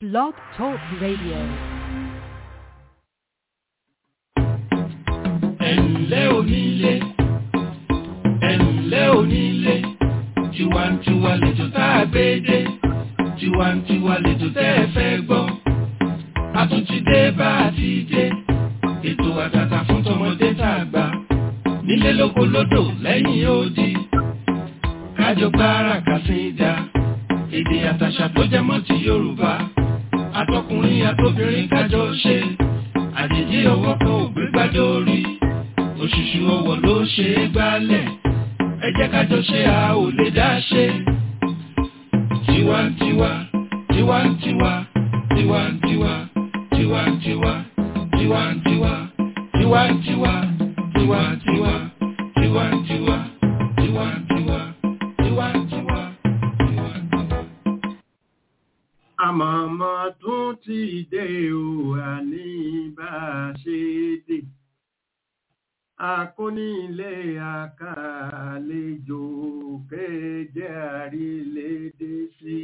Blog Talk Radio. ẹ̀ǹlẹ́ onílé ẹ̀ǹlẹ́ onílé tiwantiwa lẹ́jọ́ tá a gbé dé tiwantiwa lẹ́jọ́ tẹ́ ẹ fẹ́ gbọ́ a tún ti dé bá a ti dé ètò àtàtà fún tọmọdé tá a gbà nílé lóko lódò lẹ́yìn odi kájọ gbára kàsídà èdè àtàṣà tó jẹ mọ́ ti Yorùbá àtọkùnrin àtobìnrin kájọ ṣe àjèjì ọwọ́ kan ò gbé gbádé orí òṣùṣù ọwọ́ ló ṣe é gbálẹ̀ ẹ jẹ́ kájọ ṣe a ò lè dá ṣe. tiwantiwa tiwantiwa tiwantiwa tiwantiwa tiwantiwa tiwantiwa tiwantiwa tiwantiwa tiwantiwa tiwantiwa tiwantiwa. àmọ̀mọ́ tún ti dé o àní bá a ṣe dé akónílé àkàlejò kéde àrílédé sí.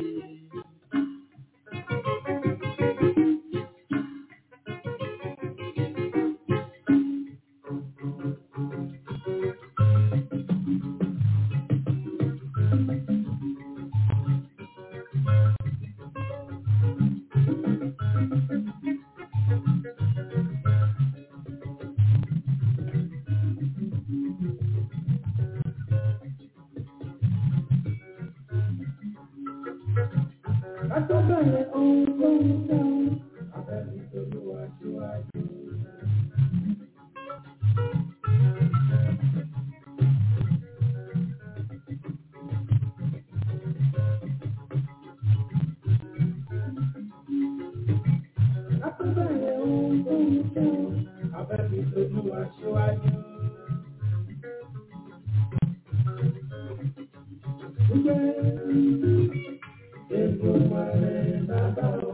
Àtọ́bẹ̀rẹ̀ ohun tó ń dáhùn, abẹ́bí tolúwa síwájú. Àtọ́bẹ̀rẹ̀ ohun tó ń dáhùn, abẹ́bí tolúwa síwájú. Èdùmàrè bàbá o.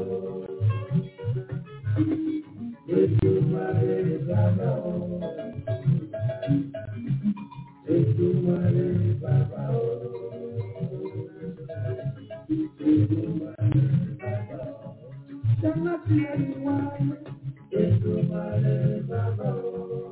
Èdùmàrè bàbá o. Èdùmàrè bàbá o. Èdùmàrè bàbá o. Jẹ́nà tí ẹ ní wá. Èdùmàrè bàbá o.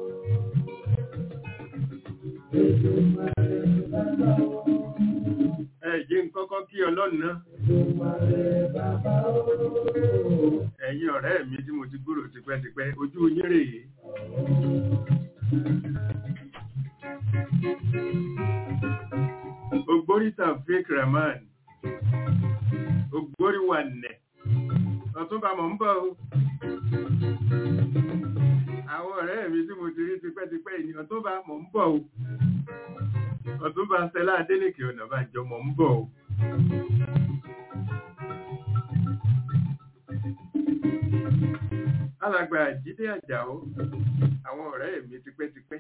Èdùmàrè bàbá o. ẹ jẹ́ n kọ́kọ́ kí ọlọ́run náà Èdùmàrè bàbá o. ẹ̀yin ọ̀rẹ́ mi tí mo ti gbúrò tipẹ́tipẹ́ ojú yín rèé. Ogbori Taofeek Rahman Ogbori wà nẹ̀ ọ̀túnba mọ̀ ń bọ̀ o. Àwọn ọ̀rẹ́ mi tí mo ti rí tipẹ́tipẹ́ ni ọ̀túnba mọ̀ ń bọ̀ o. Ọ̀túnba Stella Adélékè Ọ̀nàbànjọ mọ̀ ń bọ̀ o. alàgbà jíde àjàó àwọn ọ̀rẹ́ mi tipẹ́tipẹ́.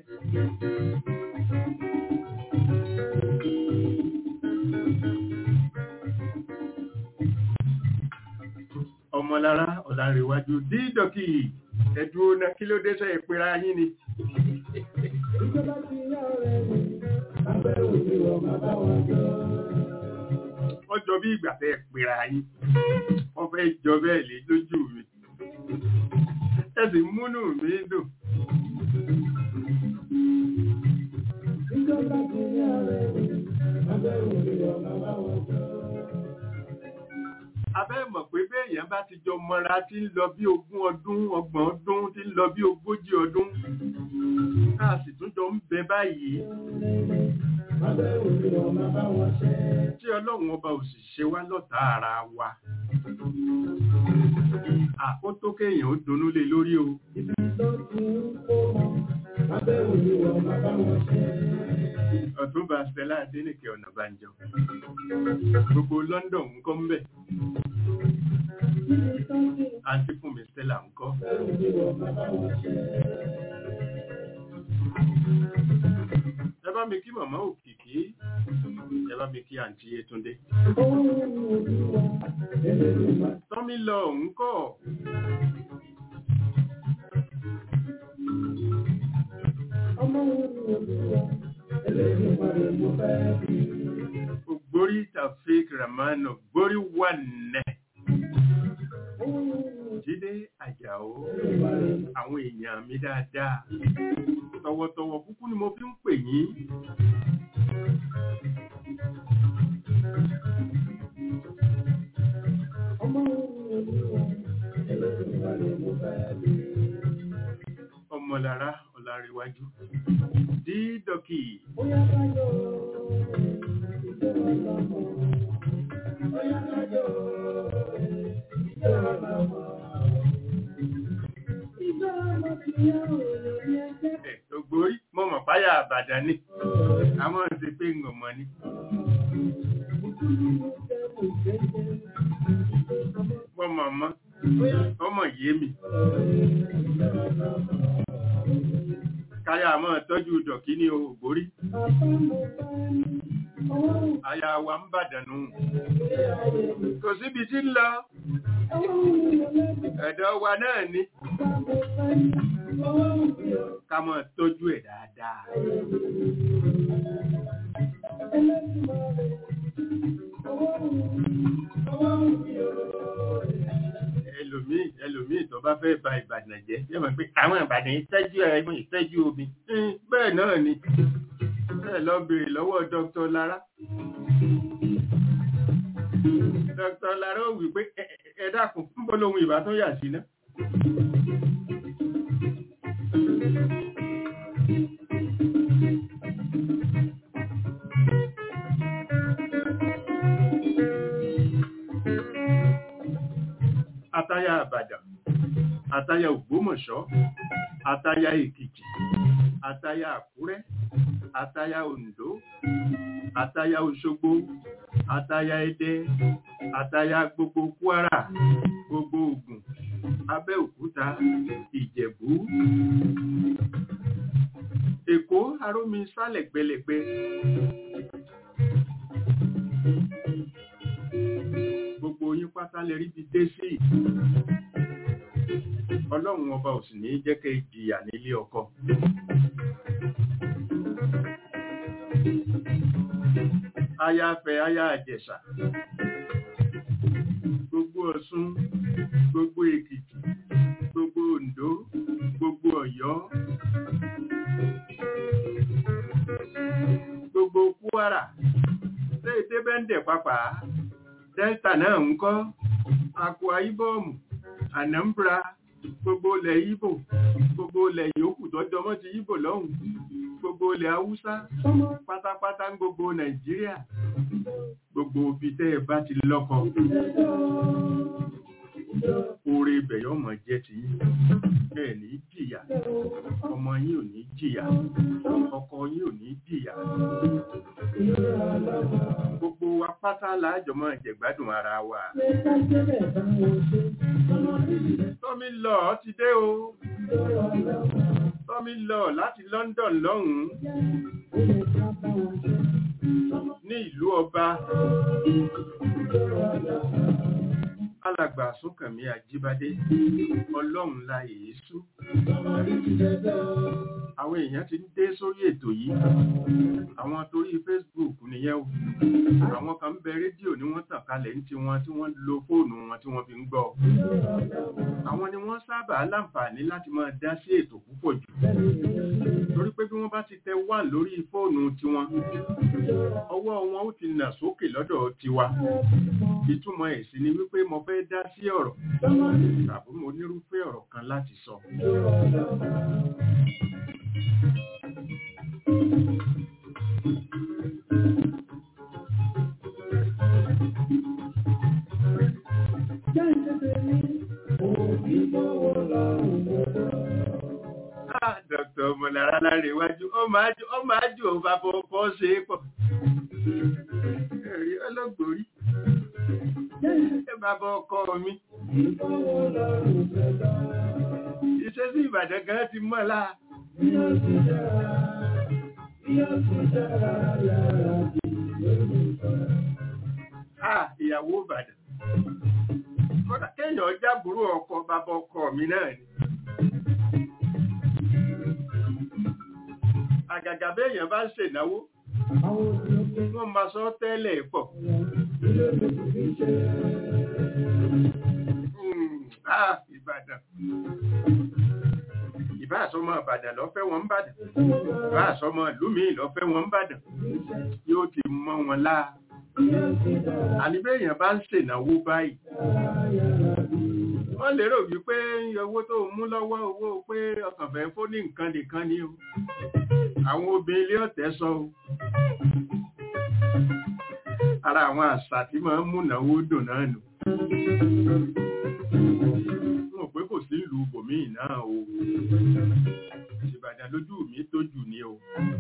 ọmọlára ọ̀làǹrẹ̀wájú dídọ̀kì ẹ̀dùn ọ̀nà kí ló dé sẹ́ ìpera yín ni. Ìjọba ti yá ọ̀rẹ́ mi, abẹ́ òní wọ̀ bàbá wọn jọ. wọ́n jọ bí ìgbà tẹ́ ìpera yín wọ́n fẹ́ jọ bẹ́ẹ̀ lé lójú mi. ẹ sì múnú mi dùn. Ìjọba ti yá ọ̀rẹ́ mi, abẹ́ òní wọ̀ bàbá wọn jọ. abẹ́ mọ̀ pé béèyàn bá ti jọ mọ́ra tí ń lọ bí ogún ọdún ọgbọ̀n ọdún tí ń lọ bí ogójì ọdún ká sì tún jọ ń bẹ báyìí Abẹ́ òní wọ̀ bàbá wọn ṣẹ́. tí ọlọ́run ọba ò sì ṣe wá lọ́tà ara wa àkótó kéèyàn ó dunnú lé lórí o Ibi tó ti ń kó wọn, abẹ́ òní wọ̀ bàbá wọn ṣẹ́. ọ̀túnba Stella Adélékè Ọ̀nàbànjọ gbogbo London ń kọ́ ń bẹ̀ Ibi tó ti ń àǹtí fún mi Stella ń kọ́ abẹ́ òní wọ̀ bàbá wọn ṣẹ́. ẹ bá mi kí màmá òkìkí ẹ bá mi kí àǹtí Yétúndé Ohun olúwa, Elédùmarè. tọ́mí lọ ń kọ́ Ọmọ olúwa, Elédùmarè mo fẹ́ bí. ògbórí Taofeek Rahman ògbórí wà nẹ̀ Ohun àjàó àwọn èèyàn mi dáadáa tọwọ́tọwọ́ kúkú ni mo fi ń pè yín ọmọlára ọlárẹwájú dídọkì ẹ ògbórí mo mọ̀ páyà àbàdàn ni àwọn ṣe pé ń ọmọ ni mo mọ̀ mọ́ ọmọ yé mi káyà mọ́ tọ́jú dọ̀kí ní ògbórí aya wa ń bàdànù kò síbi tí ń lọ ẹ̀dọ̀ wa náà ni ká mọ́ tọ́jú ẹ̀ dáadáa ẹlòmíì ẹlòmíì tó bá fẹ́ ba ìbàdàn jẹ́ yẹ́ mọ̀ pé àwọn ìbàdàn ìtẹ́jú ẹ̀mọ́ ìtẹ́jú omi Hmm, bẹ́ẹ̀ náà ni bẹ́ẹ̀ lọ bèèrè lọ́wọ́ Dr. Lara Dr. Lara ó wí pé "Ẹ- ẹ- ẹ dákun ń bọ́ lóhun ìbá tó yà sí náà àtayà àbàdàn àtayà ògbómọ̀ṣọ́ àtayà èkìtì àtayà àkúrẹ́ àtayà oǹdó àtayà òṣogbo àtayà ẹdẹ àtayà gbogbo kwara gbogbo ògùn abẹ́òkúta ìjẹ̀bú èkó arómi sálẹ̀ gbẹlẹ̀gbẹ gbogbo yín pátá lè rí bí dé sí ọlọ́run ọba ò sì ní jẹ́ kẹ́ jìyà nílé ọkọ aya fẹ́ aya àjẹsà gbogbo ọ̀ṣun gbogbo èkìtì gbogbo oǹdó gbogbo ọ̀yọ́ gbogbo kwara ṣé ètè bẹ́ńdẹ̀ pápá delta náà ń kọ́ akwa ibom anambra gbogbo ilẹ̀ ibo gbogbo ilẹ̀ yòókù tó jọmọ́ ti ibo lọ́hùn gbogbo ilẹ̀ haúsá pátápátá ń gbogbo nàìjíríà gbogbo ibi tẹ́ ẹ bá ti lọ́kọ oore ibẹ̀ yóò mọ̀ jẹ́ ti yín ẹ ní jìyà ọmọ yín ò ní jìyà ọkọ yín ò ní jìyà gbogbo wa pátá láàjọ mọ́ ìjẹ̀gbádùn ara wa tọ́mi lọ ti dé o tọ́mi lọ láti London lọ́hùn-ún ní ìlú ọba alàgbà súnkànmí àjíbádé ọlọ́run la èésú àwọn èèyàn ti ń dé sórí ètò yìí àwọn torí Facebook nìyẹn o àwọn kan ń bẹ rédíò ni wọ́n tàn kalẹ̀ ní tiwọn tí wọ́n lo fóònù wọn tí wọ́n fi ń gbọ́ àwọn ni wọ́n sábà láǹfààní láti máa dá sí ètò púpọ̀ jù torí pé bí wọ́n bá ti tẹ wà lórí fóònù tiwọn ọwọ́ wọn ó ti nà sókè lọ́dọ̀ tiwa ìtumọ̀ ẹ̀ sì ni wípé mo fẹ́ dá sí ọ̀rọ̀ tàbí mo nírúfẹ́ ọ̀rọ̀ kan láti sọ. Ah, Dr. Mọ̀lára láre iwájú, ó máa jù ó máa jù ó bá fọ́ ṣe é pọ̀. Ẹ̀rí ọlọ́gbòrí. Ẹ bàbá ọkọ mi. Iṣẹ́ sí Ìbàdàn gan ti mọ́ láà. Ah, ìyàwó Ìbàdàn. Kọ́dà kéèyàn jábùrú ọkọ bàbá ọkọ mi náà ni. Àgàgà béèyàn bá ń ṣènáwó, wọ́n máa sọ tẹ́lẹ̀ pọ̀. Hmm, ah, ìbàdàn ìbá àsọmọ ìbàdàn lọ́fẹ́ wọn ń bàdàn ìbá àsọmọ ìlú mi lọ́fẹ́ wọn ń bàdàn yóò ti mọ́ wọn láà àníbẹ̀yàn bá ń ṣènáwó báyìí wọ́n lérò wípé owó tó mú lọ́wọ́ owó pé ọkàn fẹ́ fó ní nǹkan nìkan ni o àwọn obìnrin ilé ọ̀tẹ̀ sọ o ara àwọn àṣà tí máa ń múnáwó dùn náà nù wọn pé kò sí ìlú bòmíì náà o ìbàdàn lójú mi tó jù ní o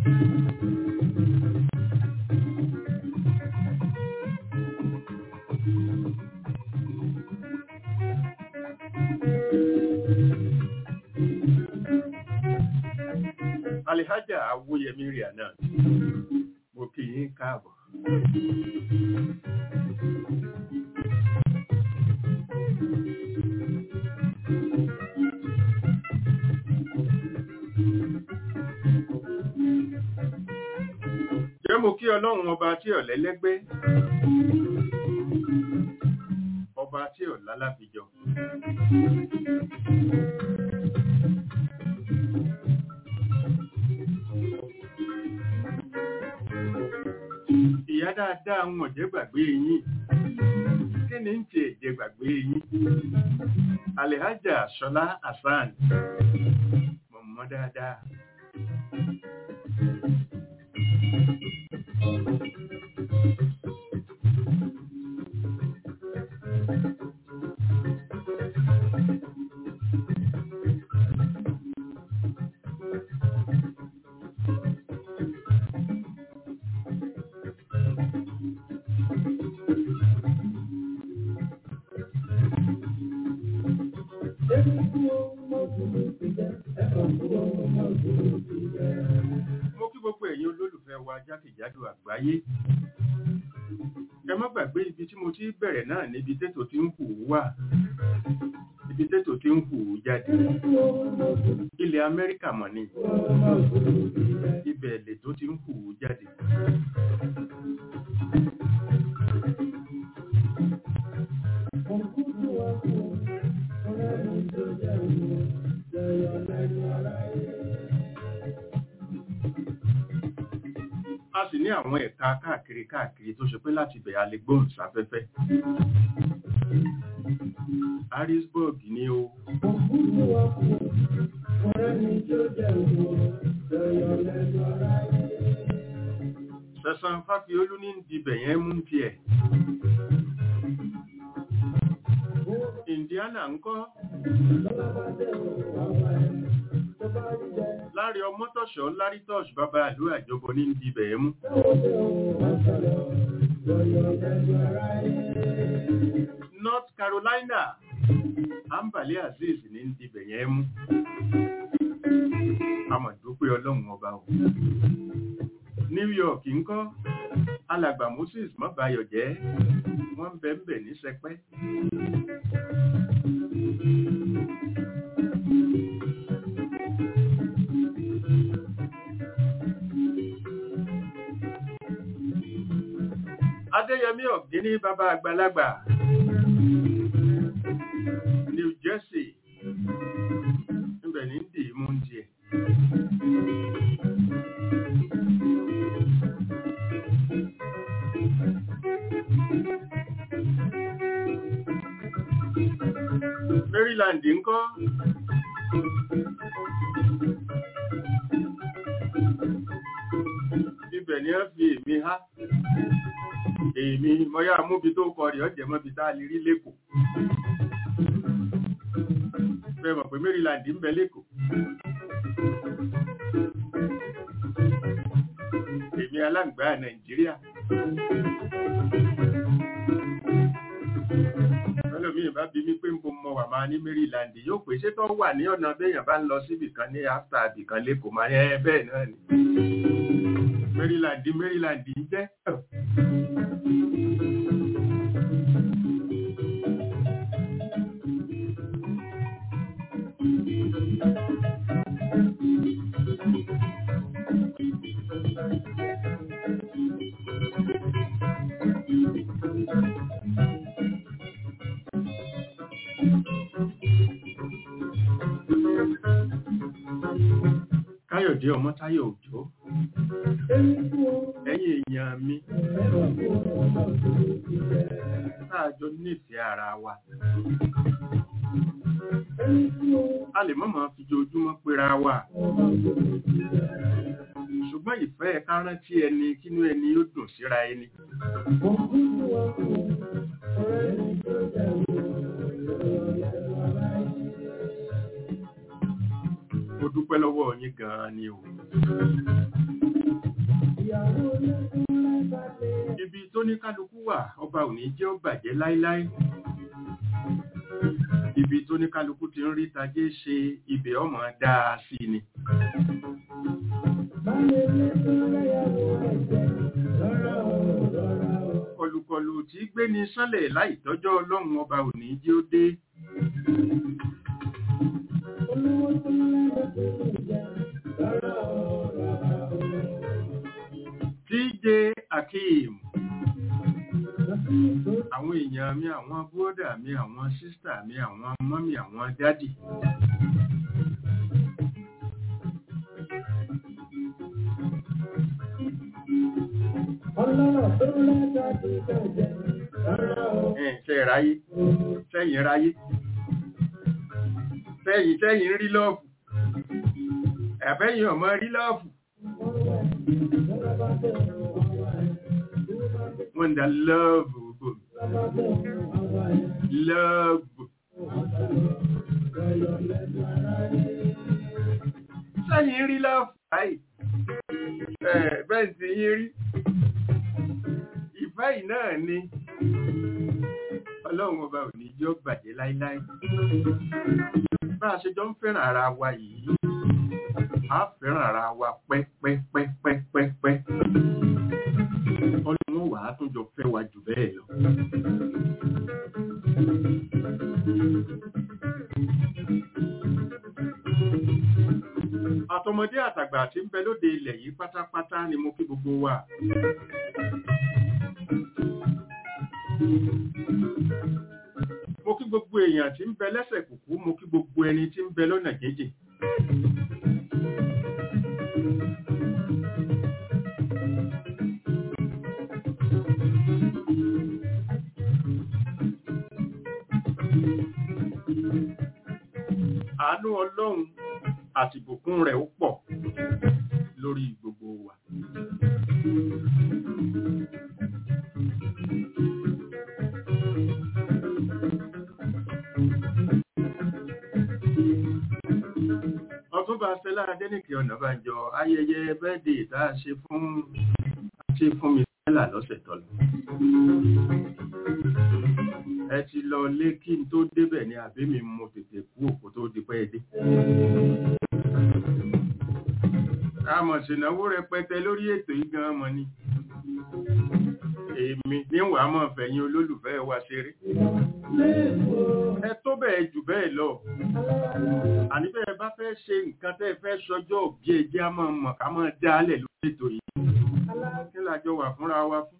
alihaja awoyemi ria náà mo kí yín káàbọ̀. jẹ́ mo kí ọlọ́run ọba tí ọ̀lẹ́lẹ́gbẹ́ ọba tí ọ̀lálàbíjọ. ìyá dáadáa ń ọ̀jẹ́ gbàgbé yín kí ni ń ti ẹ̀jẹ̀ gbàgbé yín alhaja ṣọlá hasan mọ̀mọ́ dáadáa. mo kí gbogbo ẹ̀yin olólùfẹ́ wa jákèjádò àgbáyé ẹ má gbàgbé ibi tí mo ti bẹ̀rẹ̀ náà níbi tètò tí ń hù wà ibi tètò tí ń hù jáde ilẹ̀ amẹ́ríkà mọ̀ ni ibẹ̀ lè tó ti ń hù jáde a sì ní àwọn ẹ̀ka káàkiri káàkiri tó ṣe pé láti bẹ̀ a lè gbóhùn sáfẹ́fẹ́ harrisburg ni o sẹ̀sán fáfiolú ní dibẹ̀ yẹn mú tiẹ̀ indiana ńkọ́ láàrin ọmọtọ̀ṣọ́ lárítọ́ṣ bàbá àlú àjọbọ ní dibẹ̀ yẹn mú north carolina ambale azeez ní dibẹ̀ yẹn mú amọ̀dúpẹ́ ọlọ́run ọba o new york ńkọ́ alàgbà moses mọ́bayọ̀ jẹ́ wọ́n ń bẹ ń bẹ ní sẹpẹ́ adéyẹmí ọ̀gíní bàbá àgbàlagbà new jersey níbẹ̀ ní dì í mú ń tiẹ̀. maryland ńkọ́ ibẹ̀ ni wọ́n fi èmi há èmi mọ́yá múbi tó kọ rí ọ̀jẹ̀ mọ́bi tá a lè rí lẹ́kọ̀ọ́ fẹ́ mọ̀ pé maryland ń bẹ lẹ́kọ̀ọ́ èmi aláǹgbá nàìjíríà ẹlòmíì bá bí mi pé ń bo mọ wà máa ní maryland yóò pé ṣé tó wà ní ọ̀nà béèyàn bá ń lọ síbì kan ní after àbìkan lẹ́kọ̀ọ́ máa ẹ bẹ́ẹ̀ náà ni maryland maryland ń jẹ́ Bọ̀dé Ọmọ́táyọ̀ Òjó Èmi kú o, ẹ̀yin èèyàn mi ẹ̀rọ kú o, ọmọ òṣèlú ti bẹ̀. táàjọ nífẹ̀ẹ́ ara wa Èmi kú o, a lè mọ̀ máa fi ojoojúmọ́ pera wa ọmọ òṣèlú ti bẹ̀. ṣùgbọ́n ìfẹ́ ká rántí ẹni kínú ẹni ó dùn síra ẹni Mo kú sí wọn kú o, ọ̀rẹ́ mi tó jẹ́ wo, ìrọ̀lẹ́ wa láyé. ó dúpẹ́ lọ́wọ́ yín gan-an ni o Ìyàwó olókùn lágbà lé. ibi tó ní kálukú wà ọba ò ní jẹ́ ó bàjẹ́ láíláí ibi tó ní kálukú ti ń rí tajé ṣe ibẹ̀ ọmọ dáa sí ni Báyé lé tó lẹ́yàwó ẹ̀jẹ̀, lọ́rọ̀ o, lọ́rọ̀ o. kọlùkọlù tí gbé ní sánlẹ̀ láì tọ́jọ́ ọlọ́run ọba ò ní jẹ́ ó dé Olówó tó lẹ́yàwó tó jẹ́, lọ́rọ̀ o, lọ́rọ̀ o. DJ Akeem Lọ́sí ìgbó àwọn èèyàn mi àwọn búrọ́dà mi àwọn sísítà mi àwọn mọ́mì àwọn dádì ọlọ́rọ̀ tó lẹ́gbà tó jẹ́, lọ́rọ̀ o. ẹ̀ ṣe ráyé sẹ́yìn ráyé sẹ́yìn sẹ́yìn rí lọ́ọ̀fù ẹ̀bẹ́yìn ọmọ rí lọ́ọ̀fù wọ́n ń da lọ́ọ̀bù gbogbo lọ́ọ̀bù sẹ́yìn rí lọ́ọ̀fù báyìí ẹ̀ bẹ́ẹ̀ sì yín rí ìfẹ́ yìí náà ni ọlọ́run ọba ò ní jọ́ bàjẹ́ láíláí bá a ṣe jọ ń fẹ́ràn ara wa yìí a fẹ́ràn ara wa pẹ́pẹ́pẹ́pẹ́pẹ́ ọlọ́run wà á tún jọ fẹ́ wa jù bẹ́ẹ̀ lọ. àtọmọdé àtàgbà tí ń bẹ lóde ilẹ̀ yìí pátápátá ni mo kí gbogbo wa. mo kí gbogbo èèyàn tí ń bẹ lẹ́sẹ̀ kùkú mo kí gbogbo ẹni tí ń bẹ lọ́nà jíjìn. àánú ọlọ́run àti ìbùkún rẹ̀ ó pọ̀ lórí gbogbo wa. ọtúnba stella adẹnìkì ọ̀nàbànjọ ayẹyẹ bẹ́ẹ̀dì tá a ṣe fún ṣe fún mi stella lọ́sẹ̀ tó lọ. ẹ ti lọ lé kí n tó débẹ̀ ní àbí mi mo tètè kú òkú tó di pẹ́ dé. àmọ̀ ṣìnáwó rẹpẹtẹ lórí ètò yìí gan mọ̀ ni. èmi níwàá mọ̀ fẹ̀yìn olólùfẹ́ wa ṣeré. ẹ tó bẹ́ẹ̀ jù bẹ́ẹ̀ lọ àní bẹ́ẹ̀ bá fẹ́ ṣe nǹkan tẹ́ fẹ́ sọjọ́ bí ẹjẹ́ á máa mọ̀ ká máa dá alẹ̀ lórí ètò yìí kí lájọ wà fúnra wa fún.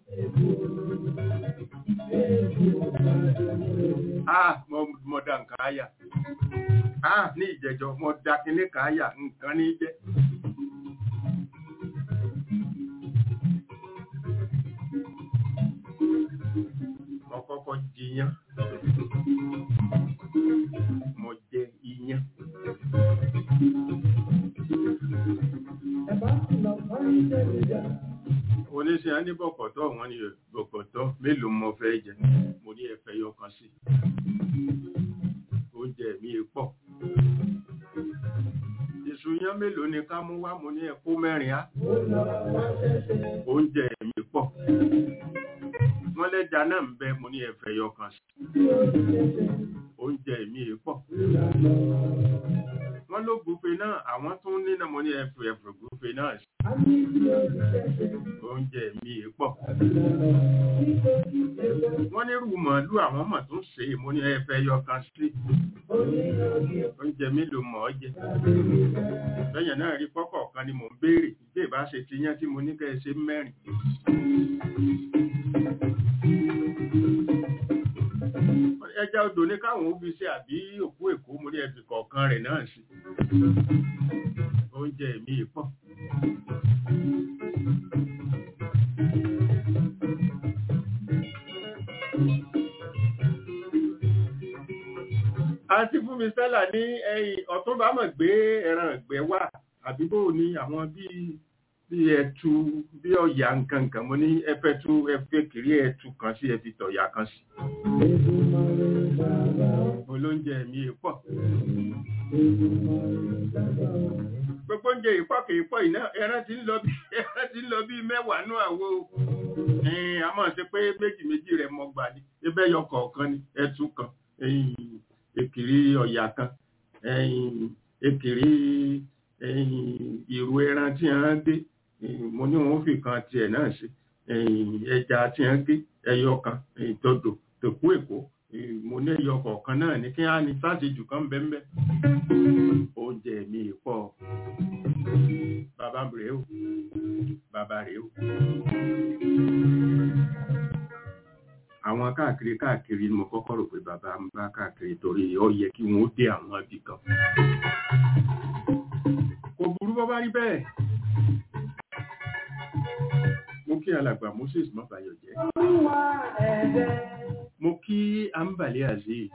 ah mo mo da nǹkan àyà ah ní ìjẹjọ mo da kinní kan àyà nǹkan ní jẹ́. mo kọ́kọ́ jiyán mo jẹ iyán. oníṣẹ́ á ní bọ̀kọ̀tọ̀ wọn ni bọ̀kọ̀tọ̀ mélòó mo fẹ́ jẹ mo ní ẹ̀fẹ́ yọ kan sí oúnjẹ mi pọ̀ iṣu yán mélòó ni ká mú wá mo ní ẹ̀kú mẹ́rin á oúnjẹ mi pọ̀ wọ́n lẹ́ja náà ń bẹ mo ní ẹ̀fẹ́ yọ kan sí oúnjẹ mi pọ̀ wọ́n ló gúfe náà àwọn tó ń nínà mo ní ẹ̀fẹ́ ẹ̀fẹ́ gúfe náà sí oúnjẹ mi pọ̀ wọ́n ní rú màálù àwọn mọ̀ tó ń ṣe é mo ní ẹ̀fẹ́ yọ kan sí oúnjẹ mélòó mọ̀ ọ́ jẹ lẹ́yìn náà rí pọ́pọ̀ kan ni mò ń béèrè bí ìbá ṣe ti yán tí mo ní kẹ́ ẹ ṣe mẹ́rin ẹja odò ní káwọn ó fi ṣe àbí òkú èkó mo ní ẹbí kọ̀ọ̀kan rẹ̀ náà sí oúnjẹ mi pọ̀. àti fún mi stella ní ẹ̀yìn ọ̀túnba mọ̀ gbé ẹran ìgbẹ́ wà àbí bó ni àwọn bíi bí ẹtu bí ọ̀yà nǹkan nǹkan mo ní ẹfẹ́ tú ẹfẹ́ kiri ẹtu kan sí ẹfi tọ̀yà kan sí. olóúnjẹ mi pọ̀. gbogbo oúnjẹ ìpọ̀ kì í pọ̀ iná ẹran ti ń lọ bí ẹran ti ń lọ bí mẹ́wàá nú àwo a máa ṣe pé méjì méjì rẹ̀ mọ́ gbà ní ebẹ́ yọ kọ̀ọ̀kan ní ẹtu kan èkìrí ọ̀yà kan èkìrí ìrù ẹran tí a ń dé mo ní wọn fi kan tiẹ̀ náà ṣe ẹja tí a ń gé ẹyọ kan ìtọ́dọ̀ tòkú èkó mo ní ẹyọ kọ̀ọ̀kan náà ní kí á ní sáṣejù kan bẹ́ẹ̀ oúnjẹ mi pọ̀ bàbá rèé o bàbá rèé o àwọn káàkiri káàkiri ni mo kọ́kọ́ rò pé bàbá ń bá káàkiri torí ó yẹ kí wọ́n ó dé àwọn ibì kan kò burú bọ́ bá rí bẹ́ẹ̀ mo kí alàgbà moses mọ́bàyọ̀ jẹ́ mo kí ambale azeez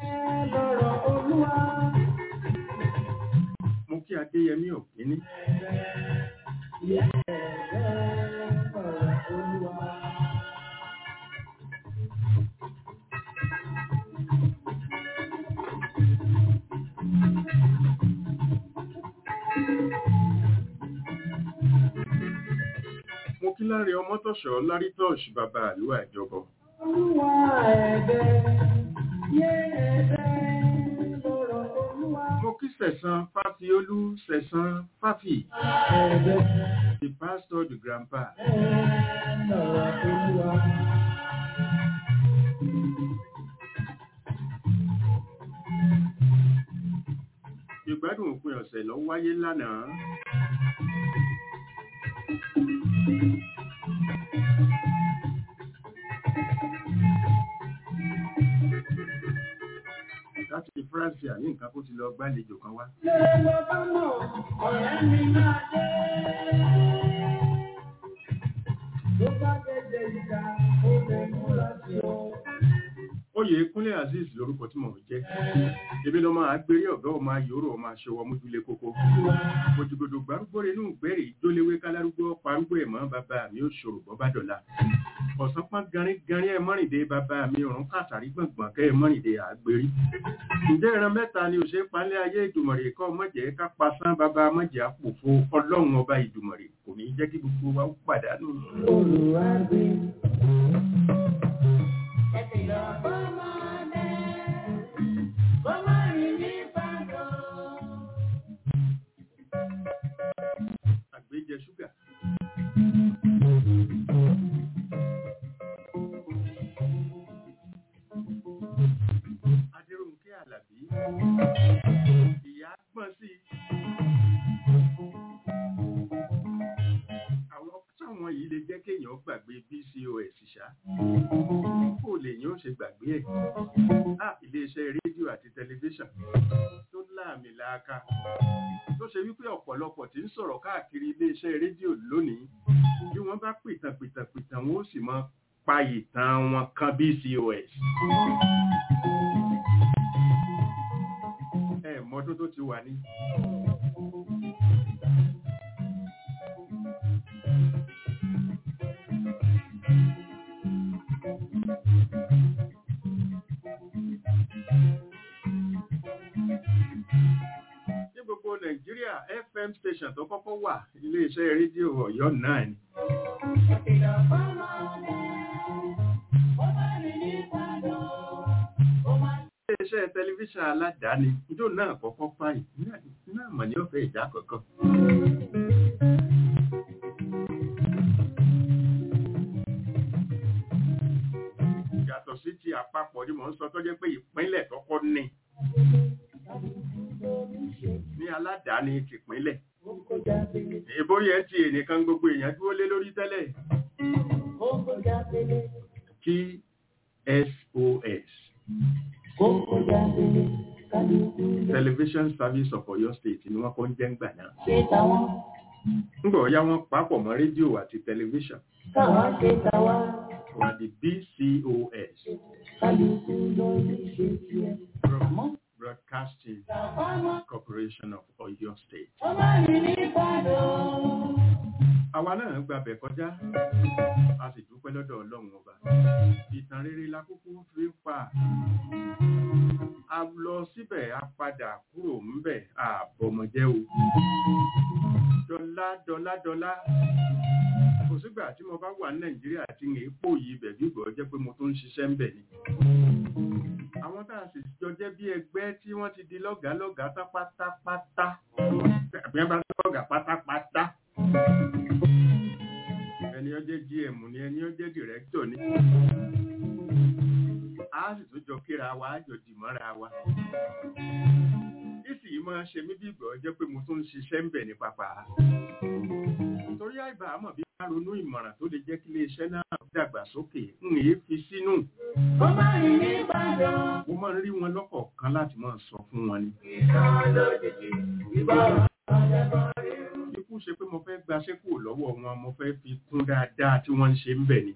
mo kí adéyẹmí òkíní mo kí láre ọmọ tọ̀ṣọ́ lárí tọ́ọ̀ṣì bàbá àlúwà ìjọbọ mo kí sẹ̀sán fáfiolú sẹ̀sán fáfì the pastor the grandpa ìgbádùn òpin ọ̀sẹ̀ lọ wáyé lánàá láti france àní nǹkan kó ti lọ gbàlejò kan wá. oyè kúnlé azeez lorúkọ tí mò ń jẹ́ ebi lọ máa gbérí ọ̀gá ọmọ ayòrò ọmọ aṣọwọ́ mójúlé kókó òjìgbòdò gbárùgbòrè inú gbẹ̀rẹ̀ ìjólewé kálárúgbó parúgbó ẹ̀mọ́ bàbá mi ó ṣòro bọ́ bá dọ̀la ọ̀sán pọ́n garin garin ẹ̀ mọ́rìndé bàbá mi ọ̀run kàtàrí gbọ̀ngbọ̀n kẹ́ ẹ̀ mọ́rìndé àgbérí ǹjẹ́ ìran mẹ́ta ni òṣèré palẹ́ ayé ìdùmọ̀rè kọ́ mọ̀jẹ̀ ká pasán bàbá mọ̀jẹ̀ àpòfo ọlọ́run ọba ìdùmọ̀rè kò ní jẹ́ kí gbogbo wa ó pàdánù. àgbéjẹ ṣúgà. Adéròǹkẹ́ Àlàbí. Ìyá gbọ́n sí. Àwọn táwọn yìí lè jẹ́ kéèyàn gbàgbé BCOS ṣá. Kò lè yín ó ṣe gbàgbé ẹ̀. Á iléeṣẹ́ rédíò àti tẹlifíṣàn tó láàmì láàká. Tó ṣe wípé ọ̀pọ̀lọpọ̀ tí ń sọ̀rọ̀ káàkiri iléeṣẹ́ rédíò lónìí. Bí wọ́n bá pìtàn pìtàn pìtàn wọn ó sì máa pa ìtàn wọn kan BCOS. Ẹ mọ́dún tó ti wà ní. Ní gbogbo Nàìjíríà, FM station tó kọ́kọ́ wà iléeṣẹ́ rédíò Ọ̀yọ́ náà ni. Iléeṣẹ́ tẹlifíṣàn aládàáni, ìjọ náà kọ́kọ́ páyì, náà mọ̀ ní ọ̀fẹ́ ìjà kọ̀ọ̀kan. Yàtọ̀ sí ti àpapọ̀ ni mò ń sọ tó jẹ́ pé ìpínlẹ̀ kọ́kọ́ ní. Ní aládàáni ti ìpínlẹ̀. Ìbórí ẹ̀ ti ènìkan gbogbo èèyàn dúró lé lórí tẹ́lẹ̀. TSOS. television service of Oyo state ni wọ́n kọ́ ń jẹ́ ń gbà náà ṣe tàwọn nígbà ọ̀yá wọn papọ̀ mọ́ rédíò àti tẹlifíṣàn káwọn ṣe tàwa wọ́n di BCOS kálukú lórí ṣe tiẹ̀. àmọ́ Broadcasting àwọn ọmọ Corporation of Oyo State. ọmọ mi ní ìbàdàn. àwa náà gbàbẹ̀ kọjá a sì dúpẹ́ lọ́dọ̀ ọlọ́run ọba ìtàn rere la kúkú fi ń pa a lọ síbẹ̀ a padà kúrò ńbẹ̀ àbọ̀mọ̀jẹ́ o dọ́là dọ́là dọ́là kò sígbà tí mo bá wà ní nàìjíríà tí ń èépò yìí bẹ̀ bí ìgbọ̀ jẹ́ pé mo tó ń ṣiṣẹ́ ń bẹ̀ ni àwọn tá a sì jọ jẹ́ bí ẹgbẹ́ tí wọ́n ti di lọ́gàá lọ́gàá tán pátápátá bí wọ́n bá lọ́gàá pátápátá ẹni ó jẹ́ gm ni ẹni ó jẹ́ director ni a sì tún jọ kíra wa á jọ dì mọ́ra wa ìsì yìí máa ṣe mí bí ìgbọ̀ jẹ́ pé mo tún ń ṣiṣẹ́ ń bẹ̀ ní pápá torí àìbá àmọ̀ bí bá ronú ìmọ̀ràn tó lè jẹ́ kí iléeṣẹ́ náà dàgbà sókè ń èé fi sínú ọmọ mi ní ìbàdàn. mo máa ń rí wọn lọ́kọ̀ọ̀kan láti máa sọ fún wọn ni ìtàn lójijì ìbára ọ̀dẹ́bọ̀ rí. ikú ṣe pé mo fẹ́ gbaṣẹ́ kúrò lọ́wọ́ wọn mo fẹ́ fi kún dáadáa tí wọ́n ń ṣe ń bẹ̀ ni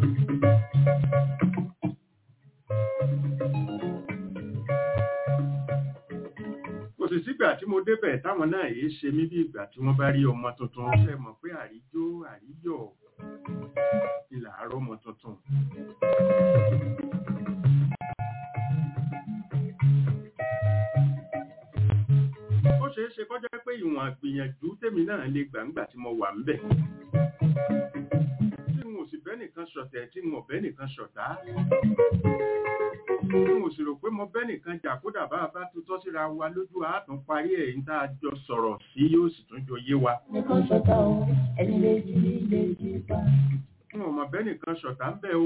kò sì sígbà tí mo débẹ̀ táwọn náà yìí ṣe mí bí ìgbà tí wọ́n bá rí ọmọ tuntun fẹ́ mọ̀ pé àríjó àríyọ̀ ni làárọ̀ ọmọ tuntun. ó ṣeé ṣe kọjá pé ìwọ̀n àgbìyànjú tèmi náà lè gbà ńgbà tí mo wà ń bẹ̀. tí n ò sì bẹ́ nìkan ṣọ̀tẹ̀ tí n ò bẹ́ nìkan ṣọ̀tá mo sì rò pé mo bẹ́ nìkan jà kódà bá a bá tutọ́ síra wa lójú àátún parí ẹ̀ ń tá a jọ sọ̀rọ̀ sí yóò sì tún jọ yé wa. nìkan ṣọta o ẹni lè jí lè jí pa. n ò mọ̀ bẹ́ nìkan ṣọ̀tá ń bẹ̀ o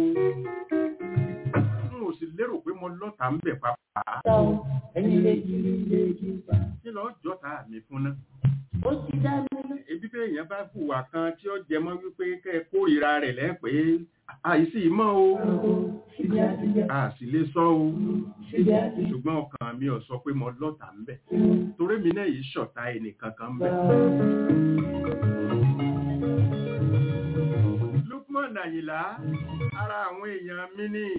n ò sì lérò pé mo lọ́tà ń bẹ̀ pàápàá ṣọta o ẹni lè jí lè jí pa. kí lọ́ọ́ jọ́ta mi fún ná. ó ti dá mi lọ. ebi bẹ́ẹ̀ yẹn bá hùwà kan tí ó jẹ mọ́ wípé kẹ́ ẹ kórìíra rẹ̀ lẹ́pẹ́ àìsí mọ́ o síbi àtijọ́ a sì lè sọ o síbi àtijọ́. ṣùgbọ́n ọkàn mi ò sọ pé mo lọ́tà ń bẹ̀ torí mi náà yìí ṣọ̀tá ẹnìkan kan ń bẹ̀. Lukman Àyìnlá ara àwọn èèyàn mi ní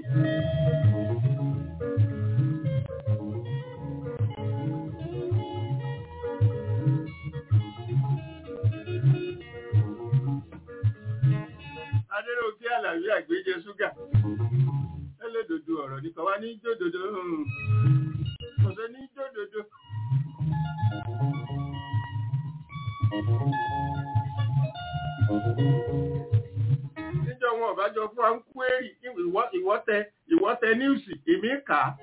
Adéròkè Àlàyé àgbéjẹ ṣúgà ẹlẹ́dòdò ọ̀rọ̀ nípa wá ní jódòdó ọ̀sẹ̀ ní jódòdó. níjọ wọn ọ̀bájọ fún wa ń kú èrì ìwọ́tẹ ìwọ́tẹ níùsì èmi kà á.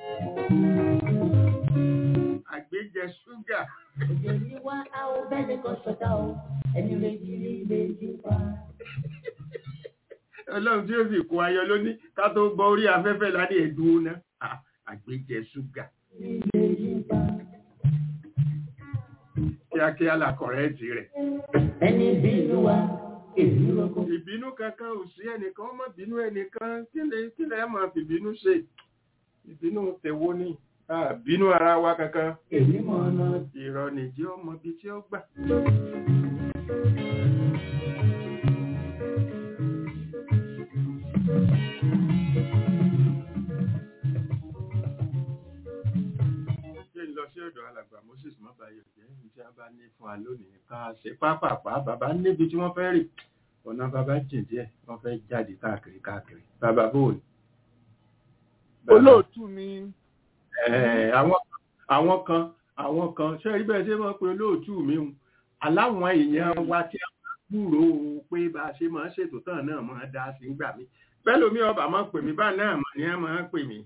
àgbéjẹ ṣúgà òjò ní wá a ò bẹ́ẹ̀ nìkan ṣọta o ẹni lè jí lè jí pa. ọlọ́run tí ó sì kó ayọ̀ lóní ká tó gbọ́ orí afẹ́fẹ́ láti ẹ̀dùn náà Ah, àgbéjẹ ṣúgà lè jí pa. kíákíá la kọ̀rẹ́ẹ̀tì rẹ̀. ẹni bí ìlú wa èlú lóko. ìbínú kankan ò sí ẹnìkan ọmọ bínú ẹnìkan kí lè kí lè máa fi bínú ṣe ìbínú tẹ̀wó ní Ah, bínú ara wa kankan èmi mọ̀ ọ́nà ìrọ̀ nìjí ọmọ ibi tí ó gbà. ṣé ń lọ sí ọ̀dọ̀ alàgbà Moses mọ́bàyọ̀ jẹ́ ní tí a bá ní fún wa lónìí ká ṣe pápápá bàbá níbi tí wọ́n fẹ́ rì ọ̀nà bàbá jìn díẹ̀ wọ́n fẹ́ jáde káàkiri káàkiri bàbá bóòlù. olóòtú mi Ẹ̀, àwọn àwọn kan àwọn kan ṣe rí bẹ́ẹ̀ ṣe mọ́ pé olóòtú mi hùn aláwọn èèyàn wa tí a máa gbúrò pé bá a ṣe máa ṣètò tán náà máa dá sí gbà mí bẹ́ẹ̀ lómi ọba máa pè mí bá náà mọ̀ ní ẹ máa pè mí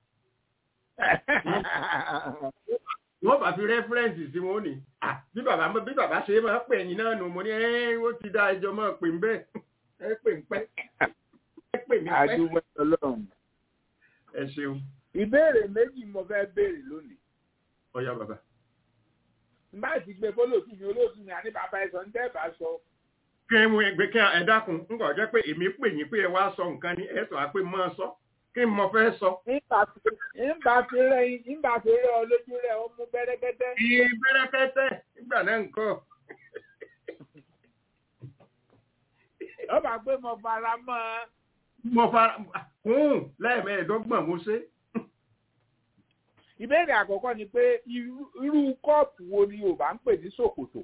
wọ́n bá fi rẹ́fúrẹ́ǹsì sí wọn ó ní "Ah, bí bàbá bí bàbá ṣe máa pè yín náà nù mo ní ẹ́ ó ti dá ẹjọ́ máa pè ń bẹ́ẹ̀ ẹ pè ń pẹ́ ẹ pè mí pẹ́ àdúgbò ọlọ́run ẹ ṣeun ìbéèrè méjì mo fẹ́ béèrè lónìí ọ̀yá bàbá bá ti gbé fọlọ́ọ̀tù mi olóòtú mi àní bàbá ẹ̀sọ́ ń tẹ́ bá sọ kí ẹ mú ẹgbẹ́ kí ẹ dákun ń kọ̀ jẹ́ pé èmi pè yín pé ẹ wá sọ nǹkan ní ẹ sọ á pé máa sọ kí n mọ fẹ́ sọ. nígbà tí rẹ nígbà tí rẹ ọ lójú rẹ ó mú bẹ́rẹ́kẹ́tẹ́. iye bẹ́rẹ́kẹ́tẹ́ nígbà náà nǹkan. ó bá gbé mo fara mọ́ ọ. mo fara kún lẹ́ẹ̀mẹ́ẹ̀ẹ́dọ́gbọ̀n mo ṣe. ìbéèrè àkọ́kọ́ ni pé irú irú kọ́ọ̀pù wo ni Yorùbá ń pè ní ṣòkòtò?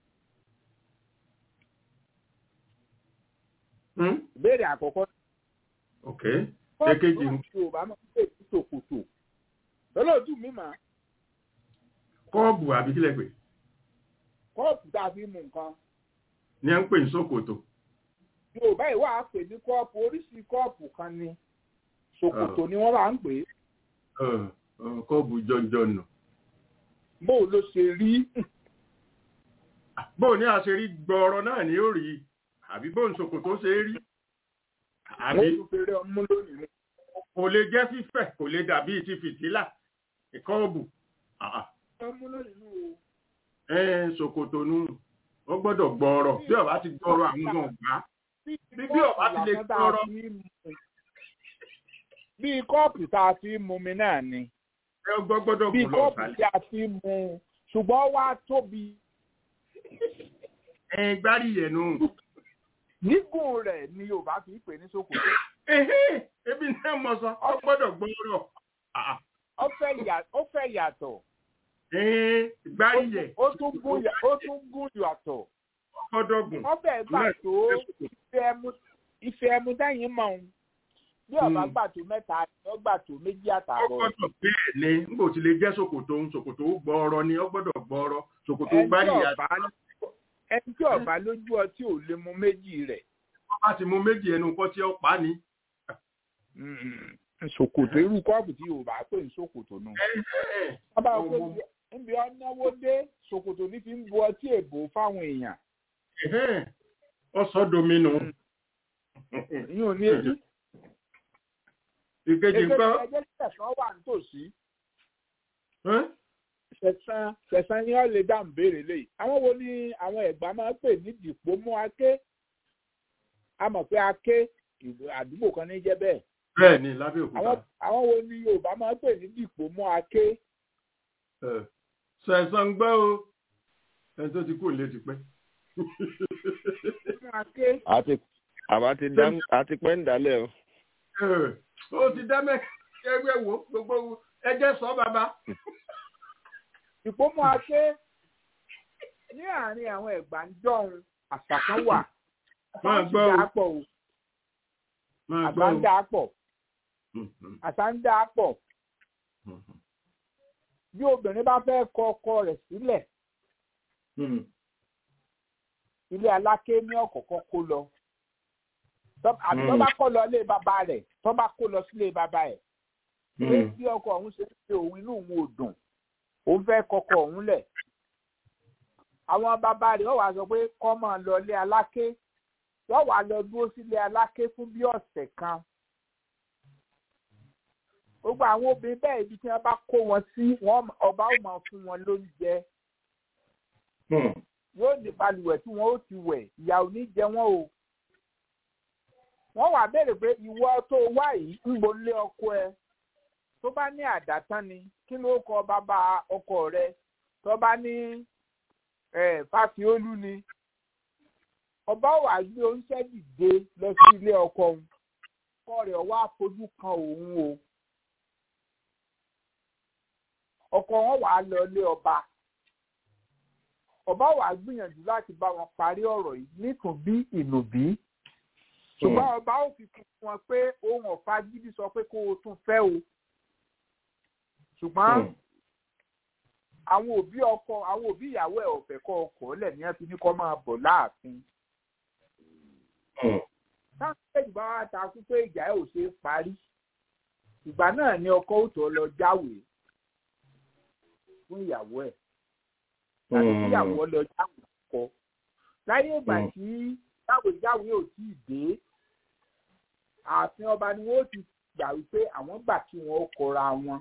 Hmm? ìbéèrè àkọ́kọ́ ok kọ́ọ̀pù èkejì náà ni Yorùbá máa ń pè ní ṣòkòtò. lọ́lọ́dún mi mà kọ́ọ̀bù àbí kílẹ̀ pé kọ́ọ̀pù tá a fi mú nǹkan. ní à ń pè ní ṣòkòtò. Yorùbá ìwà á pè ní kọ́ọ̀pù oríṣi kọ́ọ̀pù kan ni ṣòkòtò ni wọ́n máa ń pè é. Ọ̀, ọ̀, kọ́ọ̀bù jọjọ nù. bó o ló ṣe rí bó ní àṣírí gbọ́ọ̀rọ̀ náà ni ó rí àbí bó ń ṣòkòtò ṣe rí àbí wọ́n tún fèrè ọmú lónìí. kò lè jẹ́ fífẹ̀ kò lè dàbí ti fìtílà kọ́ọ̀bù àà, ọmú lónìí o. ẹ̀ ṣòkòtò nù ó gbọ́dọ̀ gbọ́ọ̀rọ̀ bí ọba ti gbọ́ọ̀rọ̀ àwọn náà gbá Bí- bí ọba ti lè gbọ́rọ̀. bí kọ́ọ̀pù tá a fi ń mu mi náà ni ẹ gbọ́ gbọ́dọ̀ bí gùn lọ kọ́ọ̀pù sálẹ̀. tí a fi ń mu ṣùgbọ́n wá tóbi ẹ gbárí yẹn nù. gígùn rẹ̀ ni Yorùbá fi ń pè ní ṣòkòtò. Ehé, ebi náà mọ sọ ọ gbọ́dọ̀ gbọ́ọ̀rọ̀ àà, ó fẹ́ yà- ó fẹ́ yàtọ̀ ẹ̀ gbárí yẹn ó tún gùn yà- ó tún gùn yàtọ̀ ọ gbọ́dọ̀ gùn. wọ́n fẹ́ gbà tó ife ẹmu ife ẹmu dẹ́yìn mọ̀ ọ́n bí ọba Hmm. gbà tó mẹ́ta ni ó gbà tó méjì ó àtààbọ̀. gbọ́dọ̀ bẹ́ẹ̀ ni n kò ti lè jẹ́ ṣòkòtò ń ṣòkòtò gbọ́ọ̀rọ̀ ni ó gbọ́dọ̀ gbọ́ọ̀rọ̀ ṣòkòtò ẹni tí gbárí yẹn ọba ẹni tí ọba lójú ọtí ò lè mu méjì rẹ̀. bá ti mú méjì ẹnu nǹkan tí ó pa ni. ṣòkòtò irú kọ́ọ̀bù tí yorùbá pè ní ṣòkòtò náà. wọ́n bá wọ́n pé níbi ọ̀nàwó dé ṣòkòtò ní fi ń bu ọtí èbó fáwọn èèyàn. ọsọ domino ìyẹn ò ní èyí. ìkejì nǹkan ẹgbẹ́ sẹ̀sán wà nítòsí. ẹ́? sẹ̀sán sẹ̀sán ni wọ́n lè dáhùn béèrè lè. àwọn wo ni àwọn ẹ̀gbá máa ń pè ní dìpọ̀ mú aké. a mọ̀ pé aké ìlú àdúgbò kan ní jẹ́ bẹ́ẹ̀. bẹ́ẹ̀ ni lábẹ́ òkúta àwọn àwọn wo ni yorùbá máa ń pè ní dìpọ̀ mú aké. sẹ̀sán gbọ́ o ẹni tó ti kú lé ti pẹ́. mú aké. àti àbá ti dá àti pẹ́ ń dálẹ̀ o. ó ti dá mẹ́ ẹgbẹ́ wo gbogbo ẹjẹ́ sọ bàbá. ìpomọ́ aké ní àárín àwọn ẹ̀gbá ń dọ̀hún àṣà kan wà. Máa gbọ́ o. àṣà ń dà pọ̀ o. máa àṣà gbọ́ ń dà pọ̀. o. àṣà ń dà pọ̀. bí obìnrin bá fẹ́ kọ ọkọ rẹ̀ sílẹ̀ ilé aláké ní ọ̀kọ̀ọ̀kan kó lọ. Tọ́- àbí tó Mm. bá kọ́ lọ ilé bàbá rẹ̀ tó bá kó lọ sílé bàbá ẹ̀. pé bí ọkọ ọ̀hún ṣe ṣe òun inú òun ò dùn òun fẹ́ kọkọ ọ̀hún lẹ̀. àwọn bàbá rẹ̀ wọ́n wá sọ pé kọ́ máa lọ ilé aláké wọ́n wá lọ dúró sílé aláké fún bí ọ̀sẹ̀ kan. gbogbo àwọn obìnrin bẹ́ẹ̀ ibi tí wọ́n bá kó wọn sí wọ́n ọba ó máa fún wọn lóúnjẹ yóò ní balùwẹ̀ tí wọ́n ó ti wẹ̀ ìyà ò ní jẹ wọ́n o. wọ́n wá béèrè pé ìwọ tó wá yìí ń bo lé ọkọ ẹ tó bá ní àdátán ni kí ló kọ bàbá ọkọ rẹ tó bá ní eh, fásiolú ni ọba wà gbé oúnjẹ dìde lọ sí ilé ọkọ òun ọkọ rẹ̀ wá fojú kan òun o ọkọ wọn wà á lọ ilé ọba ọba wàá gbìyànjú láti bá wọn parí ọ̀rọ̀ yìí nítùbí ìnùbí ṣùgbọ́n ọba ó fi kún wọn pé ohun ọ̀fà gidi sọ pé kó o tún fẹ́ o ṣùgbọ́n àwọn òbí ọkọ àwọn òbí ìyàwó ẹ̀ ọ̀fẹ́ kọ́ ọkọ̀ lẹ̀ ní ẹbí ní kọ́ máa bọ̀ láàfin táwọn méjì bá wá takú pé ìjà ẹ̀ ò ṣe é parí ìgbà náà ni ọkọ ó tó lọ jáwèé fún ìyàwó ẹ̀ tàbí kíyàwó lọ jáwèé kọ láyé ìgbà tí jáwèéjáwèé ò tí ì dé ààfin ọba ni wọn ó ti gbà wípé àwọn gbà kí wọn ó kọra wọn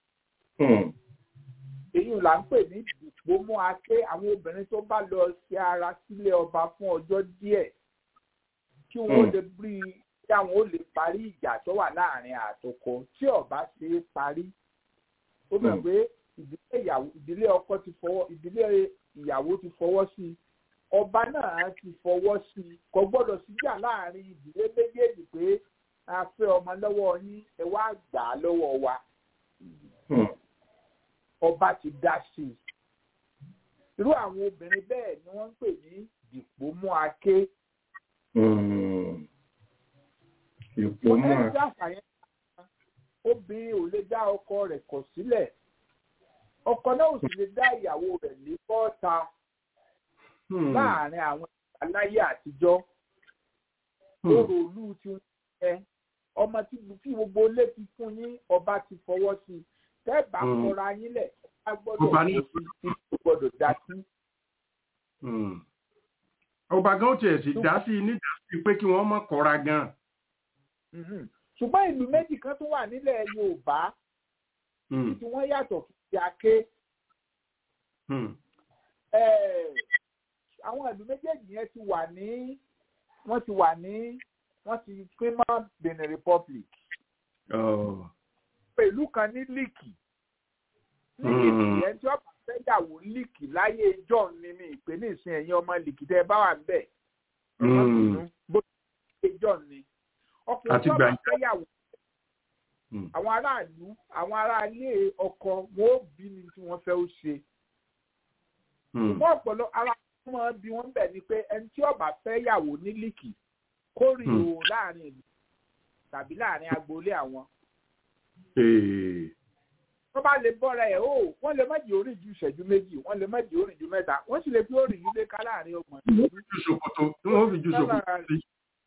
èyí là ń pè ní ìdìpọ̀ mọ́ aké àwọn obìnrin tó bá lọ ṣe ara sílé ọba fún ọjọ́ díẹ̀ kí wọ́n lè bí bóyá wọn ò lè parí ìjà tó wà láàrin àtọkọ tí ọba ṣe é parí ó mọ̀ Mm. pé ìdílé ìyàwó ìdílé ọkọ ti fọwọ́ ìdílé ìyàwó ti fọwọ́ sí i ọba náà ti fọwọ́ sí i kò gbọ́dọ̀ síjà láàrin ìdílé méjèèjì pé a fẹ́ ọmọ lọ́wọ́ yín ẹ wá gbà á lọ́wọ́ wa Hmm. ọba ti dá sí i irú àwọn obìnrin bẹ́ẹ̀ ni wọ́n ń pè ní dìpọ́mú aké Hmm. Ipò wọ́n mọ́ fẹ́ dá àṣàyàn obìnrin ò lè dá ọkọ rẹ̀ kọ̀ sílẹ̀ ọkọ náà ò sì lè dá ìyàwó rẹ̀ ní bọ́ta Hmm. láàrin àwọn aláyé àtijọ́ Hmm. orò olú tí wọ́n fẹ́ ọmọ tí tí gbogbo ilé ti fún yín ọba ti fọwọ́ sí i tẹ́ẹ̀bà Hmm. kọra yín lẹ̀ ọba gbọ́dọ̀ Ọba kó ní- sí i tí kò gbọ́dọ̀ dá sí. Hmm. ọba gan tiẹ̀ sì dá sí i nídàásí pé kí wọ́n mọ̀ kọ́ra gan. Mhm. ṣùgbọ́n ìlú méjì kan tó wà nílẹ̀ Yorùbá Hmm. tí wọ́n yàtọ̀ fún ti aké Hmm. Eh, àwọn ìlú méjèèjì yẹn ti wà ní wọ́n ti wà ní wọ́n ti pín mọ́ Benin Republic Oh. pé ìlú kan ní líìkì Hmm. líìkì yẹn tí ọba fẹ́yàwó líìkì láyé john ni mi ìpè ní ìsìn ẹ̀yìn ọmọ líìkì tẹ́ ẹ bá wà níbẹ̀ ẹ má Hmm. bínú bó ṣe john ni ọkùnrin Àti tí ọba gbà- fẹ́yàwó Hmm. àwọn aráàlú àwọn aráalé ọkọ wọn ó bí ni tí wọ́n fẹ́ ó ṣe Hmm. ṣùgbọ́n ọ̀pọ̀lọ ara wọn máa bí wọ́n bẹ̀ ni pé ẹni tí ọba fẹ́ yàwó ní líìkì kó rí Hmm. o láàrin ìlú tàbí láàrin agboolé àwọn Eh. tó bá lè bọ́ra ẹ̀ o wọ́n lè má jẹ́ orí ju ìṣẹ́jú méjì wọ́n lè má jẹ́ orí ju mẹ́ta wọ́n sì lè fi orí yìí lé ká láàrin ọgbọ̀n Wọ́n fi ju ṣòkòtò tí wọ́n fi ju ṣòkòtò sí.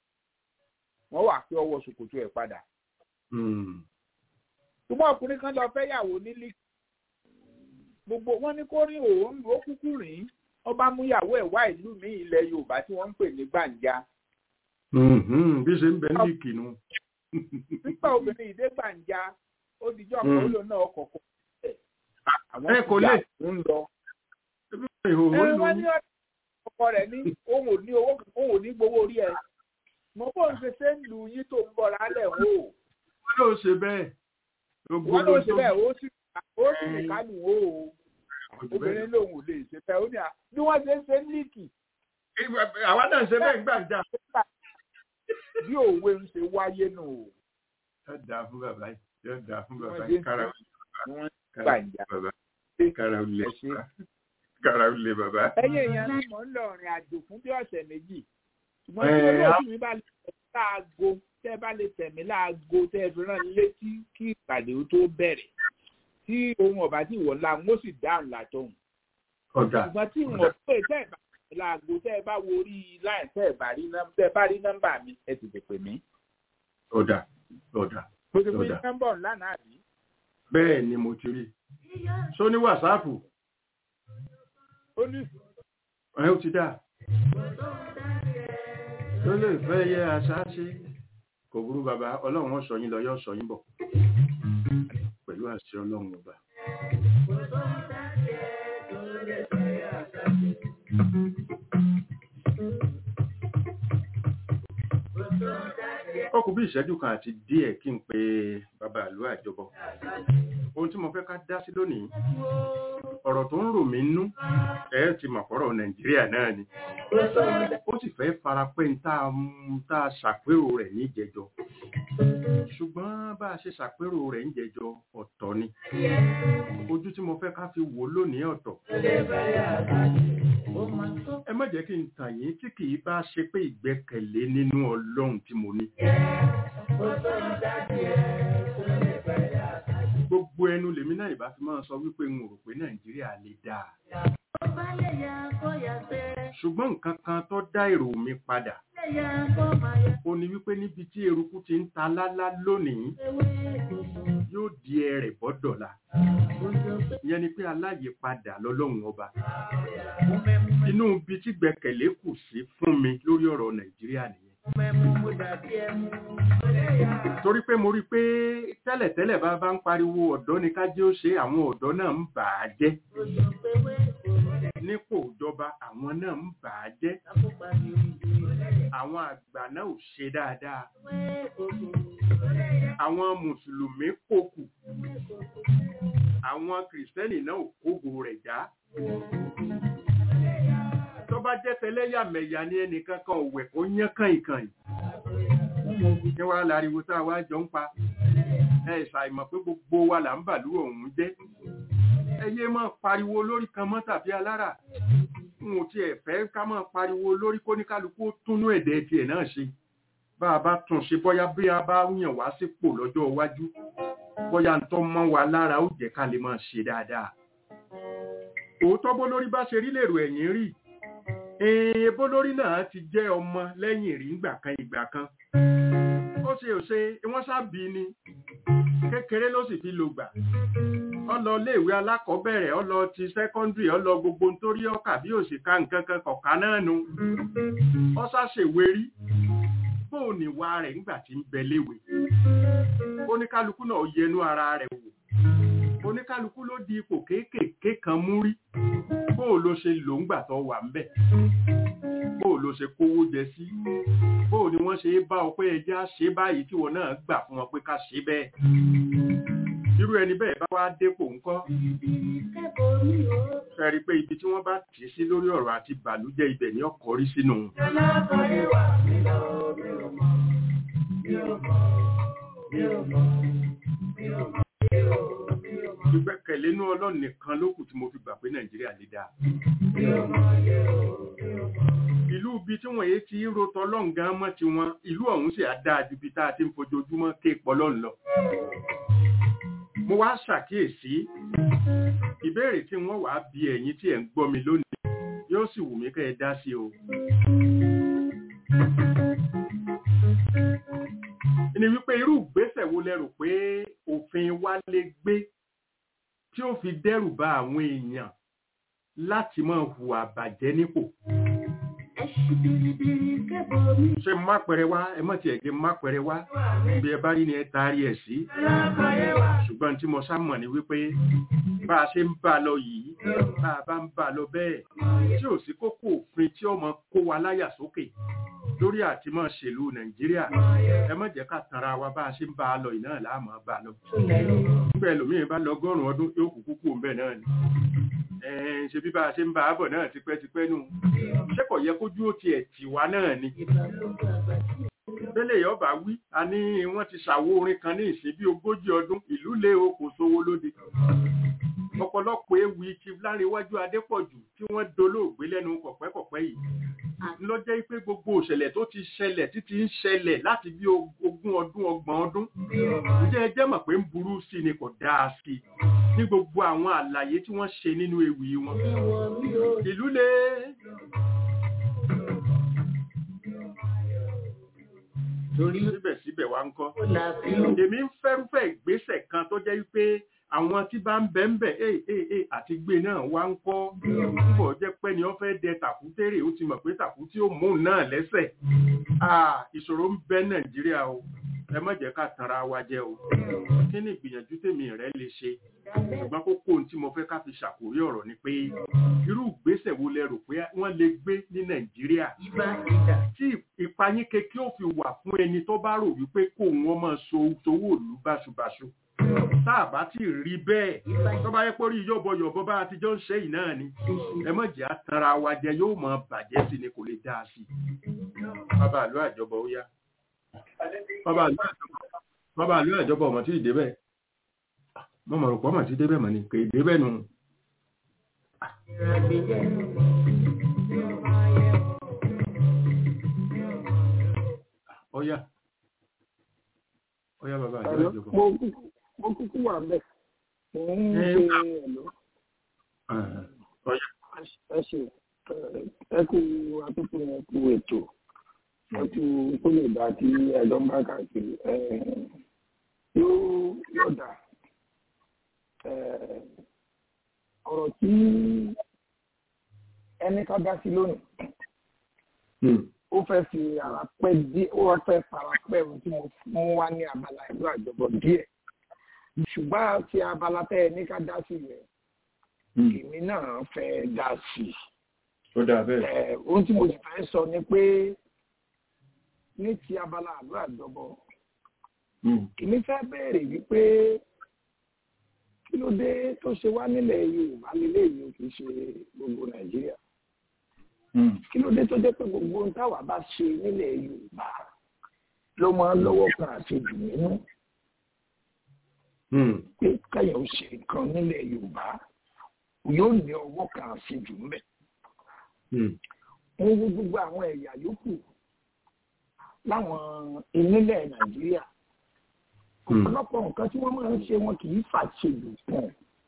wọ́n wà pé ọwọ́ ṣòkòtò ẹ̀ padà Hmm. ṣùgbọ́n ọkùnrin kan lọ fẹ́ yàwó ní líìkì gbogbo wọn ní kó rí òun ó kúkú rìn ọba mú yàwó ẹ̀ wá ìlú mi ilẹ̀ Yorùbá tí wọ́n ń pè ní gbàǹjà Mhm. bí ṣe ń bẹ ní ìkìnnú. nígbà obìnrin ìdé gbàǹjà ó dijọ́ Mm. kan ó lò náà ọkọ̀ kọ̀ ẹ̀ àwọn Ẹ kò lè. ń lọ. ìhòòhò ẹ ìlú wọ́n ní ọkọ rẹ̀ ní òun ò ní owó òun ò ní gbowó orí ẹ̀ mo bó ń ṣe ṣe ń lu yín tó ń bọ̀ lálẹ́ wò ó wọn ló ṣe bẹ́ẹ̀. wọ́n ló ṣe bẹ́ẹ̀ ó sì ó sì ní Ẹ. kánú wò ó obìnrin lòun ò lè ṣe fẹ́ ó ní à bí wọ́n ṣe ń ṣe ń líìkì àwa náà ṣe bẹ́ẹ̀ gbàǹjà. bí òwe ń ṣe wáyé nù ó yóò dáa fún bàbá yìí yóò dáa fún bàbá Wọ́n yìí dé kára ni wọ́n kára gbàǹjà. bàbá kára ó lè Ẹ ṣé. kára ó lè bàbá. ẹ̀yin èèyàn ní mò ń lọ rìn àjò fún bí ọ̀sẹ̀ méjì ṣùgbọ́n Ẹ, tí olóòtú á- mi bá lè tẹ̀mí láago tẹ́ ẹ bá lè tẹ̀mí láago tẹ́ ẹ fi rán mi létí kí ìpàdé ó tó bẹ̀rẹ̀ tí ohun ọ̀bá tí ìwọ̀ ńlá ń ó sì dáhùn látọ̀hún ọ̀dà ṣùgbọ́n tí ìwọ̀n pé tẹ́ ẹ bá tẹ̀mí láago tẹ́ ẹ bá wo orí láì tẹ́ ẹ bá rí nọ́m- tẹ́ ẹ bá rí nọ́mbà mi ẹ sì lè pè mí. ọ̀dà ọ̀dà mo ti fún Ó dà. yín nọ́mbà ọ̀hún lánàá àbí. bẹ́ẹ̀ ni mo ti rí so ní wàsáàpù ó ní ẹ ó ti dà tó lè fẹ́ yẹ àṣà ṣe kò burú bàbá ọlọ́run ó sọ yín lọ yóò sọ yín bọ̀ pẹ̀lú àṣẹ ọlọ́run ọba. ó kù bí ìṣẹ́jú kan àti díẹ̀ kí n pe bàbá ìlú àjọbọ ohun tí mo fẹ́ ká dá sí lónìí ọ̀rọ̀ tó ń rò mí nú ẹ ti mọ̀ fọ́rọ̀ nàìjíríà náà ni ó sì fẹ́ fara pẹ́ ń tá a mú- tá a ṣàpérò rẹ̀ níjẹjọ ṣùgbọ́n bá a ṣe ṣàpérò rẹ̀ níjẹjọ ọ̀tọ̀ ni ojú tí mo fẹ́ ká fi wò lónìí ọ̀tọ̀ ẹ má jẹ́ kí n tàn yín tí kì í bá ṣe pé ìgbẹ́kẹ̀lé nínú ọlọ́run tí mo ní gbogbo ẹnu lèmi náà ìbá fi máa sọ wípé n ò rò pé nàìjíríà lè dáa ṣùgbọ́n nǹkan kan tó dá èrò mi padà ó ní wípé níbi tí eruku ti ń ta lálá lónìí yóò di ẹrẹ̀ bọ́dọ̀la ìyẹn ni pé aláyèpadà lọ́lọ́run ọba inú ibi tí gbẹ́kẹ̀lé kù sí fún mi lórí ọ̀rọ̀ nàìjíríà nìyẹn torí pé mo rí i pé tẹ́lẹ̀tẹ́lẹ̀ bá bá ń pariwo ọ̀dọ́ ni ká jẹ́ ó ṣe àwọn ọ̀dọ́ náà ń bà á jẹ́ nípò ìjọba àwọn náà ń bà á jẹ́ àwọn àgbà náà ò ṣe dáadáa àwọn mùsùlùmí kòkù àwọn kìrìsìtẹ́nì náà ò kógo rẹ̀ já tó bá jẹ́ tẹlẹ́yàmẹ̀yà ni ẹnìkan kan ò wẹ̀ kó yán kàìnkàìn ní wàá láriwo tá a wá jọ ń pa ẹ ṣàìmọ̀ pé gbogbo wa là ń bàlú ọ̀hún jẹ́ ẹ yé máa pariwo lórí kan mọ́ tàbí alára n ò tiẹ̀ fẹ́ ká máa pariwo lórí kóníkálukú ó túnú ẹ̀dẹ̀ tiẹ̀ náà ṣe bá a bá tún ṣe bóyá bí a bá yàn wá sípò lọ́jọ́ iwájú bóyá ń tọ́ mọ́ wa lára ó jẹ́ ká lè máa ṣe dáadáa òótọ́ bó lórí bá ṣe rí lèrò ẹ̀yìn rí èèyàn bó lórí náà ti jẹ́ ọmọ lẹ́yìn rí ìgbà kan ìgbà kan ó ṣe ò ṣe wọ́n ṣáàbí ni kékeré ló sì fi lò gbà ó lọ iléèwé alákọ̀ọ́bẹ̀rẹ̀ ó lọ ti sẹ́kọ́ndìrì ó lọ gbogbo nítorí ọkà bí òṣìkà nǹkan kan kọ̀ọ̀ká náà nu ó ṣàṣèwé rí bóun ní wa rẹ̀ nígbà tí ń bẹ léwe oníkálukú náà yẹnu ara rẹ̀ wò oníkálukú ló di ipò kéékèèké kan mú rí bóò ló ṣe lò ń gbà tó wà ń bẹ̀ bóò ló ṣe kówó jẹ sí bóò ni wọ́n ṣe bá ọ pé ẹjẹ́ ṣe báyìí tí wọ́n náà gbà fún wọn pé ká ṣe bẹ́ẹ̀ irú ẹni bẹ́ẹ̀ bá wá dépò ńkọ́ fẹ́rí pé ibi tí wọ́n bá tì í sí lórí ọ̀rọ̀ àti bàlújẹ́ ibẹ̀ ni ọkọ̀ rí sínú ìgbẹ́kẹ̀lé inú ọlọ́run nìkan ló kù tí mo fi gbà pé nàìjíríà lè dáa ìlú ibi tí wọ́n yé ti ń rotọ ọlọ́run gan mọ́ ti wọn ìlú ọ̀hún sì á dáa ju ibi tá a ti ń fojoojúmọ́ ké pọlọ́run lọ mo wá ṣàkíyèsí ìbéèrè tí wọ́n wàá bi ẹ̀yin tí ẹ̀ ń gbọ́ mi lónìí yóò sì wù mí kẹ́ ẹ dá sí o ni wípé irú ìgbésẹ̀ wo lẹ rò pé òfin wa lè gbé tí ó fi dẹ́rù ba àwọn èèyàn láti máa hùwà bàjẹ́ nípò. ṣe má pẹrẹ wá ẹ mọ̀ tí ẹ̀ gé má pẹrẹ wá bí ẹ bá rí ni ẹ taari ẹ̀ sí. ṣùgbọ́n tí mo sá mọ̀ ni wípé bá a ṣe ń bá a lọ yìí bá a bá ń bá a lọ bẹ́ẹ̀ tí ò sí kókó òfin tí ó mọ kó wa láyà sókè lórí àti máa ṣèlú nàìjíríà ẹ má jẹ́ ká tanra wa bá a ṣe ń bá a lọ yìí náà láàmú bá a lọ. nígbà ẹlòmíràn bá lọ ọgọ́rùn-ún ọdún yóò kúkú kú òun bẹ́ẹ̀ náà ni ṣe bí bá a ṣe ń bá a bọ̀ náà tipẹ́tipẹ́ nù ṣé kò yẹ kójú ó tiẹ̀ tì wá náà ni. bẹ́lẹ̀ yọba wí a ní wọ́n ti ṣàwo orin kan ní ìsìn bí ogójì ọdún ìlú lé o kò sówó lóde ọ̀pọ̀lọpọ̀ ewì ti láríwájú adépọ̀jù tí wọ́n dolóògbé lẹ́nu kọ̀pẹ́kọ̀pẹ́ yìí ló jẹ́ pé gbogbo òṣẹ̀lẹ̀ tó ti ṣẹlẹ̀ títí ń ṣẹlẹ̀ láti bí ogún ọdún ọgbọ̀n ọdún ǹjẹ́ ẹ jẹ́ mọ̀ pé ń burú sí ni kò dáa sí ní gbogbo àwọn àlàyé tí wọ́n ṣe nínú ewì wọn ìlú lé torí síbẹ̀síbẹ̀ wá ń kọ́ èmi ń fẹ́rúfẹ́ ìgbésẹ̀ kan tó jẹ́ pé àwọn tí bá ń bẹ́ ń bẹ̀ ẹ́ ẹ́ ẹ́ àti gbé náà wá ń kọ́ púpọ̀ jẹ́ pé ni wọ́n fẹ́ dẹ tàkútérè ó ti mọ̀ pé tàkútí ó mú náà lẹ́sẹ̀ ìṣòro ń bẹ nàìjíríà o ẹ má jẹ́ ká tanra wa jẹ o kí ni ìgbìyànjú tèmi rẹ lè ṣe ṣùgbọ́n kókó ohun tí mo fẹ́ ká fi ṣàkórí ọ̀rọ̀ ni pé irú ìgbésẹ̀ wo lẹ rò pé wọ́n lè gbé ní nàìjíríà tí ìpayín keke ó fi wà fún ẹni tó bá rò wípé kó wọn máa so sowó òlù báṣubàṣu táàbá tí rí bẹ́ẹ̀ tó bá yẹ pé orí yọ̀bọ̀yọ̀bọ̀ bá ti jọ ń ṣe yìí náà ni ẹ má jẹ́ àtàrà wa jẹ yóò mọ bàjẹ́ sí ni kò lè dáa sí i bàbá àlọ́ àjọbọ̀ ó yá bàbá àlọ́ àjọbọ̀ ọmọ tí ì débẹ̀ mo mọ̀ rò pọ̀ mọ̀ tí débẹ̀ mọ̀ ni kò ì débẹ̀ nù. Ọya. Ọya bàbá àlọ́ àjọbọ̀ mo kúkú wà bẹ́ẹ̀ mo ń ṣe ẹ̀lọ́ ẹ ṣe ẹ kú àtúntò ẹ kú ètò ẹ kú kó lè dá kí ẹjọ́ ń bá káàkiri yóò yóò dà ọ̀rọ̀ tí ẹni ká dá sí lónìí ó fẹ́ fi ara pẹ́ díẹ̀ ó fẹ́ fara pẹ́ ohun tí mo mú wá ní abala ìlú àjọbọ̀ díẹ̀ ṣùgbọ́n ti abala tẹ́ ẹ ní ká dá sí rẹ̀ èmi náà fẹ́ dá sí i. ó dà bẹ́ẹ̀. Ẹ, ohun tí mo sì fẹ́ sọ ni pé ní ti abala àlọ́ àjọbọ èmi fẹ́ béèrè wípé kí ló dé tó ṣe wá nílẹ̀ Yorùbá lélẹ́yìí o kì í ṣe gbogbo Nàìjíríà kí ló dé tó jẹ́ pé gbogbo ohun táwa bá ṣe nílẹ̀ Yorùbá ló máa ń lọ́wọ́ kan àṣejù nínú pé káyọ̀ ń ṣe nǹkan nílẹ̀ Yorùbá yóò ní ọwọ́ kan àṣejù ńbẹ̀ wọ́n wo gbogbo àwọn ẹ̀yà yòókù láwọn ìnílẹ̀ Nàìjíríà ọ̀pọ̀lọpọ̀ nǹkan tí wọ́n máa ń ṣe wọn kì í fàṣejù pọ̀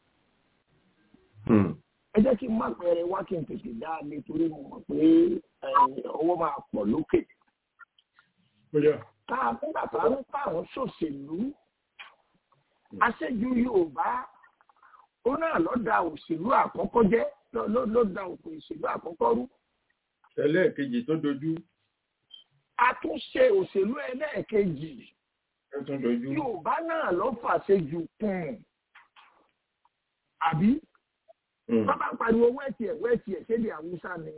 ẹ jẹ́ kí n má pẹ̀rẹ̀ wá kí n tètè dá a lé torí mo mọ̀ pé ẹ, ọwọ́ máa pọ̀ lókè tá a nígbà tá a ń pààrọ̀ ṣòṣèlú aṣẹ́jú Yorùbá ó náà ló da òṣèlú àkọ́kọ́ jẹ́ ló- ló ló da òkò òṣèlú àkọ́kọ́ rú ẹlẹ́ẹ̀kejì tó dojú àtúnṣe òṣèlú ẹlẹ́ẹ̀kejì ó tún dojú. Yorùbá náà ló fàṣejù kùn àbí bàbá pariwo wẹ́ẹ̀tì ẹ̀ wẹ́ẹ̀tì ẹ̀ ṣé ní Haúsá ni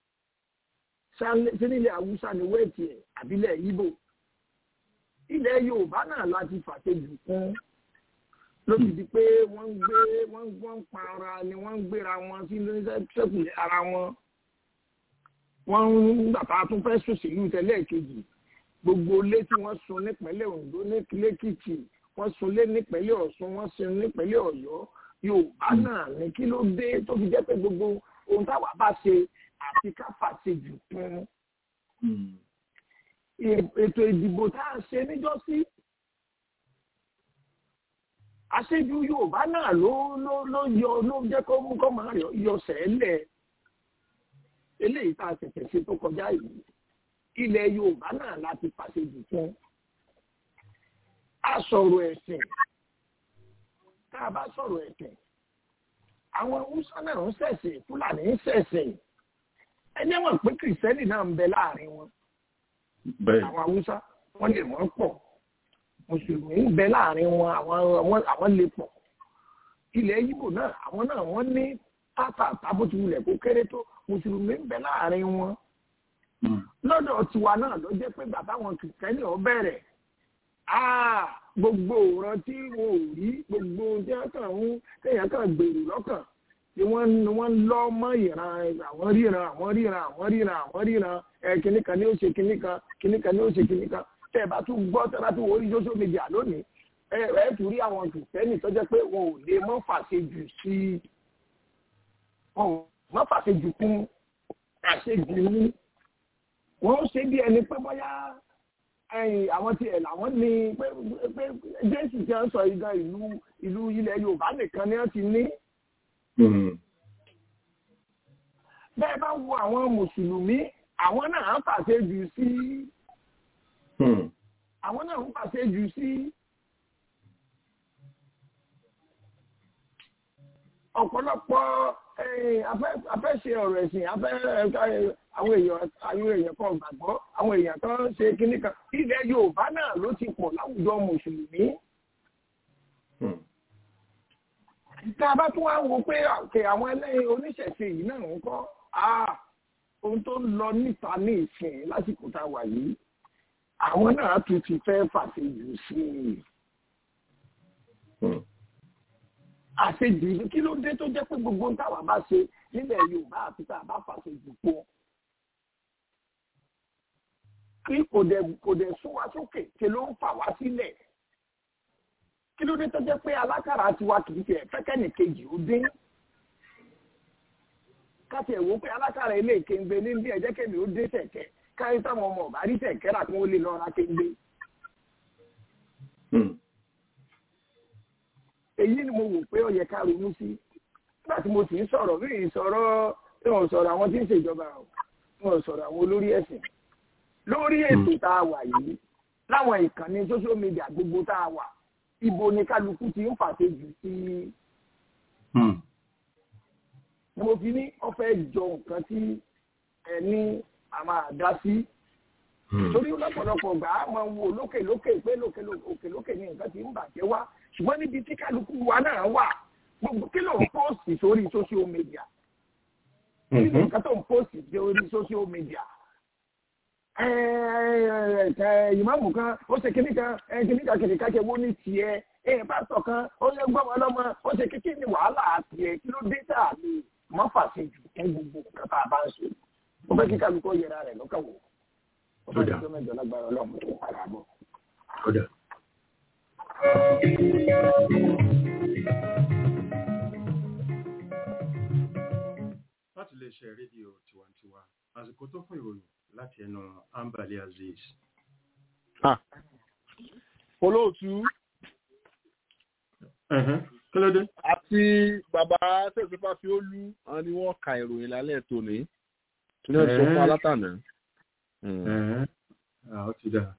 ṣé nílẹ̀ Haúsá ni wẹ́ẹ̀tì ẹ̀ àbílẹ̀ Ìgbò ilẹ̀ Yorùbá náà láti fàṣejù kùn ló ti di pé wọ́n ń gbé wọ́n ń wọ́n ń pa ara ni wọ́n ń gbéra wọn sí sẹ́kùlẹ̀ ara wọn wọ́n ń bàbá tún fẹ́ ṣòṣèlú tẹ́lẹ̀ kejì gbogbo ilé tí wọ́n sun nípínlẹ̀ Oǹdó lẹ́kìtì wọ́n sun lé nípínlẹ̀ Ọ̀ṣun wọ́n sun nípínlẹ̀ Ọ̀yọ́ Yorùbá náà ní kí ló dé tó fi jẹ́ pé gbogbo ohun táwa bá ṣe àti ká fàṣejù kún ètò ìdìbò tá a ṣe níjọ́sí àṣejù Yorùbá náà ló ló ló yọ ló jẹ́ kó mú kó máa yọ yọ sẹ́lẹ̀ eléyìí tá a ṣẹ̀ṣẹ̀ ṣe tó kọjá yìí ilẹ̀ Yorùbá náà láti fàṣejù fún a sọ̀rọ̀ ẹ̀sìn tá a bá sọ̀rọ̀ ẹ̀sìn àwọn Hausa náà ń ṣẹ̀sìn Fúlàní ń ṣẹ̀sìn ẹni wọn pé kìrìsìtẹ́nì náà ń bẹ láàrin wọn bẹ́ẹ̀ àwọn Hausa wọ́n lè wọ́n pọ̀ mùsùlùmí ń bẹ láàrin wọn àwọn àwọn- àwọn lè pọ̀ ilẹ̀ Ìgbò náà àwọn náà wọ́n ní tátà tábùtùwulẹ̀ kó kéré tó mùsùlùmí ń bẹ láàrin wọn lọ́dọ̀ tiwa náà ló jẹ́ pé bàbá wọn kìrìsìtẹ́nì ọ bẹ̀rẹ̀ áà gbogbo òran tí wọn ò rí gbogbo ohun tí wọ́n kàn ń kéèyàn kàn gbèrú lọ́kàn ni wọ́n ni wọ́n ń lọ́ mọ́ ìran àwọn ríran àwọn ríran àwọn ríran àwọn ríran ẹ kinní kan ni ó ṣe kinní kan kinní kan ni ó ṣe kinní kan tẹ́ ẹ bá tún gbọ́ tẹ́ ẹ bá tún wọlé social media lónìí ẹ ẹ tún rí àwọn kìrìsìtẹ́nì tó jẹ́ pé wọn ò lè mọ́ fàṣejù sí wọn ò mọ́ fàṣejù kún àṣejù ní wọ́n ṣe bí ẹni pé bóyá ẹ̀yìn àwọn tiẹ̀ làwọn ní pé pé jésù ti ń sọ ìgbà ìlú ìlú ilẹ̀ yorùbá nìkan ni wọ́n ti ní. bẹ́ẹ̀ bá wo àwọn mùsùlùmí àwọn náà ń pàṣẹ jù sí àwọn náà ń pàṣẹ jù sí ọ̀pọ̀lọpọ̀ ẹ̀yìn afẹ́- afẹ́ṣe ọ̀rọ̀ ẹ̀sìn afẹ́ ẹ̀, àwọn èèyàn àwọn èèyàn kan gbàgbọ́ àwọn èèyàn kan ṣe kinní kan ilẹ̀ yorùbá náà ló ti pọ̀ láwùjọ mùsùlùmí. tá a bá tún wá wo pé àkè àwọn ẹlẹ́yin oníṣẹ̀ṣe yìí náà ń kọ́ ah, ohun tó ń lọ níta ní ìsìn lásìkò tá a wà yìí àwọn náà tún ti fẹ́ fàṣejù sí i àṣejù ní kí ló dé tó jẹ́ pé gbogbo ń táwa bá ṣe nílẹ̀ yorùbá àti tá a bá fàṣejù pọ̀ kí kò dẹ̀ kò dẹ̀ sún wa sókè ṣe ló ń fà wá sílẹ̀ kí ló dé tó jẹ́ pé alákàrà tiwa kì í ṣe fẹ́kẹ́nì kejì ó dín káṣí ẹ̀wọ́ pé alákàrà ilé ìkéǹgbé ní bí ẹ̀jẹ̀ kẹ́mi ó dé sẹ̀kẹ́ káyé táwọn ọmọ ọ̀bá rí sẹ̀kẹ́ rà kí wọ́n lè lọ ra kéǹgbé. èyí ni mo wò pé ó yẹ ká ronú sí nígbà tí mo sì ń sọ̀rọ̀ bí ìsọ̀rọ̀ tí wọ́n sọ̀rọ̀ àwọn tí ń ṣèjọba o tí wọ́n sọ̀rọ̀ àwọn olórí ẹ̀sìn lórí ètò tá a wà yìí láwọn ìkànnì social media gbogbo tá a wà ibo ni kálukú ti ń fàṣejù sí ni mo fi ní ọ̀fẹ́ jọ nǹkan tí ẹni a máa dá sí torí lọ́pọ̀lọpọ̀ gbà á máa wo lókè lókè pé lókè lókè lókè ní nǹkan tí ń bàjẹ́ wá ṣùgbọ́n níbi tí kálukú wa náà wà gbogbo kí ló ń póòsì sórí social media kí ni nǹkan tó ń póòsì sórí social media ìmáàmù kan ó ṣe kíní kan kíní kan kìnìún kájẹ wo ní tiẹ̀ pásítọ̀ kan ó yẹ gbọ́ wọn lọ́mọ ó ṣe kíkí ní wàhálà tiẹ̀ kí ló dé tá a lè má fàṣẹ jù fún gbogbo nǹkan tá a bá ń ṣe ó fẹ́ kí kálukọ́ yẹra rẹ̀ lọ́kàn wò ó fẹ́ kí tó mẹ́jọ lágbára ọlọ́run tó padà bọ̀. láti lè ṣe rédíò tiwantiwa àsìkò tó fún ìròyìn láti ẹnu ambali aziz. olóòtú kí ló dé. àti bàbá tẹ̀sífà fi ó lú wọn ni wọ́n ka ìròyìn lálẹ́ tòní tí wọ́n sọ fún alátànà. ó ti dà.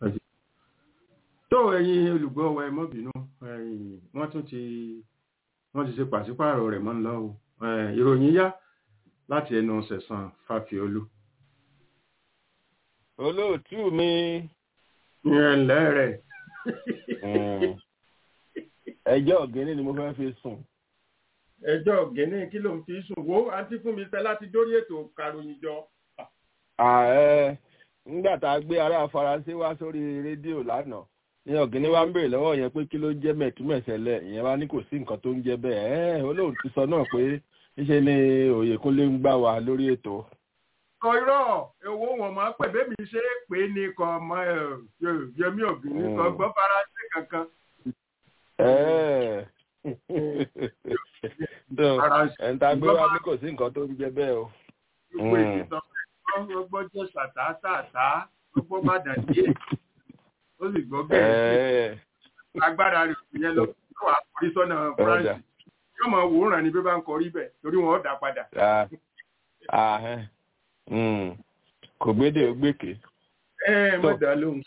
tó ẹ̀yin olùgbọ́ wa ẹ mọ́ bínú wọ́n tún ti wọ́n ti ṣe pàṣípààrọ̀ rẹ̀ mọ́ ńlá o ìròyìn yá láti ẹnu sẹ̀sán fàfiolú. olóòtú mi. ìrẹ̀lẹ̀ rẹ̀. ẹjọ́ ọ̀gẹ́ni ni mo fẹ́ fi sùn. ẹjọ́ ọ̀gẹ́ni kí ló ń fi sùn wo àǹtí fún mi fẹ́ láti dórí ètò karòyìn jọ. ààrẹ nígbà tá a gbé ará faransé wá sórí rédíò lánàá ní ọ̀gẹ́ni wa ń béèrè lọ́wọ́ yẹn pé kí ló jẹ́ mẹ̀túmẹ̀sẹ̀lẹ̀ ìyẹn wá ní kò sí nǹkan tó ń jẹ́ bẹ́ẹ̀ ẹ́ olóòtú sọ náà pé níṣẹ́ ni òyèkúnlé ń gbà wá lórí ètò. kọ irọ́ èwo wọn máa pẹ̀ bẹ́ẹ̀ mi ṣe é pé ní kọ ọmọ yẹmí ọ̀gbìn kọ gbọ́ faransé kankan. ẹ̀ńtà gbé wá ní kò sí nǹkan tó ń jẹ́ bẹ́ẹ̀ o. gbogbo ìtàn ọgbọ́n jẹ́ sàtàtàtà ọgbọ́n má dà díẹ̀ ó sì gbọ́ bẹ́ẹ̀ agbára rẹ̀ yẹn lọ yóò wá kọrí sọ́nà france yóò mọ wòóràn ni bí bá ń kọrí bẹ̀ torí wọn ó dà padà. kò gbédè ó gbèké. ẹ ẹ mọ̀ dá lóhùn.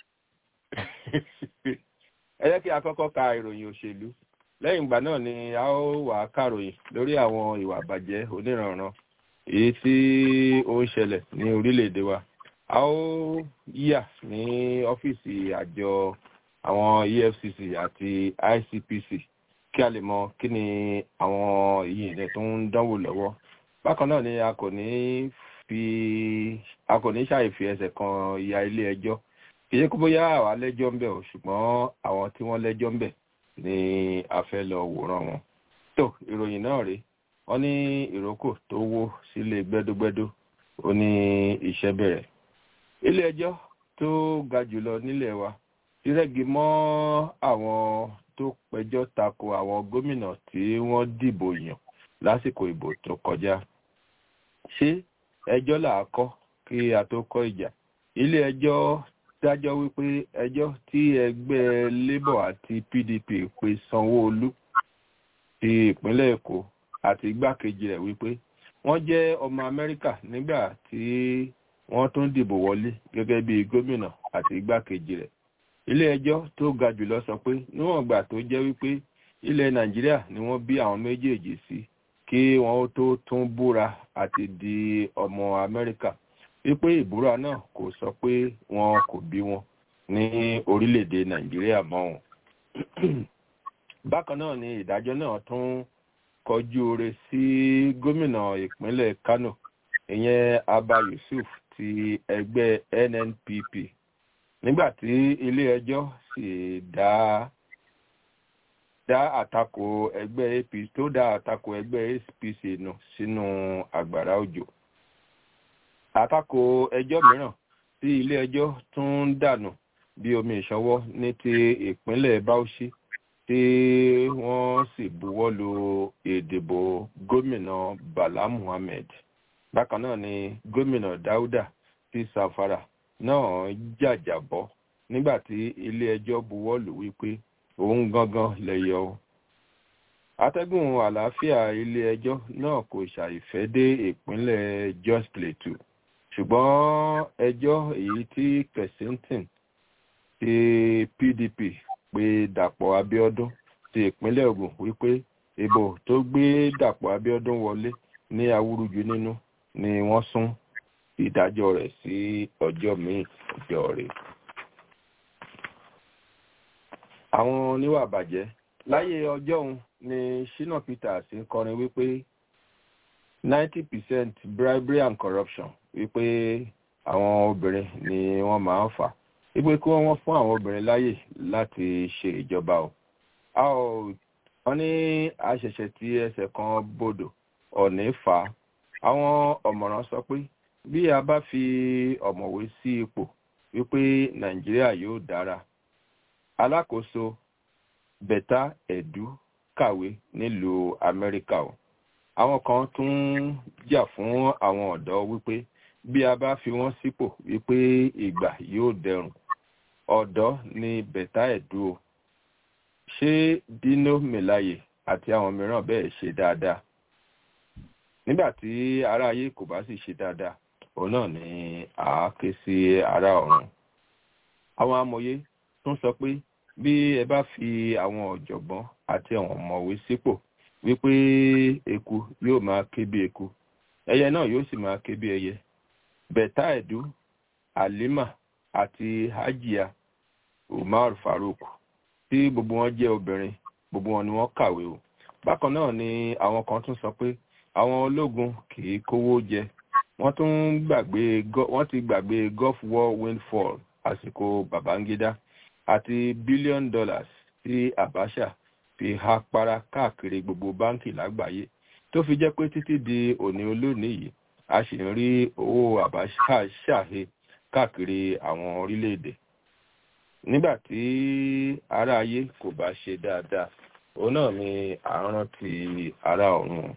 ẹ jẹ́ kí a kọ́kọ́ ka ìròyìn òṣèlú lẹ́yìn ìgbà náà ni a ó wà á kàròyìn lórí àwọn ìwà àbàjẹ́ oníranran èyí tí ó ń ṣẹlẹ̀ ní orílẹ̀-èdè wa a ó yà ní ọ́fíìsì àjọ àwọn efcc àti icpc kí a lè mọ kí ni àwọn ìyìnlẹ̀ tó ń dánwò lọ́wọ́ bákan náà ni a kò ní fi a kò ní ṣàìfi ẹsẹ̀ kan ìyá ilé ẹjọ́ kì í ṣe kó bóyá àwa lẹ́jọ́ ń bẹ̀ o ṣùgbọ́n àwọn tí wọ́n lẹ́jọ́ ń bẹ̀ ni a fẹ́ lọ wòran wọn tó ìròyìn náà rèé wọ́n ní ìrókò tó wó sílé gbẹ́dógbẹ́dó ó ní iṣẹ́ bẹ̀rẹ̀ ilé ẹjọ́ tó ga jùlọ nílẹ̀ wa ti rẹ́gi mọ́ àwọn tó pẹjọ́ tako àwọn gómìnà tí wọ́n dìbò yàn lásìkò ìbò tó kọjá ṣé ẹjọ́ là á kọ́ kí a tó kọ́ ìjà ilé ẹjọ́ dájọ́ wípé ẹjọ́ tí ẹgbẹ́ labour àti pdp pe sanwó-olu ti ìpínlẹ̀ èkó àti igbákejì rẹ̀ wípé wọ́n jẹ́ ọmọ amẹ́ríkà nígbà tí wọ́n tún dìbò wọlé gẹ́gẹ́ bí gómìnà àti igbákejì rẹ̀ ilé ẹjọ́ tó ga jùlọ sọ pé níwọ̀n ìgbà tó jẹ́ wípé ilẹ̀ nàìjíríà ni wọ́n bí àwọn méjèèjì sí kí wọ́n ó tó tún búra àti di ọmọ amẹ́ríkà wípé ìbúra náà kò sọ pé wọn kò bí wọn ní orílẹ̀-èdè nàìjíríà mọ́ wọn. bákan náà ni ìdájọ́ náà tún kọjú ore sí gómìnà ìpínlẹ̀ kano ìyẹn abba yusuf ti ẹgbẹ́ nnpp nígbà tí ilé-ẹjọ́ sì dá dá àtakò ẹgbẹ́ apc tó dá àtakò ẹgbẹ́ apc nù sínú àgbàrá òjò àtakò ẹjọ́ mìíràn tí ilé-ẹjọ́ tún ń dànù bí omi ìṣọwọ́ ní ti ìpínlẹ̀ bauchi tí wọ́n sì buwọ́ lu ìdìbò gómìnà bala muhammed bákan náà ni gómìnà dáúdà ti sàfàrà náà jàjàbọ́ nígbà tí ilé-ẹjọ́ buwọ́ lù wípé òun gangan lẹ̀yọ o atẹ́gùn àlàáfíà ilé-ẹjọ́ náà kò ṣàìfẹ́ dé ìpínlẹ̀ jos plateau ṣùgbọ́n ẹjọ́ èyí tí kensington ti pdp pé dàpọ̀ abiodun ti ìpínlẹ̀ ogun wípé ìbò tó gbé dàpọ̀ abiodun wọlé ní awúrúju nínú ni wọ́n sún ìdájọ́ rẹ̀ sí ọjọ́ míì ọjọ́ rẹ̀. àwọn oníwà bàjẹ́ láyé ọjọ́ òun ni shina peters ń kọrin wípé ninety percent bribery and corruption wípé àwọn obìnrin ni wọ́n máa ń fà wípé kí wọ́n fún àwọn obìnrin láyè láti ṣe ìjọba o a ò wọ́n ní àṣẹ̀ṣẹ̀ tí ẹsẹ̀ kan bodò ọ̀nì fà á àwọn ọ̀mọ̀ràn sọ pé bí a bá fi ọ̀mọ̀wé sí ipò wípé nàìjíríà yóò dára alákòóso bẹ̀tà ẹ̀dú kàwé nílùú amẹ́ríkà o àwọn kan tún ń jà fún àwọn ọ̀dọ́ wípé bí a bá fi wọ́n sípò wípé ìgbà yóò dẹrùn ọ̀dọ́ ni bẹ̀tà ẹ̀dú o ṣé dino melaye àti àwọn mìíràn bẹ́ẹ̀ ṣe dáadáa nígbà tí ará ayé kò bá sì ṣe dáadáa òun náà ni à á ké sí ará ọ̀run àwọn amòye tún sọ pé bí ẹ bá fi àwọn ọ̀jọ̀gbọ́n àti àwọn ọ̀mọ̀wé sípò wípé eku yóò máa ké bí eku ẹyẹ náà yóò sì máa ké bí ẹyẹ bẹ̀tà ẹ̀dú halima àti hajia umar farouk tí gbogbo wọn jẹ́ obìnrin gbogbo wọn ni wọ́n kàwé o bákan náà ni àwọn kan tún sọ pé àwọn ológun kì í kówó jẹ wọ́n tún gbàgbé wọ́n ti gbàgbé gulf war windfall àsìkò babangida àti billion dollars tí abacha fi há para káàkiri gbogbo báńkì lágbàáyé tó fi jẹ́ pé títí di òní olónìí yìí a sì ń rí owó abacha ṣàhe káàkiri àwọn orílẹ̀-èdè nígbà tí ará ayé kò bá ṣe dáadáa òun náà ni à ń rántí ará ọ̀run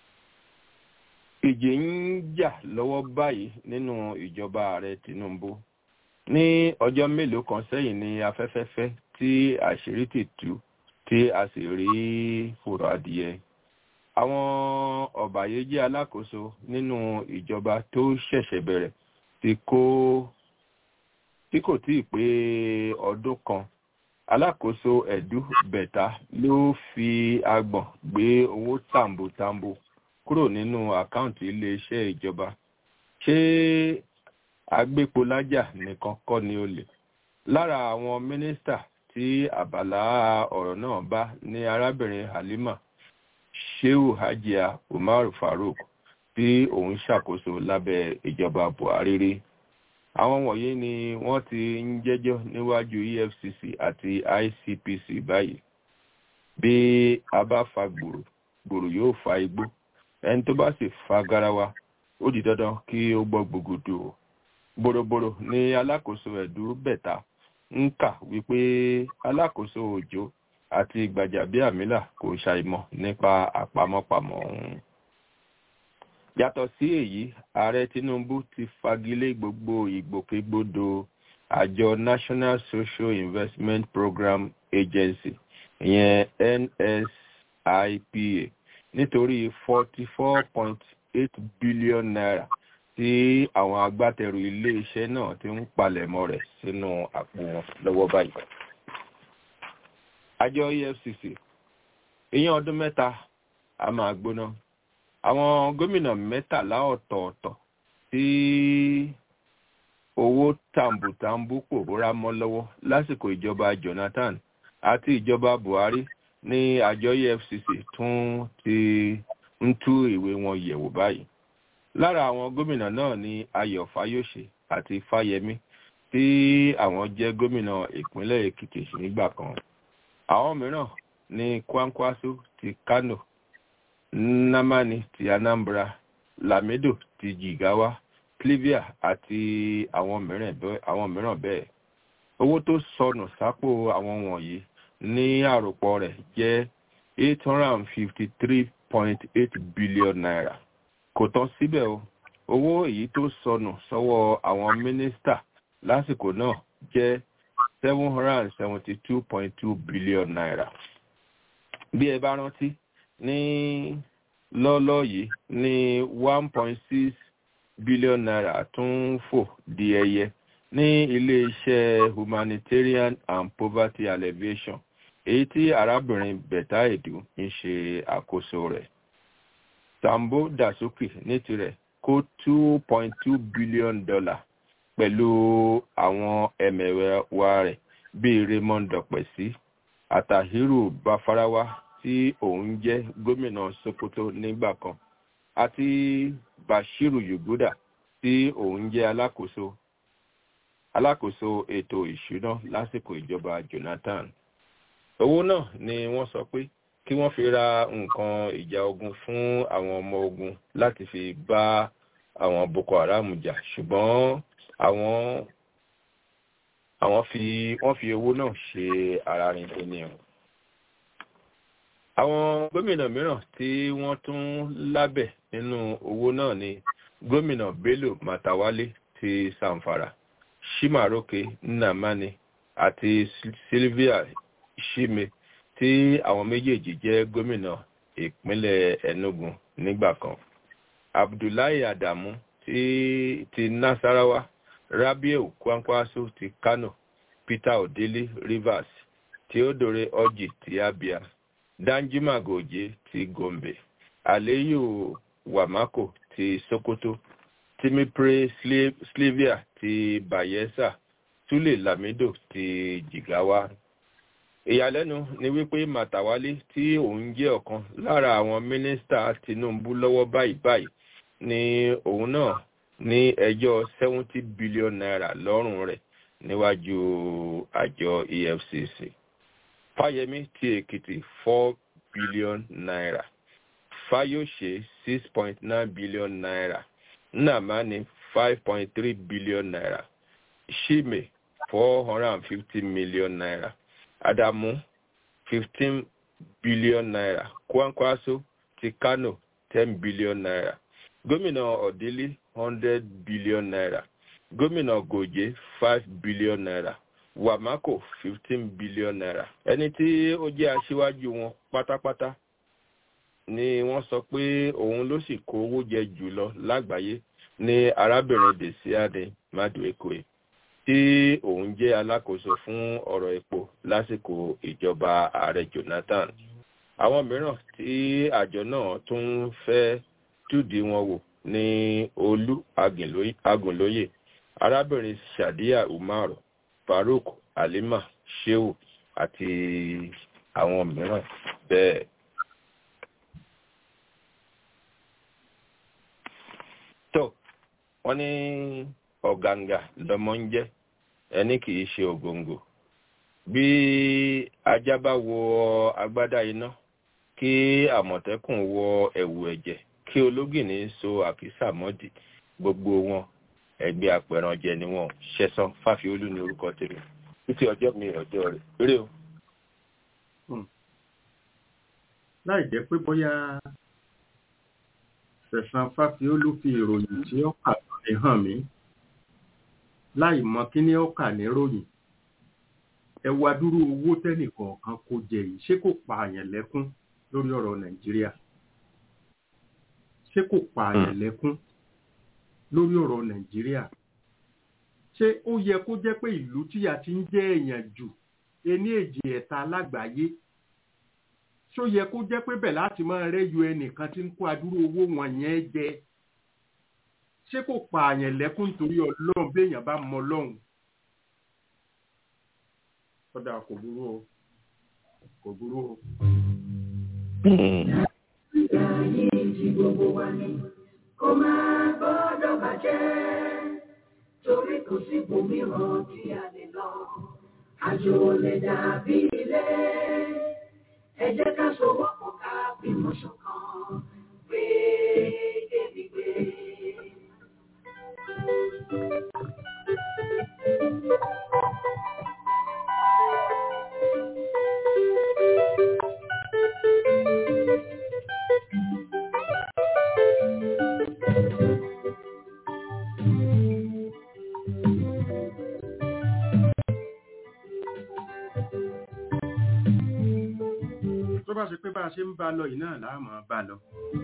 ìjì ń jà lọ́wọ́ báyìí nínú ìjọba ààrẹ tinubu ní ọjọ́ mélòó kan sẹ́yìn ni afẹ́fẹ́fẹ́ tí àṣírí ti tú tí a sì rí fòrò adìyẹ àwọn ọ̀bàyéjẹ́ alákòóso nínú ìjọba tó ṣẹ̀ṣẹ̀ bẹ̀rẹ̀ ti kó tí kò tíì pé ọdún kan alákòóso ẹ̀dú bẹ̀tà ló fi agbọ̀n gbé owó tàǹbòtàǹbò kúrò nínú àkáǹtì iléeṣẹ́ ìjọba ṣé agbépolájà nìkan kọ́ ni ó lè lára àwọn mínísítà tí àbàlá ọ̀rọ̀ náà bá ní arábìnrin halima sheu hajia umar farouk tí òun ṣàkóso lábẹ́ ìjọba buhari rí àwọn wọ̀nyí ni wọ́n ti ń jẹ́jọ́ níwájú efcc àti icpc báyìí bí a bá fa gbòòrò gbòòrò yóò fa igbó ẹni tó bá sì fa garawa ó di dandan kí ó gbọ́ gbogbo o bòròbòrò ni alákòóso ẹ̀dú bẹ̀ta ń kà wípé alákòóso òjò àti gbàjàbíàmílà kò ṣàìmọ̀ nípa àpamọ́pamọ́ ọ̀hún yàtọ̀ sí èyí ààrẹ tinubu ti fagilé gbogbo ìgbòkègbodò àjọ national social investment program agency ìyẹn nsipa nítorí forty four point eight billion naira tí àwọn agbátẹrù iléeṣẹ́ náà ti ń palẹ̀mọ́ rẹ̀ sínú àpò wọn lọ́wọ́ báyìí. àjọ efcc èèyàn ọdún mẹ́ta a máa gbóná àwọn gómìnà mẹ́tàlá ọ̀tọ̀ọ̀tọ̀ tí owó tàǹbùtàǹbù pòórá mọ́ lọ́wọ́ lásìkò ìjọba jonathan àti ìjọba buhari ní àjọ efcc tún ti ń tú ìwé wọn yẹ̀wò báyìí lára àwọn gómìnà náà ni ayọ̀ fáyọ̀ṣe àti fáyẹmí tí àwọn jẹ́ gómìnà ìpínlẹ̀ èkìtì nígbà kan àwọn mìíràn ní kwankwaso ti kano nnamani ti anambra lamido ti jigawa clivia àti àwọn mìíràn bẹ́ẹ̀ owó tó sọnù sápò àwọn wọ̀nyí ní àròpọ̀ rẹ̀ jẹ́ eight hundred and fifty three point eight billion naira kò tán síbẹ̀ o owó èyí tó sọnù sọ́wọ́ àwọn mínísítà lásìkò náà jẹ́ seven hundred and seventy two point two billion naira bí ẹ bá rántí ní lọ́lọ́ yìí ní one point six billion naira tún fò di ẹyẹ ní iléeṣẹ́ humanitarian and poverty alleviation èyí tí arábìnrin bẹ̀tà èdù ń ṣe àkóso rẹ̀ sambo dasuki ní tirẹ̀ kó two point two billion dollar pẹ̀lú àwọn ẹ̀mẹ̀wẹ̀wà rẹ̀ bíi raymond dọ̀pẹ̀sí àtàhírù bafarawa tí òun jẹ́ gómìnà sokoto nígbà kan àti bashiru yuguda tí òun jẹ́ alákòóso alákòóso ètò ìṣúná lásìkò ìjọba jonathan owó náà ni wọ́n sọ pé kí wọ́n fi ra nǹkan ìjà ogun fún àwọn ọmọ ogun láti fi bá àwọn boko haram jà ṣùgbọ́n àwọn àwọn fi wọ́n fi owó náà ṣe ara rin ènìyàn àwọn gómìnà mìíràn tí wọ́n tún lábẹ̀ nínú owó náà ni gómìnà bello matawale ti samfara shimaroke nnamani àti sylvia shime tí àwọn méjèèjì jẹ́ gómìnà ìpínlẹ̀ enugu nígbà kan abdullahi adamu ti ti nasarawa rabiu kwankwaso ti kano peter odili rivers theodore orji ti abia danjuma goje ti gombe aliyu wamako ti sokoto timipre slivia ti bayelsa sule lamido ti jigawa ìyàlẹ́nu ni wípé màtàwálé tí òun jẹ́ ọ̀kan lára àwọn mínísítà tinubu lọ́wọ́ báyìí báyìí ni òun náà ní ẹjọ́ seventy billion naira lọ́rùn rẹ̀ níwájú àjọ efcc fáyemí ti èkìtì four billion naira fayose six point nine billion naira nnamani five point three billion naira shime four hundred and fifty million naira adamu fifteen billion naira kwankwaso ti kano ten billion naira gómìnà ọ̀dẹ́lẹ̀ hundred billion naira gómìnà gòjé five billion naira wamako fifteen billion naira ẹni tí ó jẹ́ aṣíwájú wọn pátápátá ni wọ́n sọ pé òun ló sì kó owó jẹ jùlọ lágbàáyé ní arábìnrin desiade maduekwe tí òun jẹ́ alákòóso fún ọ̀rọ̀ epo lásìkò ìjọba ààrẹ jonathan àwọn mìíràn tí àjọ náà tún fẹ́ túdì wọn wò ní olú agùnlóye arábìnrin sadiya umar farouk halima sheu àti àwọn mìíràn bẹ́ẹ̀. tó wọ́n ní ọ̀gàǹgà lọmọ ń jẹ́ ẹni kì í ṣe ògòǹgò bí ajá bá wọ agbádá iná kí àmọ̀tẹ́kùn wọ ẹ̀wù ẹ̀jẹ̀ kí ológìní so àkísà mọ́dì gbogbo wọn ẹgbẹ́ apẹ̀rànjẹ ni wọn ṣẹ̀sán fáfiolú ní orúkọ tèmi títí ọjọ́ mi ọjọ́ rẹ̀ rí o. láì jẹ́ pé bóyá ṣẹ̀sán fáfiolú fi ìròyìn tí ó kà lórí hàn mí láì mọ kí ni ó kà ní ròyìn ẹ wá dúró owó tẹ́nìkọ̀ọ̀kan kó jẹ yìí ṣé kò pààyàn lẹ́kún lórí ọ̀rọ̀ nàìjíríà ṣé kò pààyàn lẹ́kún lórí ọ̀rọ̀ nàìjíríà ṣé ó yẹ kó jẹ́ pé ìlú tíyà ti ń jẹ́ èèyàn jù ení èjì ẹ̀ta lágbàáyé ṣó yẹ kó jẹ́ pé bẹ̀ láti máa rẹ́yọ ẹnìkan tí ń kó adúrú owó wọn yẹn jẹ ṣé kò pààyàn lẹ́kún torí ọlọ́run béèyàn bá mọ ọlọ́run kódà kò burú o kò burú o. Ìgbà yìí ti gbogbo wa ni kó máa gbọ́dọ̀ bàjẹ́ torí kò sí ibòmíràn tí a lè lọ. Àjò lè dàbí ilé. Ẹ jẹ́ ká sowọ́pọ̀ ká bímọ ṣọ̀kan gbé débi gbé. tó bá ṣe pé bá a ṣe ń bá lọ yìí náà láàmú bá lọ.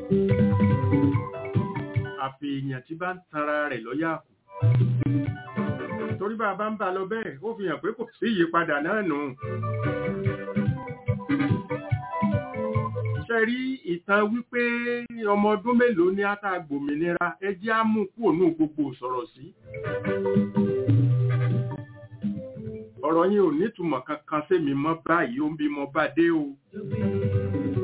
àfi èèyàn tí bá ń tanra rẹ̀ lọ́yà kù. torí bá a bá ń bá lọ bẹ́ẹ̀ ó fi hàn pé kò sí ìyípadà náà nù. ṣe rí ìtàn wípé ọmọ ọdún mélòó ní àtàgbòmìnira ẹ jẹ́ á mú kúrò nù gbogbo sọ̀rọ̀ sí. ọ̀rọ̀ yín ò nítumọ̀ kankan sẹ́mi mọ́ báyìí ó ń bí mọ́ bá dé o.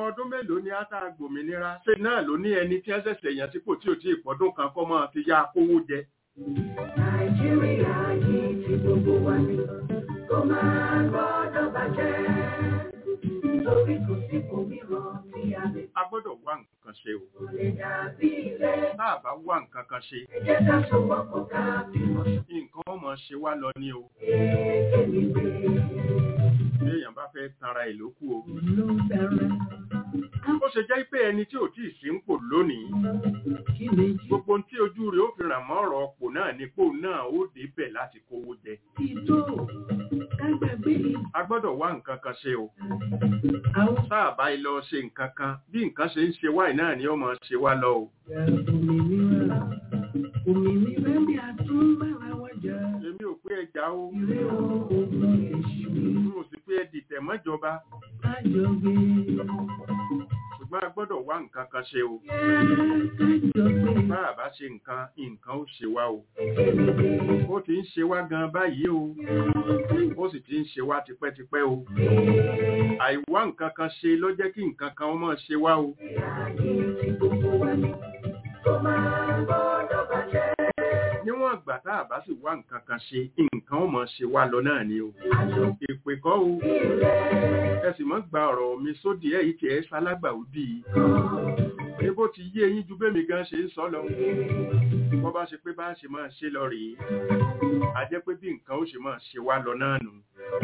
ọmọ ọdún mélòó ni átá gbòmìnira ṣe náà ló ní ẹni tí ẹ ṣẹ̀ṣẹ̀ yàn sípò tí ò tí ì pọ́dún kan kọ́ máa fi ya kówó jẹ Nàìjíríà yìí ti gbogbo wa ni kó máa gbọ́dọ̀ bàjẹ́. Torí kò sí òmíràn tí a lè a gbọ́dọ̀ wá nǹkan ṣe o kò lè dàbí ilé. tá a bá wá nǹkan kan ṣe Ẹ jẹ́ ká sowọ́pọ̀ ká bímọ nǹkan ọmọ ṣe wá lọ ní o kéèké gbé. bí èèyàn bá fẹ́ tanra ẹ̀ lókù o Ló bẹ̀rẹ̀ ó ṣe jẹ́ pé ẹni tí ò tí ì sí ń pò lónìí kí ni jí gbogbo ohun tí ojú rẹ̀ ó fi ràn mọ́ ọ̀rọ̀ ọ̀pọ̀ náà ni pò náà ó débẹ̀ láti kówó jẹ ti tó ká gbàgbé a gbọ́dọ̀ wá nǹkan kan ṣe o àwọn tá a bá lọ ṣe nǹkan kan bí nǹkan ṣe ń ṣe wáì náà ni ó máa ṣe wá lọ o òmìnira òmìnira bí a tún bára wa jà. èmi ò pé ẹja o Ìré oògùn èṣù n ò sì pé ẹ dìtẹ̀ mọ́jọba kájọgbé. ṣùgbọ́n a gbọ́dọ̀ wá nǹkan kan ṣe o Kájọgbé. bá a bá ṣe nǹkan nǹkan ó ṣe wá o ó ti ń ṣe wá gan báyìí o ó sì ti ń ṣe wá tipẹ́tipẹ́ o àìwá nǹkan kan ṣe ló jẹ́ kí nǹkan kan ó máa ṣe wá o níwọ̀n ìgbà tá a bá sì wá nǹkan kan ṣe nǹkan ó máa ṣe wá lọ náà ni o èpè kọ́ o ẹ sì mọ́ gba ọ̀rọ̀ mi sódì ẹ̀ yìí tí ẹ ṣalágbàúdì ní bó ti yé eyín ju bẹ́mi gan ṣe ń sọ lọ bó bá ṣe pé bá ṣe máa ṣe lọ rèé a jẹ́ pé bí nǹkan ó ṣe máa ṣe wá lọ náà nù.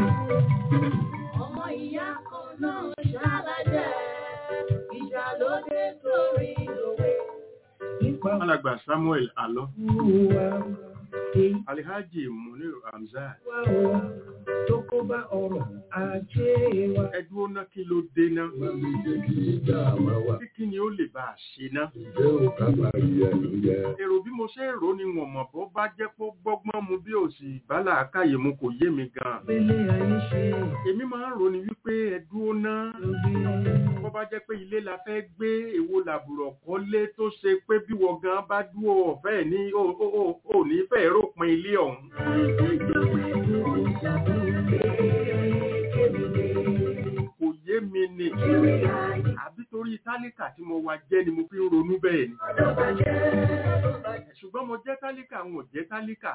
Ọmọ ìyá kan náà ṣàlàjẹ́, ìjà ló dé torí òwe. Nípa alàgbà samuel alọ wa, èyí alihaji munir hamzat wá o, tó kó bá ọrọ̀ ajé wa. ẹdúró ná kí ló dé ná kí kí ni ó lè bá a ṣe ná. èrò bí mo ṣe ń rò ni wọn mọ̀ bó bá jẹ́ pé ó gbọ́gbọ́n mu bí òsì bálà àkàyè mu kò yé mi gan. Pélé ayé ṣe èmi máa ń rò ní wípé ẹdúró ná lóge. bó bá jẹ́ pé ilé la fẹ́ gbé èwo làbùrọ̀ kọ́lé tó ṣe pé bí wọ́n gan bá dúró ọ̀fẹ́ ní ò ò- ò- ò ní fẹ́ ròpin ilé ọ̀hún. kò yé mi ni àbí torí tálíkà tí mo wá jẹ́ ni mo fi ń ronú bẹ́ẹ̀ ni. ṣùgbọ́n mo jẹ́ tálíkà n ò jẹ́ tálíkà.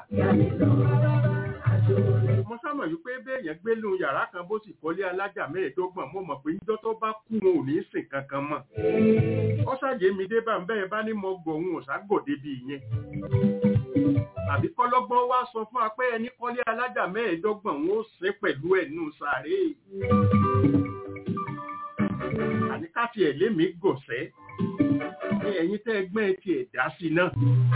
mo sámọ̀ yìí pé béèyàn gbé lu yàrá kan bó sì kọ́lé alájà mẹ́ẹ̀ẹ́dọ́gbọ̀n mo mọ̀ pé níjọ́ tó bá kú wọn ò ní sìn kankan mọ́. ó ṣàyè mi dé bá ń bẹ́ẹ̀ bá ní mo gbọ̀ òun ò ságòdè bí ìyẹn. àbí kọ́lọ́gbọ́n wá sọ fún wa pé ẹni kọ́lé alájà mẹ́ẹ̀ẹ́dọ́gbọ̀n wọn ó sin pẹ̀lú ẹ̀ nù sàárè àní ká tiẹ̀ lémi gòsẹ́ ní ẹ̀yin tẹ́ ẹgbẹ́ ẹ tiẹ̀ dá sí náà.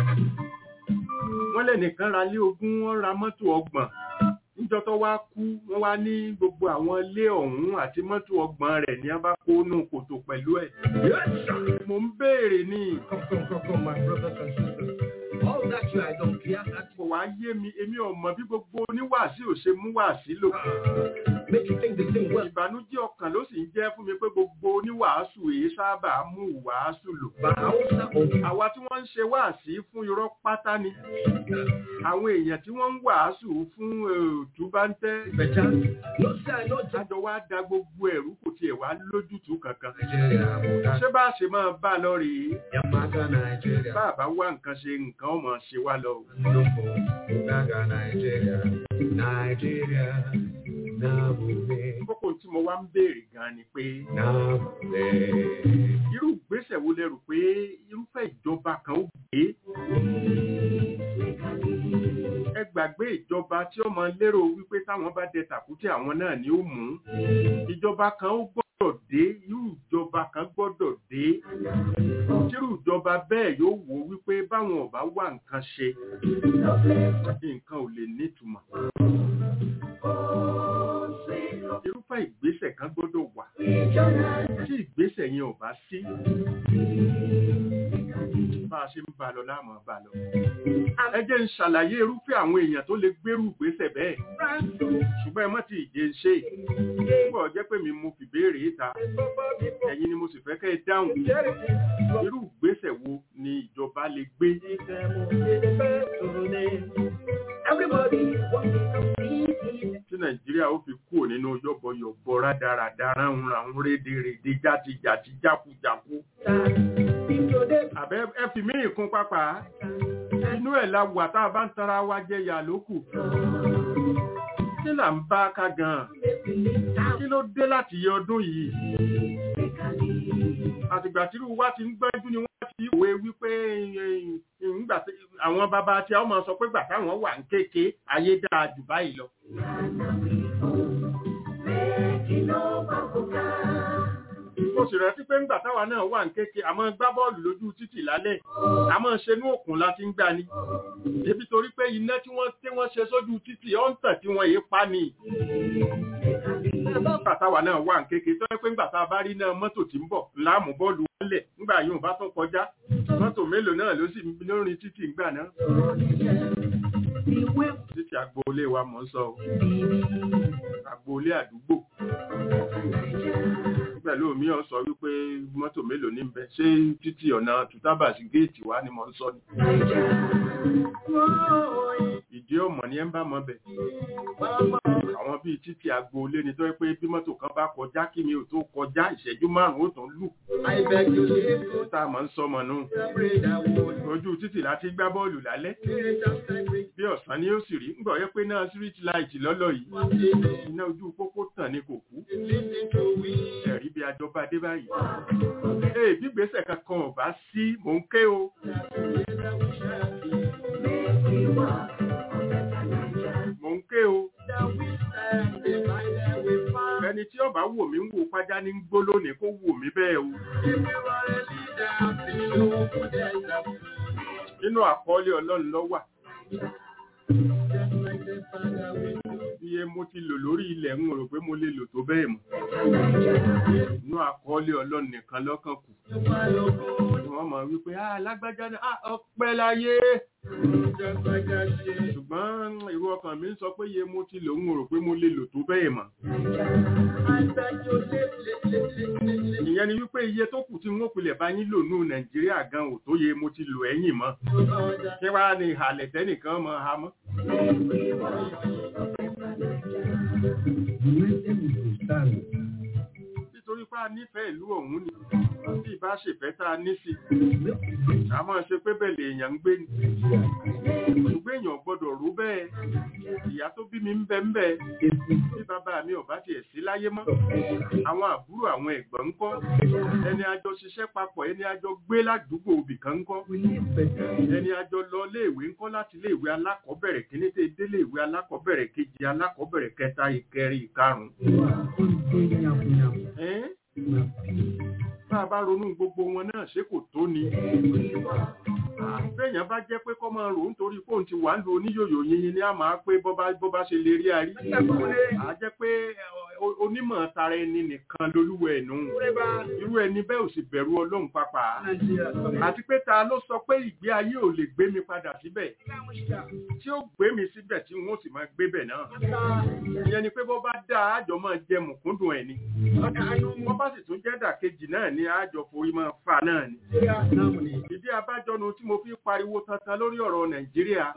wọ́n lẹ́nìkan ra lé ogún wọ́n ra mọ́tò ọgbọ̀n níjọ́ tó wá kú wọ́n wá ní gbogbo àwọn ilé ọ̀hún àti mọ́tò ọgbọ̀n rẹ̀ ní a bá kó nù kòtò pẹ̀lú ẹ̀. mo ń béèrè ní Come, come, come, come, my brothers and sisters. All that you I don't care. That kò wá yé mi èmi ò mọ̀ bí gbogbo oníwàásí ò ṣe mú wàásí lò. make you think the thing well. ìbànújẹ́ ọkàn ló sì ń jẹ́ fún mi pé gbogbo oníwàásù èyí sábà mú wàásù lò. But I also okay. àwa tí wọ́n ń ṣe wáàsí fún irọ́ pátá ni àwọn èèyàn tí wọ́n ń wàásù fún òtúbáńtẹ́ Better. No, say I know just àjọ wa da gbogbo ẹ̀rú kò tiẹ̀ wá lójútùú kankan Nigeria. Muda, ṣé bá a ṣe máa bá a lọ rèé Yamaka, Nigeria. bá a bá wá nǹkan ṣe nǹkan ọmọ ṣe wá lọ. Ndopo, Mudaga, Nigeria. Nigeria. Nabume. kókó tí mo wá ń béèrè gan ni pé Nabume. irú ìgbésẹ̀ wo lẹ rò pé irúfẹ́ ìjọba kan ó gbé ẹ gbàgbé ìjọba tí ó máa lérò wípé táwọn bá dẹ tàkútì àwọn náà ni ó mú ìjọba kan ó gbọ́dọ̀ dé irú ìjọba kan gbọ́dọ̀ dé tírú ìjọba bẹ́ẹ̀ yóò wò wípé báwọn ò bá wá nǹkan ṣe nǹkan ò lè nítumọ̀ irúfẹ́ ìgbésẹ̀ kan gbọ́dọ̀ wà tí ìgbésẹ̀ yẹn ò bá sí bá a ṣe ń bá a lọ láàmú bá a lọ. ẹ jẹ́ ń ṣàlàyé irúfẹ́ àwọn èèyàn tó lè gbérù ìgbésẹ̀ bẹ́ẹ̀ ṣùgbọ́n ẹ mọ́ ti ìje ń ṣe púpọ̀ jẹ́ pé mi mo fi béèrè ìta ẹ̀yin ni mo sì fẹ́ kẹ́ ẹ dáhùn irú ìgbésẹ̀ wo ni ìjọba lè gbé Everybody wants to see tí nàìjíríà ó fi kúrò nínú yọ̀bọ̀yọ̀bọ̀ rádaràdà ránhunràhun rédèrèdè játijàti jákujàku àbẹ́ ẹ fi mí ìkún pápá inú ẹ̀ la wà tá a bá ń tara wa jẹ yà lókù kí là ń bá ká gan-an kí ló dé láti yẹ ọdún yìí àtìgbà tí irú wa ti ń gbẹ́jú ni wọ́n ti wé wípé ńgbà tí àwọn bàbá tí a ó máa sọ pé gbà táwọn wà ń kéke ayé dáa jù báyìí lọ. mo sì rántí pé ńgbà táwa náà wà ń kéke àmọ́ gbá bọ́ọ̀lù lójú títì lálẹ́ àmọ́ ṣe ní òkun láti ń gbani ebi torí pé iná tí wọ́n tí wọ́n ṣe sójú títì ọ̀ ń tàn tí wọ́n yé pa ni nígbà táwa náà wà ń kéke tó yẹ pé ńgbà tá a bá rí náà mọ́tò tí ń bọ̀ láàmú bọ́ọ̀lù wálẹ̀ ńgbà yóò bá tún kọjá mọ́tò mélòó náà ló sì lórin títì ńgbà náà títì agboolé wa mọ̀ ń sọ o agboolé àdúgbò pẹ̀lú mi ọ̀ sọ wípé mọ́tò mélòó ní bẹ ṣé títì ọ̀nà tùtábà sí géètì wa ni mo ń sọ ni. ìdí ọmọ ni ẹ ń bá mọ bẹ. àwọn bíi títì agboolé ni tó yẹ pé bí mọ́tò kan bá kọjá kí mi ò tó kọjá ìṣẹ́jú márùn-ún ó tún lù. tá a mọ̀ ń sọmọ nù. ojú títì láti gbá bọ́ọ̀lù lálẹ́. bí ọ̀sán ni ó sì rí ńgbọ̀ yẹ pé náà street light lọ́lọ́ yìí. iná ojú pópó tàn ní kò kú. ẹ̀rí bí àjọba dé báyìí. Ee bí gbèsè kankan ò bá sí mò ń ké o. Mò ń ké o. Ẹni tí ọba wò mí ń wò pàjá ní gbó lónìí kó wò mí bẹ́ẹ̀ o. Nínú àkọọ́lẹ̀ Ọlọ́run ló wà. Iye mo ti lò lórí ilẹ̀ ń rò pé mo lè lò tó bẹ́ẹ̀ mọ́. Inú àkọọ́lẹ̀ Ọlọ́run nìkan lọ́kàn kù. Wọ́n mọ̀ wípé, ah lágbájá ní ọpẹ́ láyé. Ṣùgbọ́n irú ọkàn mi ń sọ pé iye mo ti lò ń rò pé mo lè lò tó bẹ́ẹ̀ mọ́. Ìyẹn ni wípé iye tó kù tí wọ́n pilẹ̀ bá yín lò ní Nàìjíríà gan ò tó yẹ mo ti lò ẹ̀yìn mọ́. Kí wá ní ìhàlẹ̀ tẹ́nìkan mọ́ ha mọ́? Nítorí pé a nífẹ̀ẹ́ ìlú ọ̀hún ni, bí ìbá ṣèfẹ́ tá a ní sí, a máa ṣe pé bẹ̀lẹ̀ èèyàn ń gbé ni. Ṣùgbọ́n èèyàn gbọ́dọ̀ rú bẹ́ẹ̀, ìyá tó bí mi ń bẹ ń bẹ, bí bàbá mi ò bá tiẹ̀ sí láyé mọ́. Àwọn àbúrò àwọn ẹ̀gbọ́n ń kọ́, ẹni àjọ ṣiṣẹ́ papọ̀, ẹni àjọ gbé ládùúgbò òbí kan ń kọ́, ẹni àjọ lọ léèwé ń kọ́ láti léèwé alákọ̀ọ́bẹ̀rẹ̀ kíní tẹ́ dé léèwé alákọ̀ọ́bẹ̀rẹ̀ kejì alákọ̀ọ́bẹ̀rẹ̀ kẹta ìkẹrin ìkarùn-ún. Bá a bá ronú gbogbo wọn náà ṣé kò tó ni. Béèyàn bá jẹ́ pé kọ́ máa rò ó nítorí fóun ti wà ń lo oníyòyò yìnyín ni a máa pé bọ́ bá ṣe lè rí arí. À jẹ́ pé onímọ̀ tara ẹni nìkan lolúwẹ̀ ẹ̀nu. Irú ẹni bẹ́ẹ̀ ò sì bẹ̀rù Ọlọ́run pápá. Àti pé ta ló sọ pé ìgbé ayé ò lè gbé mi padà síbẹ̀. Tí ó gbé mi síbẹ̀ tí wọ́n sì máa gbé bẹ̀ náà. Ìyẹn ni pé bọ́ bá dá àjọ máa jẹ mùkúndùn ẹ̀ ni. Wọ́n bá sì tún jẹ́ dàkejì náà ni àjọ forí máa fà náà ni. Ìdí abájọ́nu tí mo fi pariwo tantan lórí ọ̀rọ̀ Nàìjíríà.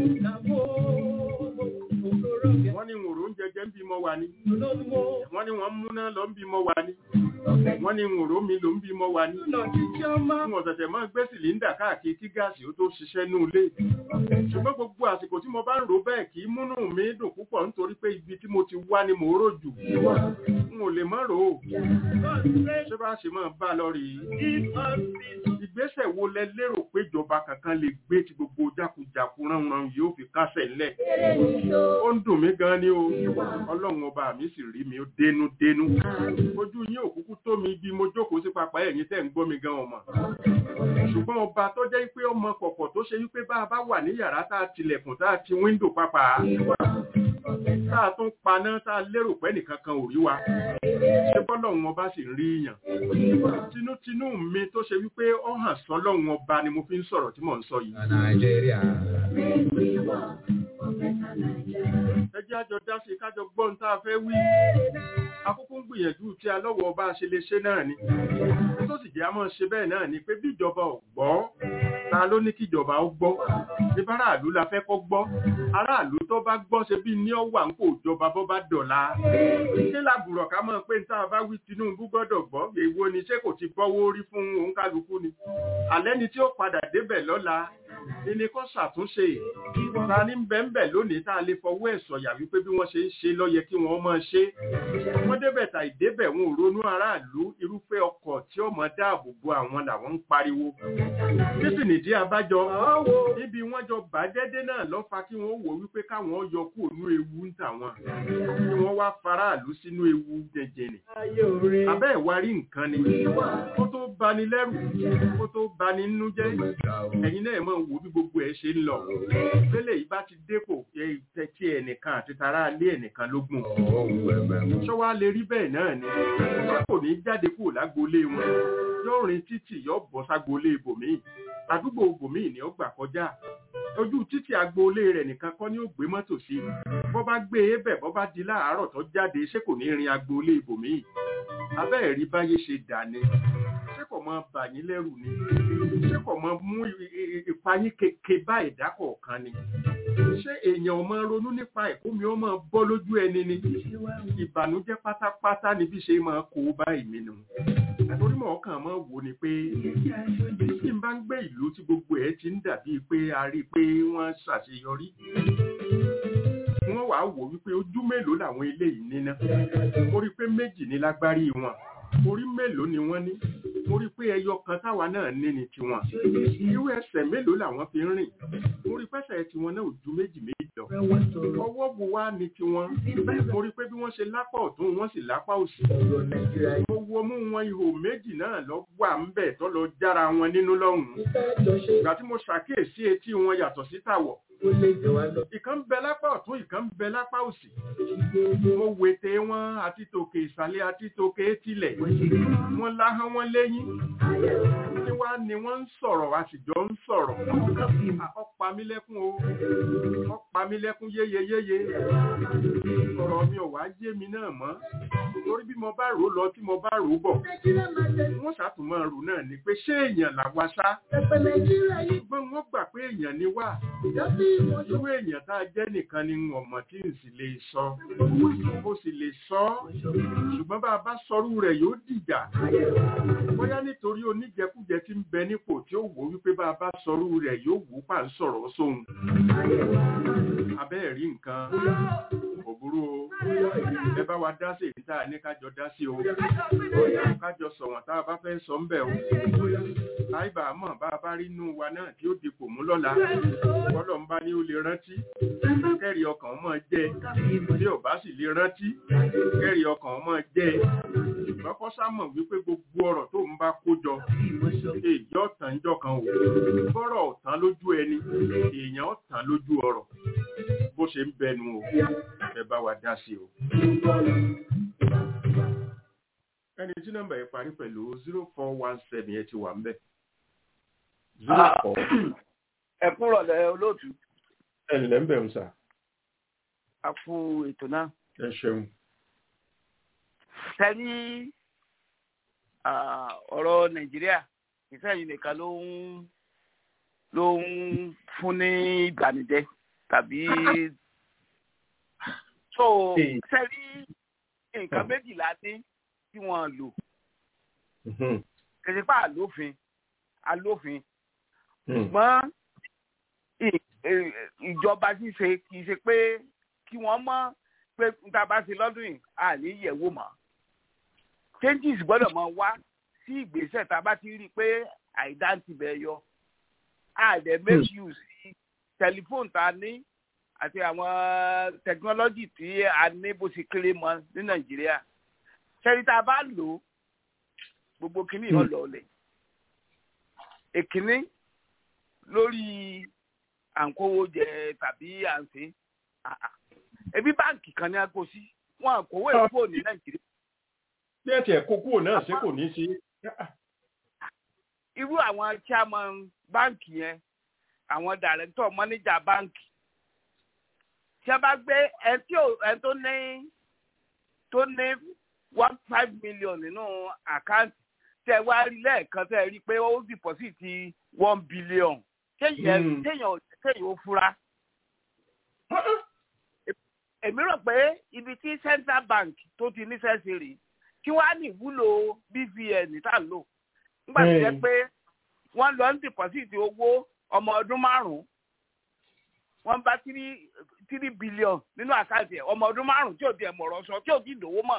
Wọ́n ní ìwòrò oúnjẹ jẹ́ ń bímọ wa ni. Wọ́n ní wọ́n múná lọ ń bímọ wa ni. Wọ́n ní ìwòrò mi ló ń bímọ wa ni. Wọ́n ṣẹ̀ṣẹ̀ máa gbé sìlíńdà káàkiri kí gáàsì ó tó ṣiṣẹ́ ní ilé. Ṣùgbọ́n gbogbo àsìkò tí mo bá ń rò bẹ́ẹ̀ kì í múnú mi dùn púpọ̀ nítorí pé ibi tí mo ti wá ni mò ń rò jù. N ò lè mọ́ rò ó. Ṣé bá ṣe máa bá lọ rèé? Ìgbésẹ̀ wo lẹ lérò pé ìjọba kankan lè gbé tí gbogbo jákujàku ránran yóò fi kásẹ̀ ńlẹ̀? Ó ń dùn mí gan ni o. Ọlọ́run ọba mi sì rí mi ó dénú dénú. Ojú yín òkúkú tó mi bí mo jókòó sí papá ẹ̀yìn tẹ́ ń gbọ́ mi gan ọmọ. Ṣùgbọ́n ọba tó jẹ́ pé ọmọ kọ̀kọ̀ tó ṣe wípé bá a bá wà ní yàrá tá a tilẹ̀kùn tá a ti wíńdò pápá. Tá a tún paná tá a lérò pé nìkan kan ò rí wa. Ṣé bọ́lọ́run ọba sì ń rí yàn? Tinútinú mi tó ṣe wípé ó hàn sọ́lọ́run ọba ni mo fi ń sọ̀rọ̀ tí mò ń sọ yìí. Nàìjíríà. Ẹ jẹ́ àjọ dá sí kájọ gbọ́n tá a fẹ́ wí. Akúkú ń gbìyànjú tí a lọ́wọ́ ọba ṣe lè ṣe náà ni. Tó sì jẹ́ a máa ṣe bẹ́ẹ̀ náà ni pé bí ìjọba ò gbọ́, ta ló ní kíjọba ó gbọ́ nípa aráàlú la fẹ́ kọ́ gbọ́ aráàlú tó bá gbọ́ ṣe bí ní ọ̀wà ń kò jọba bọ́ bá dọ̀la ṣé làbùrọ̀ ká mọ̀ pé tá a bá wí Tinubu gbọ́dọ̀ gbọ́ èwo ni ṣé kò ti bọ́wọ́ rí fún òǹkálukú ni alẹ́ ni tí ó padà débẹ̀ lọ́la ilé kọ́ ṣàtúnṣe ta ní bẹ́ẹ̀nbẹ́ lónìí tá a lè fọwọ́ ẹ̀ sọ̀yà wípé bí wọ́n ṣe ń ṣe ló yẹ kí wọ́n máa ṣe wọ́n débẹ̀ tà ìdébẹ̀ wọn ò ronú aráàlú irúfẹ́ ọkọ̀ tí ó mọ dáàbò bo àwọn làwọn ń pariwo kí sì nìdí abájọ níbi wọ́n jọ bàjẹ́dé náà ló fa kí wọ́n wò wípé káwọn yọ kúrò ní ewu ń tà wọn kí wọ́n wá faraàlú sínú ewu jẹjẹrẹ abẹ́ ìwárí nǹkan ni kó tó bani lẹ́rù kó tó bani nínú jẹ́ ẹ̀yin náà mọ̀ wò bí gbogbo ẹ̀ ṣe ń lọ tẹ́lẹ̀ yìí bá ti dépò tẹ́tí ẹnìkan àti tara lé ẹnìkan lógún ṣọ́wá lè rí bẹ́ẹ̀ náà ni ṣé kò ní jáde kúrò lágboolé wọn yóò rin títì yóò bọ́ ságboolé ibòmíì àdúgbò ibòmíì ni ó gbà kọjá ojú títì agboolé rẹ̀ nìkan kọ́ ni ó gbé mọ́tò sí bọ́ bá gbé e bẹ̀ bọ́ bá di láàárọ̀ tó jáde ṣé kò ní rin agboolé ibòmíì abẹ́ẹ̀ rí báyé ṣe dà ni ṣé kò mọ bà yín lẹ́rù ni ṣé kò mọ mú ìpayín keke bá ẹ̀dá kọ̀ọ̀kan ni ṣé èèyàn ọmọ ronú nípa ẹ̀kọ́ mi ọmọ bọ́ lójú ẹni ni ìbànújẹ́ pátápátá ni bí ṣe máa kó bá ìmí nù torí mọ̀ ọkàn máa wò ni pé tí n bá ń gbé ìlú tí gbogbo ẹ̀ ti ń dàbí pé a rí i pé wọ́n ṣàṣeyọrí wọ́n wàá wò wípé ojú mélòó làwọn eléyìí níná mo rí i pé méjì ní lágbárí wọn orí mélòó ni wọ́n ní mo rí i pé ẹyọ kan táwa náà ní ni tiwọn irú ẹsẹ̀ mélòó làwọn fi ń rìn mo rí i pẹ́sẹ̀ tiwọn náà ò ju méjì méjì lọ ọwọ́ bu wá ní tiwọn mo rí i pé bí wọ́n ṣe lápá ọ̀tún wọ́n sì lápá òsì mo wo mú wọn ihò méjì náà lọ wà ń bẹ̀ tó lọ jára wọn nínú lọ́hùn-ún ìgbà tí mo ṣàkíyèsí etí wọn yàtọ̀ sí tàwọ̀ ìkan bẹ lápá ọ̀tún ìkan bẹ lápá òsì mo wètè wọn àti tòkè ìsàlẹ̀ àti tòkè etílẹ̀ wọn láhán wọn lẹ́yìn tí wá ni wọ́n ń sọ̀rọ̀ a sì jọ ń sọ̀rọ̀ ọ̀pá mi lẹ́kún o ọ̀pá mi lẹ́kún yéyeyéye ọ̀rọ̀ mi ò wá yé mi náà mọ́ torí bí mo bá rò lọ tí mo bá rò bọ̀ wọ́n ṣàtúmọ̀ rò náà ni pé ṣé èèyàn làwa ṣá ṣùgbọ́n wọ́n gbà pé èèyàn ni wá irú èèyàn tá a jẹ́ nìkan ni ọmọ tí n sì lè sọ mo sì lè sọ ṣùgbọ́n bá a bá sọrú rẹ̀ yóò dìjà bóyá nítorí oníjẹkújẹ tí ń bẹ nípò tí ó wò wípé bá a bá sọrú rẹ̀ yóò wò pa ń sọ̀rọ̀ sóhun abẹ́ẹ̀ rí nǹkan òbúrú o ẹ bá wa dá sí èyí tá a ní kájọ dá sí o kájọ sọ̀wọ́n tá a bá fẹ́ sọ ń bẹ̀ o láìbà mọ̀ bá a bá rí inú wa náà tí ó dipò mú lọ́la bọ́lọ̀ ń bá ní ó lè rántí kẹ́rì ọkàn mọ́ jẹ́ bí ò bá sì lè rántí kẹ́rì ọkàn mọ́ jẹ́ ṣùgbọ́n kọ́ sámọ̀ wípé gbogbo ọ̀rọ̀ tó ń bá kó jọ èyí ọ̀tàn ń jọkan o bọ́rọ̀ ọ̀tàn lójú ẹni èèyàn ọ̀tàn lójú ọ̀rọ̀ bó ṣe ń bẹnu o ẹ bá wa dá sí o. ẹni tí nọ́mbà yẹn parí pẹ̀lú zero four one seven yẹn ti wà ń bẹ̀. zero four. ẹ kúrọ̀ lẹ́ olóòtú. ẹ ǹlẹ́ ń bẹ̀ ń sà. a kú ètò náà. ẹ ṣeun. tẹ́lí ọ̀rọ̀ nàìjíríà ìfẹ́ yìí nìkan ló ń ló ń fún ní ìgbànújẹ́ tàbí so tẹ́lí nǹkan méjìlá ní tí wọ́n lò kẹsípà àlófin àlófin ṣùgbọ́n ìjọba ṣíṣe kì í ṣe pé kí wọ́n mọ̀ pé níta bá ṣe lọ́dún yìí à ní yẹ̀wò mọ́ changes gbọ́dọ̀ mọ wá sí ìgbésẹ̀ tá a bá ti rí i pé àìdá ti bẹ̀ yọ a dẹ̀ make use sí tẹlifóònù tá a ní àti àwọn tẹkinọ́lọ́jì tí a ní bó ṣe kéré mọ́ ní nàìjíríà ṣẹ́ni tá a bá lò ó gbogbo kìíní yóò lọ ọ̀lẹ̀ èkìíní lórí à ń kówó jẹ tàbí à ń ṣe ebi báǹkì kan ní agbó sí wọn àkówó èkó ní nàìjíríà. bí ẹ tiẹ̀ kó kúrò náà ṣé kò ní í ṣe. irú àwọn chairman báǹkì yẹn àwọn director manager báǹkì tí a bá gbé ẹ tó ní tó ní one five million nínú àkáǹtì tẹ wá rí lẹ́ẹ̀kan tẹ rí pé ó deposit one billion kéèyàn Mm. kéèyàn kéèyàn ó fura. èmi rò pé ibi tí central bank tó ti níṣẹ́ sí rí kí wọ́n á ní ìwúlò bvn tá à ń lò nígbà tó jẹ́ Mm. pé wọ́n lọ ń deposit owó ọmọ ọdún márùn-ún wọ́n bá three three billion nínú àkáǹtì ẹ̀ ọmọ ọdún márùn-ún tí ò di ẹ̀mọ̀rọ̀ sọ tí ò di ìdòwó mọ̀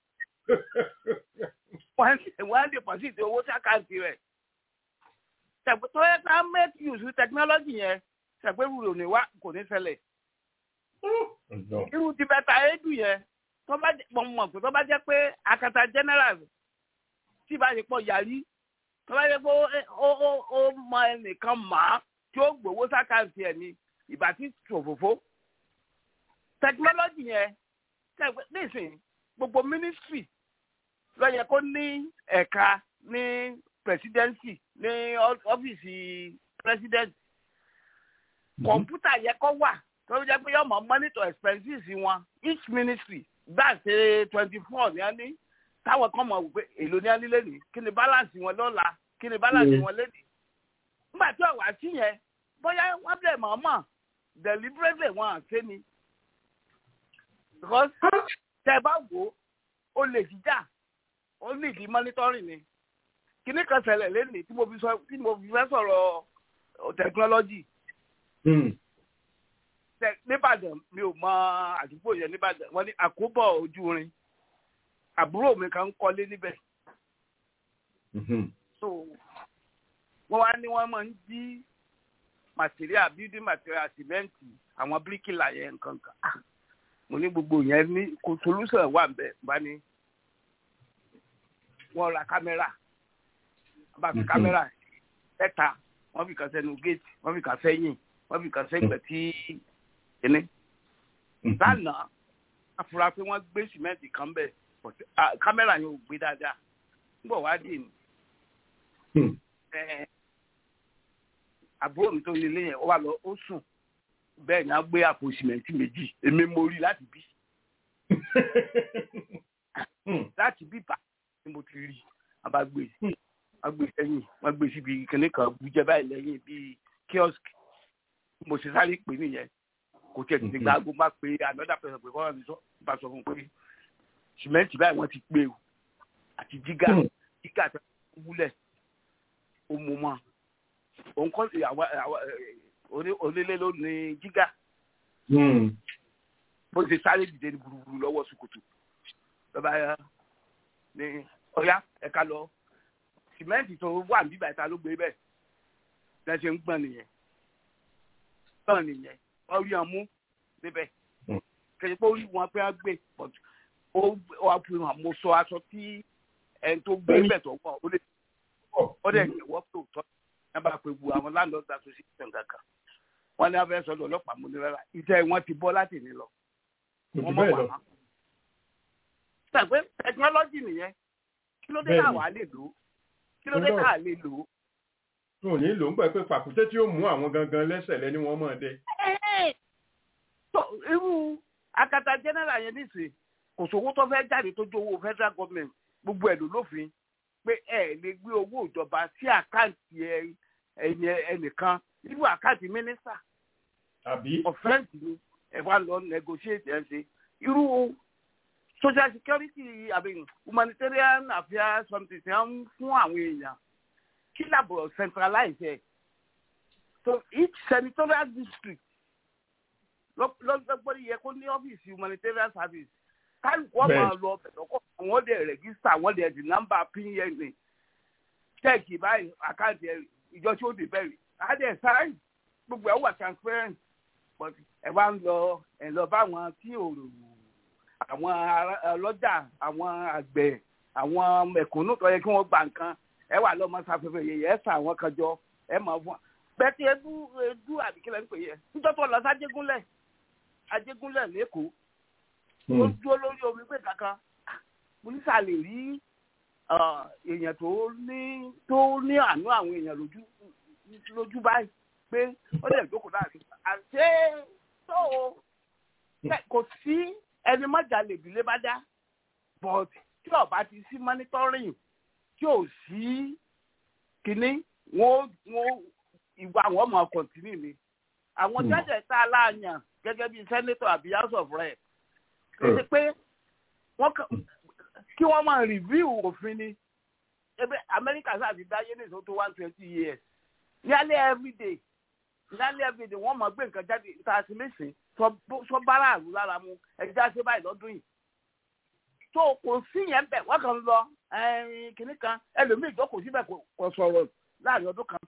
wọ́n wọ́n á deposit owó sí àkáǹtì rẹ̀ ṣàpè tó yẹ ká make use of technology yẹn ṣàpè rúurú ní wá kò ní ṣẹlẹ̀ irú ti bẹ́ta édù yẹn tó bá jẹ́ pọ̀ mọ̀ pé tó bá jẹ́ pé akata general tí bá ṣe pọ̀ yàrí tó bá jẹ́ pé ó- ó ó- ó mọ ẹnìkan mà á tí ó gbowó sákàǹtì ẹ̀ ní ìbá tí ṣòfófó technology yẹn ṣàpè nísìnyí gbogbo ministry ló yẹ kó ní ẹ̀ka ní presidency ní ọ́- ọ́fíìsì president kọ̀ǹpútà yẹ kó wà tó jẹ́ pé yọ̀ọ́ mọ̀ monitor expenses wọn each ministry gbà ṣe twenty four ní ẹni táwọn kan mọ̀ wípé èlò ní ẹni lẹ́nìí kí ni balance wọn lọ́la kí ni balance Mm. wọn lẹ́nìí. nígbà tí ọ̀wá sí yẹn bóyá wọ́n bẹ̀ mọ̀ọ́mọ̀ deliberately wọn à ṣe ni. because tẹ bá wò ó ó lè jíjà ó lè di monitoring ni. kíní kan ṣẹlẹ̀ lẹ́nìí tí mo fi sọ tí mo fi fẹ́ sọ̀rọ̀ technology tẹ nìbàdàn mi ò mọ àdúgbò yẹn nìbàdàn wọn ní àkóbọ̀ ojú rin àbúrò mi kan ń kọ́lé níbẹ̀ so wọ́n wá ní wọ́n máa ń jí material building material sìmẹ́ǹtì àwọn bíríkìlà yẹn nǹkan kan Ah, mo ní gbogbo yẹn ní kò solution wà nbẹ bá ní wọ́n ra kámẹ́rà wọ́n bá fi Mhm. kámẹ́rà ẹ̀ta wọ́n fi kàn sẹ́nu géètì wọ́n fi kàn sẹ́yìn wọ́n fi kàn sẹ́gbẹ̀ tí kíní lánàá afura pé wọ́n gbé sìmẹ́ǹtì kan bẹ̀ but, ah, kámẹ́rà yẹn ò gbé dáadáa nígbà wá dì ní ẹ, àbúrò mi tó ní ilé yẹn ó wà lọ ó sùn bẹ́ẹ̀ ni a gbé àpò sìmẹ́ǹtì méjì èmi mo rí láti bí láti bí bá ni mo ti rí a bá gbé wọ́n gbé sẹ́yìn wọ́n gbé síbi kìnìún kan bùjẹ́ báyìí lẹ́yìn bíi kiosk mo ṣe sáré pè nìyẹn kò tiẹ̀ tètè gba aago bá pé another person pé kọ́ra mi sọ bá sọ fún un pé sìmẹ́ǹtì báyìí wọ́n ti pé o àti jígà jígà tó wúlẹ̀ ó mú mọ́ òun kọ́ sí àwa àwa ẹ̀, oní- onílé ló ní jígà bó ṣe sáré dìde ní burúburú lọ́wọ́ sùkùtù lọ́ba ya ní ọ̀yá ẹ̀ka lọ sìmẹ́ǹtì tó wà níbà ìta ló gbé bẹ́ẹ̀ lẹ́sẹ̀ ń gbọ̀n nìyẹn gbọ̀n nìyẹn wọ́n rí wọn mú níbẹ̀ Mm. kẹ̀sì pé ó rí wọn pé wọ́n gbé but ó wà fi hàn mo sọ aṣọ tí ẹni tó gbé Bẹ́ẹ̀ni. bẹ̀ tó wọ̀ ó lè ó dẹ̀ yẹ̀ wọ́ pé òótọ́ ẹ bá pe wu àwọn landlord association kankan wọ́n ní abẹ́ sọ́dọ̀ ọlọ́pàá mú ní rárá ìtẹ́ wọn ti bọ́ láti ní lọ wọ́n mọ̀ wà mọ́. Ṣàgbé tẹkinọ́lọ́jì nìyẹn kí ló dé Bẹ́ẹ̀ni. káà wá lè lò ó kí ló dé Ọlọ́run. káà lè lò ó. n ò ní lò ń pẹ́ pé pàkúté tí ó mú àwọn gangan lẹ́sẹ̀ lẹ́ni wọ́n mọ̀ dé. tó irú akata general yẹn nísìnyí kò sówó tó fẹ́ jáde tó jó owó federal government gbogbo ẹ̀ ló lófin pé ẹ lè gbé owó ìjọba sí àkáǹtì ẹ- ẹ̀yìn ẹnìkan irú àkáǹtì mínísítà àbí. ọ̀fẹ́ǹtì ni ẹ wá lọ negotiate ẹ̀ ṣe irú social security àbí humanitarian affairs something ti ń fún àwọn èèyàn kí làbọ̀ centralize ẹ̀ so each senatorial district lọ́gbọ́n yẹ kó ní ọ́fíìsì humanitarian service kálukú ọmọ Bẹ́ẹ̀. lọ bẹ̀rẹ̀ wọ́n dẹ̀ rẹ̀gísítà wọ́n dẹ̀ di nọ́mbà pin check báyìí àkáǹtì ẹ̀ ìjọ tí ó dé bẹ̀rẹ̀ á dẹ̀ sáyìn gbogbo ẹ̀ wà transparent but ẹ wá ń lọ ẹ lọ bá àwọn tí ò àwọn ará- ọlọ́jà àwọn àgbẹ̀ àwọn mẹ̀kúnnù tó yẹ kí wọ́n gba nǹkan ẹ wà lọ́mọ sáfẹ́fẹ́ yẹyẹ ẹ sà àwọn kan jọ ẹ mọ̀ fún wa bẹ́ẹ̀ tí edu edu àbíkílẹ̀ ń pè yẹ níjọ́ tó lọ sájégúnlẹ̀ ajégúnlẹ̀ lẹ́kọ̀ọ́ ó dúró lórí omi pé kankan mo ní sà lè rí ah, èèyàn tó ní tó ní àánú àwọn èèyàn lójú lójú báyìí pé ó lè jókòó láàrin àṣé tó o Bẹ́ẹ̀ kò sí ẹni mọ́jà lè bílé bá dá but tí ọba ti sí monitoring tí ò sí kínní wọn wọn ìwà wọn mọ kọ̀ntínì ni àwọn jẹ́jẹ̀ tá a láàyàn gẹ́gẹ́ bíi senator àbí house of rep kì í ṣe pé wọ́n kí wọ́n máa review òfin ni ebe Amẹ́ríkà sáà ti dáyé ní ìsọ́tò one twenty years nearly every day nearly every day wọ́n máa gbé nǹkan jáde tá a ti lè sè sọ bára àrùn lára mu ẹ̀jẹ̀ ṣe báyìí lọ́dún yìí tó kò sí yẹn bẹ̀ wọ́n kàn ń lọ kìnnì kan ẹlòmíì ìjókòó síbẹ̀ kò sọ̀rọ̀ láàrin ọdún kan.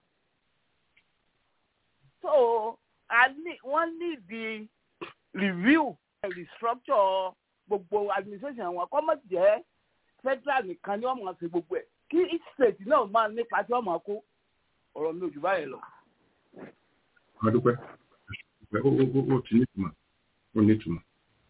so wọ́n ní di review restructure gbogbo administration wọn kọ́ mọ̀ jẹ́ federal nìkan ni wọ́n máa ṣe gbogbo ẹ̀ kí each state náà máa nípa tí wọ́n máa kó ọ̀rọ̀ mi ò jù báyìí lọ. adúpẹ́ ó ti nítumọ̀ ó nítumọ̀.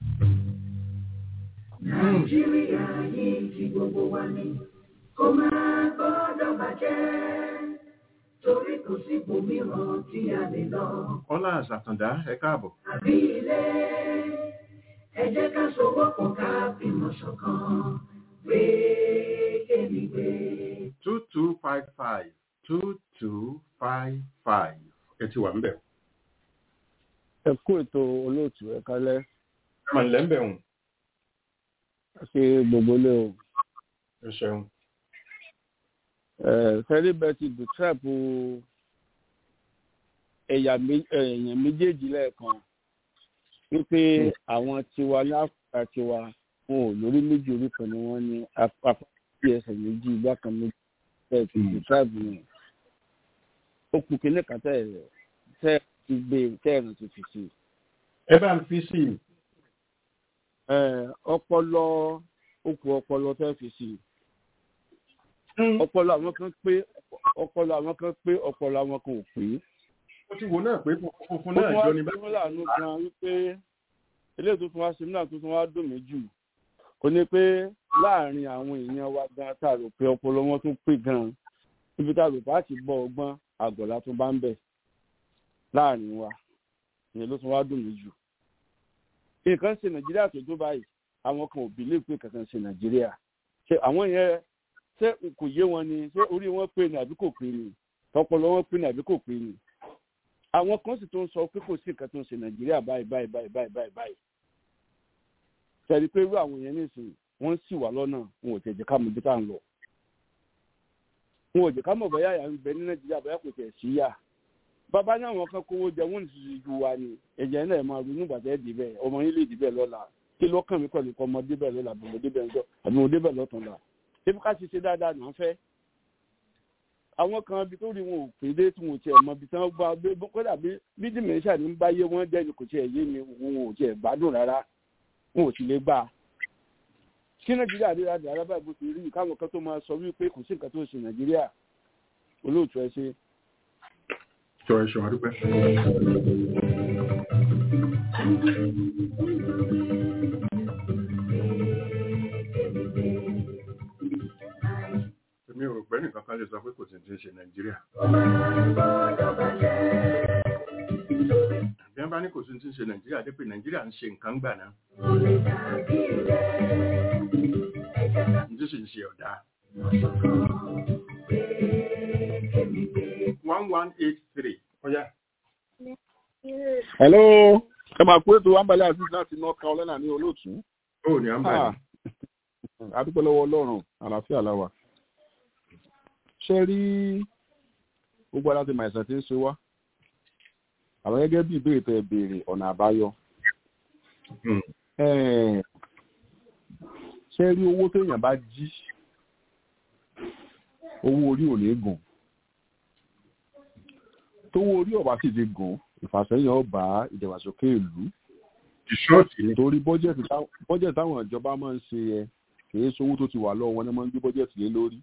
nàìjíríà yìí ti gbogbo wa ni kó máa gbọ́dọ̀ bàjẹ́ torí kò sí ibòmíràn tí a lè lọ. ọlá àṣàkàndá ẹ káàbọ̀. àbí ilé ẹ jẹ́ ká sowọ́pọ̀ ká fìmọ̀ ṣọ̀kan gbé kémi gbé. two two five five two two five five ẹ ti wà ń bẹ̀. ẹ kú ètò olóòtú ẹ kálẹ́. ẹ mà ń lẹ́ ń bẹ̀ wọ̀n ṣe gbogbo ilé o. ẹ ṣeun. fẹ́rí bẹ́ẹ̀ ti dùtẹ́ẹ̀pù èèyàn méjèèjì lẹ́ẹ̀kan wípé àwọn tiwa láfíà tiwa wọn ò lórí méjì orí kan ni wọ́n ní apá ẹsẹ̀ méjì ìgbà kan méjì bẹ́ẹ̀ ti dùtẹ́ẹ̀pù yẹn. ó kù kí ní kàtẹ́ tẹ́ ti gbé tẹ́ẹ̀rùn ti fi sí. ẹ bá ń fi sí i ọpọlọ okù ọpọlọ fẹ́ fi sí ọpọlọ àwọn kan pé ọpọlọ àwọn kan pé ọpọlọ àwọn kan ò pé. ó ti wo náà pé funfun náà jọ ní báyìí. wọ́n láàánú gan wípé eléyìí tuntun wá sí náà tuntun wá dùn mí jù kò ní pé láàrin àwọn èèyàn wa gan tá a rò pé ọpọlọ wọn tún pé gan ibi tá a rò pé a ti bọ ọgbọ́n àgọ̀lá tó bá ń bẹ̀ láàrin wa ìyẹn ló tún wá dùn mí jù nǹkan ṣe nàìjíríà tó tó báyìí àwọn kan ò bìlẹ̀ pé kankan ṣe nàìjíríà ṣe àwọn yẹn ṣé kò yé wọn ni ṣé orí wọn pé ni àbí kò pé ni ọpọlọ wọn pé ni àbí kò pé ni àwọn kan sì tó ń sọ pé kò sí nǹkan tó ń ṣe nàìjíríà báyìí báyìí báyìí báyìí báyìí báyìí ṣẹ̀rí pé irú àwọn yẹn nísìnyí wọ́n sì wà lọ́nà wọn ò tẹ̀jẹ̀ ká mọ̀ bí tá à ń lọ wọn ò jẹ́ ká mọ̀ bóyá yà ń bẹ ní nàìjíríà bóyá kò tẹ̀ sí yà bàbá ní àwọn kan kówó jẹ wọn ti ju wa ni ẹ̀jẹ̀ náà máa ronú gbàtẹ́ dìbẹ̀ ọmọ yín lè dìbẹ̀ lọ́la kí lọ́kàn mi pẹ̀lú ọmọ débẹ̀ lọ́la àbí mo débẹ̀ ńjọ́ àbí mo débẹ̀ lọ́tàn la ebi ká ti ṣe dáadáa náà fẹ́. àwọn kan ibi tó rí wọn ò pé dé tí wọn ò tiẹ̀ mọ ibi tí wọ́n bá gbé kódà bí bí dìmẹ̀ṣà ní bá yé wọn jẹ́ ni kò tiẹ̀ yé mi wọn ò tiẹ̀ gbádùn rárá wọn ò sì lè gbà. kí nàìjíríà rí rádìí arábà bó ti rí káwọn kan tó máa sọ wípé kò sí nǹkan tó ń ṣe nàìjíríà olóòtú ẹ ṣe jọ ẹṣọ àdúpẹ́. èmi ò rò pé nìkan kan lè sọ pé kò sí ti ń ṣe nàìjíríà. bí wọ́n bá ní kò sí ti ń ṣe nàìjíríà dé pé nàìjíríà ń ṣe nǹkan gbà náà. ní tí sì ń ṣe ọ̀dà. one one eight three. Ọ̀yá. Hello. Ẹ máa kú ètò Ambali Aziz láti North Carolina ní olóòtú. Ó ní Ambali. Adúpẹ́ lọ́wọ́ Ọlọ́run, àlàáfíà láwà. Ṣé rí gbogbo aláti màìsàn tí ń ṣe wá? Àwọn gẹ́gẹ́ bí ìbéèrè tẹ béèrè ọ̀nà àbáyọ. Ṣé rí owó téèyàn bá jí? Owó orí ò ní gùn tówó orí ọba sì ti gùn ìfàsẹ́yìn ọba ìdàgbàsókè ìlú. torí bọ́jẹ̀tì táwọn ìjọba máa ń ṣe ẹ kìí sowó tó ti wà lọ́wọ́ wọn ni wọ́n ń gbé bọ́jẹ̀tì lé lórí.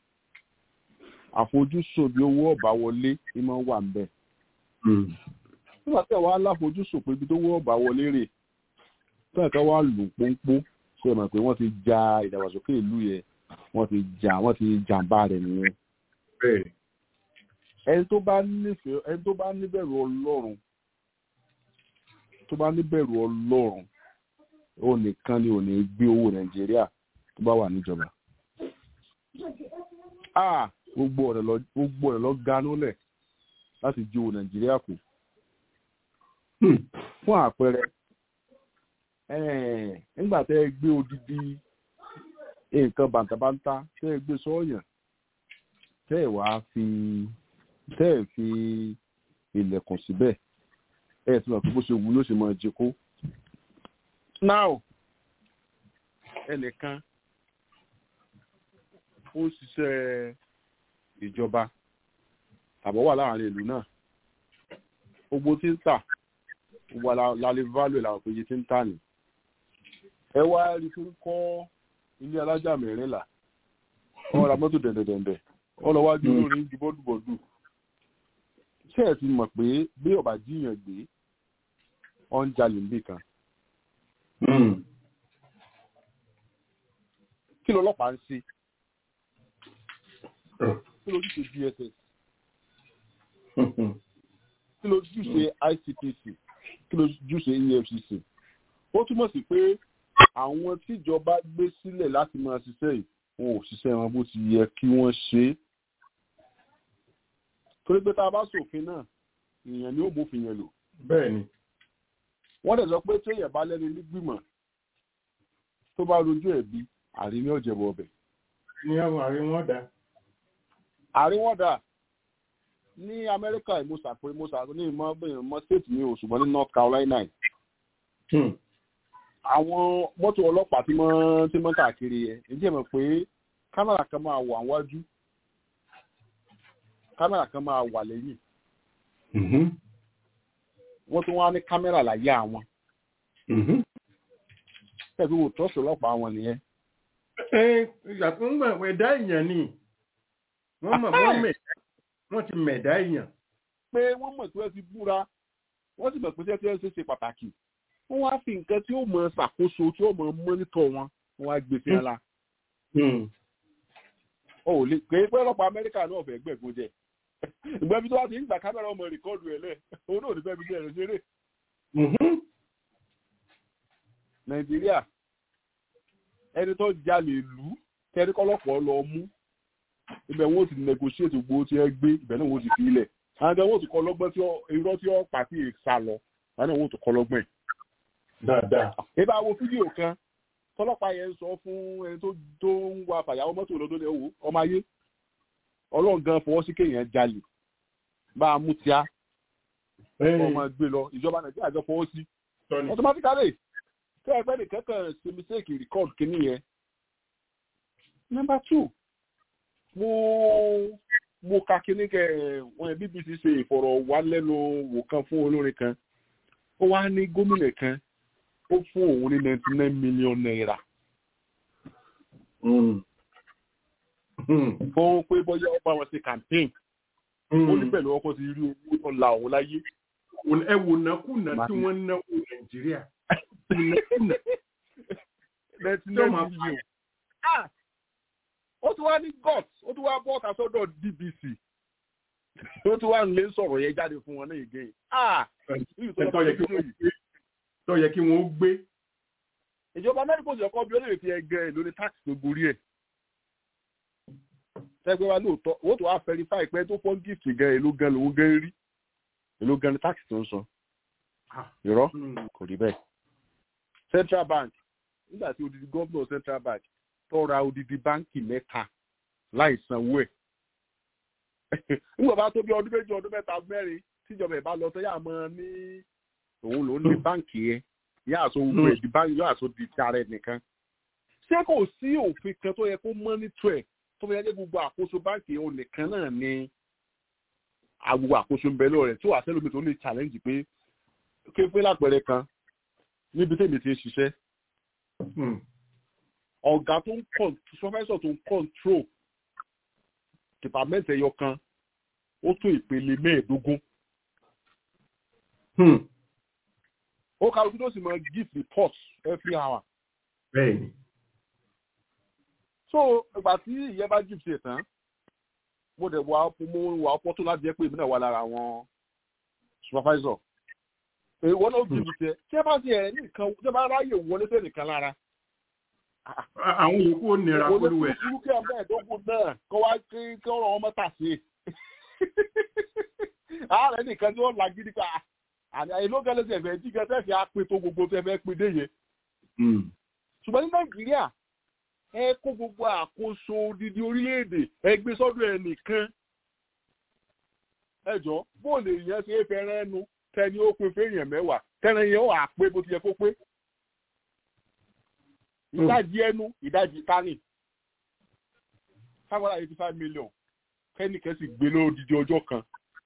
àfojúsùn bí owó ọba wọlé ni máa ń wà ń bẹ̀. nígbà tí àwọn aláfojúsùn pé ibi tó wọ́ ọba wọlé rè tí ẹ̀ka wá lù pọ́npọ́ ṣe mọ̀ pé wọ́n ti ja ìdàgbàsókè ìlú yẹn wọ́n ti jà wọ́n ti jàǹbá rẹ̀ nìyẹn. bẹ́ẹ̀ ẹni tó bá nífẹ̀ẹ́ ẹni tó bá níbẹ̀rù ọlọ́run tó bá níbẹ̀rù ọlọ́run ó nìkan ni ò ní gbé owó nàìjíríà tó bá wà níjọba ah gbogbo ọ̀rẹ́ lọ gbogbo ọ̀rẹ́ lọ ganú lẹ̀ láti jó nàìjíríà kù fún àpẹẹrẹ ẹ̀ẹ́n, nígbà tẹ́ ẹ gbé odidi nǹkan bàǹtàbàǹtà tẹ́ ẹ gbé sọ́ọ̀yàn tẹ́ ẹ wàá fi tẹ́ ẹ fi ilẹ̀kùn síbẹ̀ ẹ ti mọ̀ pé bó ṣe wù yóò ṣe máa jí kó. now ẹnìkan ó ń ṣiṣẹ́ ìjọba tàbọ̀ wà láàrin ìlú náà gbogbo tí ń tà gbogbo lálẹ́ value làwọn péye tí ń tà ní. ẹ wá rí fún kọ́ ilé alájà mẹ́rìnlá wọ́n ra mọ́tò dẹ̀ndẹ̀dẹ̀ndẹ̀ wọ́n lọ wájú lórí ju bọ́dùbọ́dù. ṣé ẹ ti mọ̀ pé bí ọ̀bà jíyàn gbé ọ̀ ń jalè níbì kan. kí lọ́lọ́pàá ń ṣe kí lójúṣe dss kí lójúṣe icpc kí lójúṣe efcc ó túmọ̀ sí pé àwọn tíjọba gbé sílẹ̀ láti máa ṣiṣẹ́ yìí wọn ò ṣiṣẹ́ wọn bó ti yẹ kí wọ́n ṣe é torí pé tá a bá ṣòfin náà èèyàn ni ó bófin yẹn lò. bẹ́ẹ̀ni. wọ́n dẹ̀ sọ pé téèyàn bá lẹ́nu nígbìmọ̀ tó bá rojú ẹ̀bi àrí ní ọ̀jẹ̀bọ̀ ọbẹ̀. ní àwọn àrí wọn dá. àrí wọn dá ní amẹ́ríkà ìmọ̀sà pé ìmọ̀sà ní ìmọ̀ ìmọ̀ state ní òṣùgbọ́n ní north carolina àwọn mọ́tò ọlọ́pàá tí wọ́n tí wọ́n káàkiri yẹn èyí jẹ́ mọ̀ pé kámẹ́rà kan máa wà wájú kámẹ́rà kan máa wà lẹ́yìn wọ́n tún wá ní kámẹ́rà láyé àwọn tẹ̀sí wò tọ́sí ọlọ́pàá wọn nìyẹn. ẹ ìyàtọ̀ ń gbà ẹ̀dá èèyàn ni wọ́n mọ̀ wọ́n mẹ̀dá wọ́n ti mẹ̀dá èèyàn. pé wọ́n mọ̀ tí wọ́n ti búra wọ́n sì mọ̀ pé tí wọ́n ṣe ṣe pàtàkì wọ́n wá fi nǹkan tí ó mọ ṣàkóso tí ó mọ mọ́nítọ̀ wọn wọ́n wá gbé sí ńlá. o ò lè pé pé ọlọ́pàá amẹ́ríkà náà fẹ́ gbẹ̀gbọ́n jẹ ìgbẹ́bí tó wá ti ń gbà kámẹ́rà ọmọ rìkọ́ọ̀dù ẹ̀ lẹ̀ òun náà ò ní fẹ́ fi bí ẹ̀rọ ṣeré. nàìjíríà ẹni tó jalè lù kẹ́rí kọ́lọ́pọ̀ lọ mú ibẹ̀ wọn ò ti negotiate gbogbo tí ẹ gbé ibẹ̀ náà wọn ò ti fi ilẹ̀ àwọn ọmọ wọn ò ti kọ́ lọ́gbọ́n tí irọ́ tí ó pàtí sá lọ àwọn náà wọn ò ti kọ́ lọ́gbọ́n ẹ̀ dáadáa. ìbá wo fídíò kan tọ́lọ́pàá yẹn ń sọ fún ẹni tó tó ń wa fàyàwọ́ mọ́tò lọ́dún lẹ́wọ̀ wò ọmọ ayé ọlọ́run gan fọwọ́ sí kéèyàn jalè bá a mú tíá ọmọ gbé lọ ìjọba nàìjíríà jọ fọwọ́ sí automatically tẹ́ ẹgbẹ́ nìkan kan ṣe mistake record kínní yẹn. number two mo mo ka kínní kẹ wọn bbc ṣe ìfọ̀rọ̀wálẹ́nuwò kan fún olórin kan ó wá ní gómìnà kan ó fún òun ní ninety nine million naira. fún pé bóyá ó bá wọn ṣe campaign. ó ní pẹ̀lú ọkọ̀ ti rí owó tó la òun láyé. ẹ wò nákùnà tí wọ́n ń náwó nàìjíríà. nákùnà. ninety nine million. ó tún wá ní gut ó tún wá bọ́ ọ̀tà sọ́dọ̀ dbc ó tún wá ń lé sọ̀rọ̀ yẹn jáde fún wọn náà again. tó yẹ kí wọ́n gbé. ìjọba amẹ́ríkà òsì ọkọ bí ó lè fi ẹgbẹ́ ẹ̀ lórí táàkì tó gorí ẹ̀. tẹ́gbẹ́ wa lóòótọ́ owó tó wá verify pé tó fọ́ gift gan èló gan lòún gan rí èló gan ní táàkì tó ń san. irọ́ kò rí bẹ́ẹ̀. central bank nígbà tí odidi gómìnà central bank tó ra odidi báńkì mẹ́ta láì sanwó ẹ̀ nígbà bá tó bí ọdún méjì ọdún mẹ́ta mẹ́rin tíjọba ẹ̀ bá lọ sọ yà mọ́ ní òun ló ní báǹkì yẹn yà àṣọ gbogbo ẹ̀ di báǹkì yóò àṣọ di ti ara ẹ̀ nìkan. ṣé kò sí òfin kan tó yẹ kó mọ́nítọ̀ ẹ̀ tó yẹ kó gbogbo àkóso báǹkì yẹn nìkan náà ni gbogbo àkóso ń bẹ lọ rẹ̀ tí wàá sẹ́lómi tó lè challenge pé kéfé lápẹẹrẹ kan níbi tèmi ti ń ṣiṣẹ́ ọ̀gá tó ń professor tó ń control department ẹyọ kan ó tó ìpele mẹ́ẹ̀ẹ́dógún. ó ká ojú tó sì máa give report every hour. bẹ́ẹ̀ni. so ìgbà tí ìyẹn bá give ṣe tán mo dẹ̀ wà mo wà ọ̀pọ̀ tó láti jẹ́ pé èmi náà wà lára àwọn supervisor. èèwọ̀ náà give ṣe tí ẹ bá ti ẹ̀ nìkan tí ẹ bá ráyè wọlé fẹ́ nìkan lára àwọn yòókù ò nira polówó ẹ̀. olùkúrú kí ọmọ ẹ̀dógún náà kọ́ wá kí kí ọ̀rọ̀ wọn mọ́ta sí i. ààrẹ nìkan ni wọ́n la gidi pa àìló gẹ́lẹ́ sí ẹ̀fẹ̀ jí gẹ́sẹ̀ fi apin tó gbogbo tó ẹ̀fẹ̀ pin dé yẹn. ṣùgbọ́n ní nàìjíríà ẹ kó gbogbo àkóso odidi orílẹ̀-èdè ẹ gbé sọ́dọ̀ ẹ nìkan. ẹ jọ bóòlù èèyàn ṣe é fẹ́ràn ẹnu tẹni ó pin fẹ́yàn mẹ́wàá tẹ́ni yẹn ó wà pé bó ti yẹ kó pé ìdajì ẹnu ìdajì tani five hundred eighty five million kẹ́nìkan sì gbé lódìdí ọjọ́ kan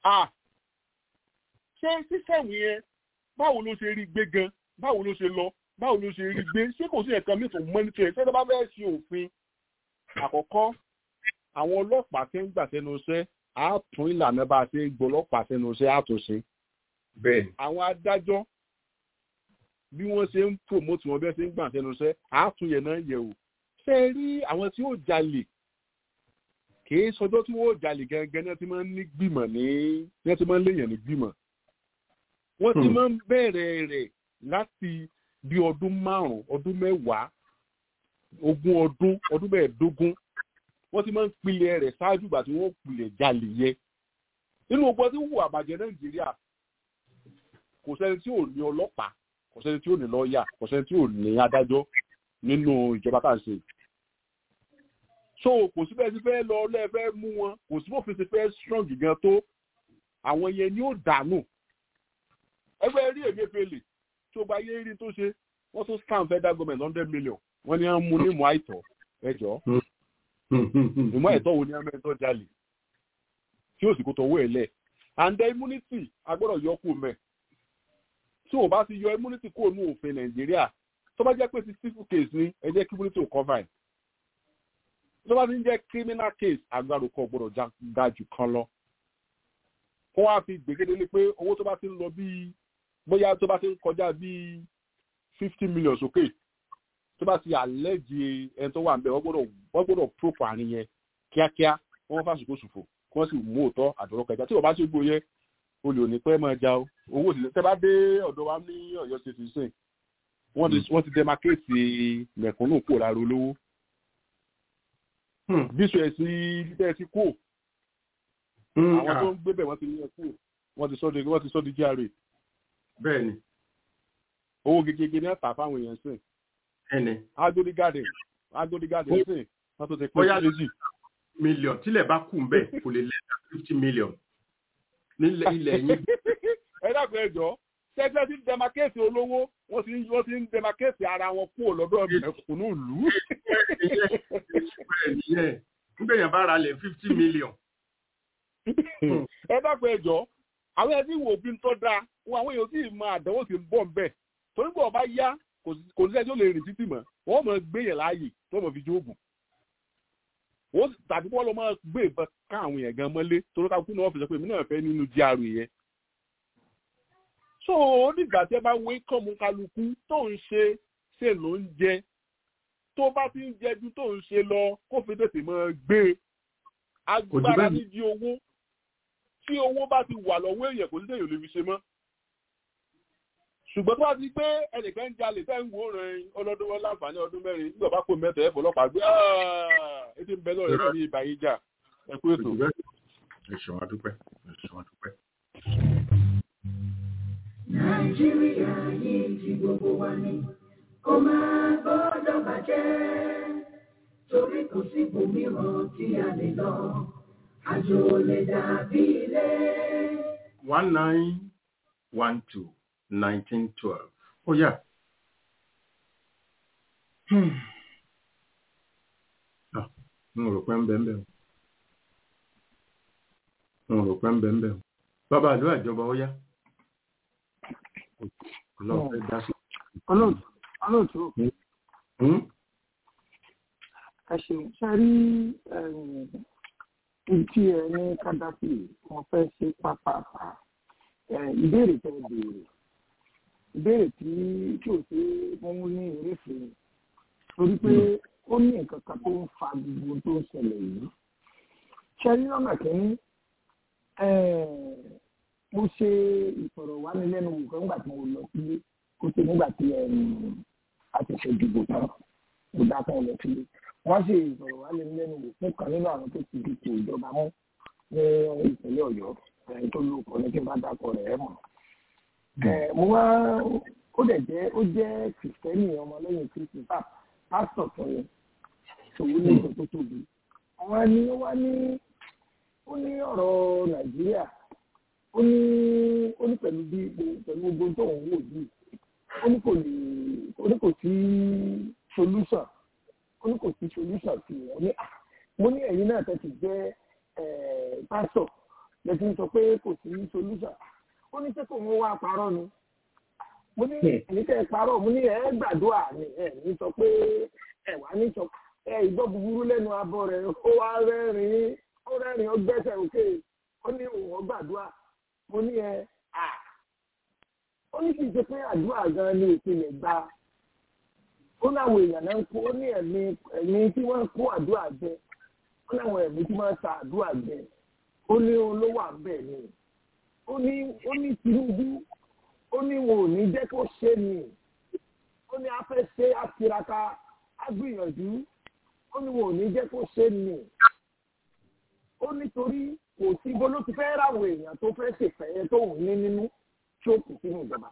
ṣé sísẹ̀mù yẹn báwo ló ṣe rí gbé gan báwo ló ṣe lọ báwo ló ṣe rí gbé ṣé kò sí ẹ̀kan mìíràn tó mọ́nítọ̀ ẹ̀ ṣé bá fẹ́ ṣe òfin àkọ́kọ́ àwọn ọlọ́pàá tí ń gbà sẹ́nu iṣẹ́ á tún ìlànà bá a ṣe gbọ́ ọlọ́pàá sẹ́nu iṣẹ́ á tún ṣe. bẹ́ẹ̀ àwọn adájọ́ bí wọ́n ṣe ń promote wọn bí wọ́n ṣe ń gbà sẹ́nu iṣẹ́ á tún yẹn náà yẹ̀ wò ṣé ẹ rí àwọn tí ó jalè kìí sọjọ́ tí wọ́n jalè gẹ́gẹ́ ní ti máa ń ní gbìmọ̀ ní ní ti máa ń léèyàn ní gbìmọ̀ wọ́n ti máa ń bẹ̀rẹ̀ rẹ̀ láti bí ọdún márùn-ún ọdún mẹ́wàá ogún ọdún ọdún mẹ́ẹ̀ẹ́dógún wọ́n ti máa ń pilẹ̀ rẹ̀ ṣáájú ìgbà tí wọ́n pilẹ̀ jalè yẹ nínú ọgbọ́n tí wù àbàjẹ́ nàìjíríà kò sẹ́ni tí ò ní ọlọ́pàá kò sẹ́ni tí ò ní lọ́ọ̀yà kò sẹ́ni tí ò ní adájọ́ nínú ìjọba tá à ń ṣe so kò sí bẹ́ẹ̀ sí fẹ́ lọ lẹ́ẹ̀fẹ́ mú wọn kò sí bófin ti fẹ́ strong gan tó àwọn yẹn ni ó dànù ẹgbẹ́ rí èmi pele tí ó gba yé rí tó ṣe wọ́n tún scam federal government hundred million wọ́n ní wọ́n mú ní ìmọ̀ àìtọ́ ẹjọ́ ìmọ̀ àìtọ́ wo ni wọ́n mẹ́tọ́ jalè tí ó sì kó tọwọ́ ẹ̀ lẹ̀ and the immunity agbọ́dọ̀ yọ kú mẹ́ tí o bá ti yọ immunity kúrò ní òfin nàìjíríà tó bá jẹ́ pé ti civil case ni ẹ jẹ́ kí immunity ò cover ẹ̀ tó bá ti ń jẹ́ criminal case agbára kò gbọ́dọ̀ ga jù kan lọ. kó wá fi gbègédélé pé owó tó bá ti ń lọ bíi bóyá tó bá ti ń kọjá bíi fifty million sókè tó bá ti àlẹ́jì ẹni tó wà ń bẹ̀ wọ́n gbọ́dọ̀ wọ́n gbọ́dọ̀ prófò àárín yẹn kíákíá wọ́n fàṣùkò ṣòfò kí wọ́n sì mú òótọ́ àdúrà kẹjá tí wọ́n bá ṣe gbóyẹ olè òní pẹ́ máa ja o owó òsì tẹ́ bá dé ọ̀dọ̀ wa ní ọ̀yọ́ ṣe ti sìn wọ́n ti demarcate mẹ̀kúnnù kúrò lára olówó bíṣọ ẹsìn bíbẹ ti kú àwọn tó ń gbé bẹ wọn ti ní ẹkú wọn ti sọ di wọn ti sọ di gra. bẹ́ẹ̀ni. owó gegege ní ẹ̀ta fáwọn èèyàn sìn. ẹni. agodi garden agodi garden sìn wọn tó ti pín bóyá méjì. mílíọ̀n tílẹ̀ bá kù bẹ́ẹ̀ kò lè lẹ́ta fifty million nílẹ̀ ilẹ̀ yín. ẹ dàgbọ́ ẹjọ́ tẹ́tẹ́ ti ń demarcate olówó wọ́n ti ń wọ́n ti ń demarcate ara wọn kúrò lọ́dọ̀ mẹ̀kúnnù ìlú. nígbà yẹn bá ra lẹ̀ fifty million. ẹ dákun ẹjọ́ àwọn ẹbí wo bí n tọ́ da wọn àwọn èèyàn sì mọ àdánwò sí ń bọ̀ nbẹ̀ torí pé ọba yá kò sí ẹjọ́ lè rìn títì mọ́ wọ́n mọ̀ gbé yẹn láàyè tó mọ̀ fi jóògùn tàbí wọ́n lọ máa gbé ìbọn ká àwọn èèyàn gan mọ́lé torí ká kú náà wọ́n fi sọ pé èmi náà fẹ́ nínú jíàrú yẹn so nígbà tí ẹ bá wé kọ́mú kálukú tó ń ṣe ṣe ló ń jẹ tó bá ti ń jẹ ju tó ń ṣe lọ kó fi tètè mọ́ gbé agbára nídìí owó tí owó bá ti wà lọ́wọ́ èèyàn kò sí tèèyàn lè fi ṣe mọ́ ṣùgbọ́n tó bá ti pé ẹnìkan ń jalè tẹ́ ń wò rìn ọlọ́dún wọn láǹfààní ọdún mẹ́rin nígbà bá kó mẹ́tọ̀ ẹ̀fọ́ ọlọ́pàá gbé ètò ń bẹ lọ́rẹ̀ náà ní ibà yìí jà ẹ kú ètò. ẹ̀sùn àdúpẹ́ ẹ̀sùn àdúpẹ́. nàìjíríà yìí ti gbogbo wa ni kó máa gbọ́dọ̀ bàjẹ́ torí kò sí ibòmíràn tí a lè lọ àjò lè dàbí ilé. one nine one two nineteen twelve ó yá. n rò pé ń bẹ̀ ń bẹ̀ o n rò pé ń bẹ̀ ń bẹ̀ o bàbá àdúrà ìjọba ó yá ọlọ́run fẹ́ dá sí. olóòtú ẹ ṣeun ṣe rí tí ẹ ní kádàfì wọn fẹ́ ṣe pápápá ìbéèrè tẹ béèrè ìbéèrè tí tí ò sí mú ní ìrèfé torí pé ó ní nǹkan kan tó ń fa gbogbo tó ń ṣẹlẹ̀ yìí ṣe rí lọ́nà kínní mo ṣe ìfọ̀rọ̀wánilẹ́nuwò kan nígbà tí mo lọ sílé kó ṣe nígbà tí a ti ṣe ìdìbò tán mo dá fún ọmọ sílé wọ́n sì sọ̀rọ̀ wá lé lẹ́nu wò fún kan nínú àwọn tó ti dìbò ìjọba mú ní ìpínlẹ̀ ọ̀yọ́ ẹni tó ló kọ́ ní kí n bá dákọ̀ rẹ̀ ẹ̀ mọ̀. mo wá ó dẹ̀ jẹ́ ó jẹ́ kìrìsìtẹ́nì ọmọlẹ́yìn kristi pásítọ̀ fún mi ṣòwò ní ìjọ tó tóbi. àwọn ni ó wá ní ó ní ọ̀rọ̀ nàìjíríà ó ní ó ní pẹ̀lú bí pẹ̀lú gbogbo tó ń wò yìí ó ní kò lè ó ní kò sí solution ó ní kò sí solution sí wọn ní à mo ní ẹ̀yin náà tẹ́ ti jẹ́ pásítọ̀ lẹ́tí ń sọ pé kò sí solution ó ní sẹ́kọ̀ wọn wá parọ́ ni mo ní ẹ̀yin tẹ́ ẹ parọ́ mo ní ẹ̀ gbàdúrà ni ẹ̀ ní sọ pé ẹ̀ wá ní sọ ẹ̀ ìgbọ́ búburú lẹ́nu abọ́ rẹ̀ ó wá rẹ́rìn-ín ó rẹ́rìn-ín ó gbẹ́sẹ̀ òkè ó ní òun gbàdúrà mo ní ẹ à ó ní kì í ṣe pé àdúrà gan ni ìpìlẹ̀ gba ó láwọn èèyàn náà ń kó ó ní ẹ̀mí ẹ̀mí tí wọ́n ń kó àdúrà jẹ ó láwọn ẹ̀mí tí wọ́n ń ta àdúrà jẹ ó ní olówó àbẹ̀ ni ó ní ó ní Tinubu ó ní wọn ò ní jẹ́ kó ṣe ni ó ní afẹ́ ṣe àtiraka á gbìyànjú ó ní wọn ò ní jẹ́ kó ṣe ni ó nítorí kò sí bó ló ti fẹ́ ráwọ̀ èèyàn tó fẹ́ ṣèfẹ́ tóun ní nínú tí ó kù sínú ìjọba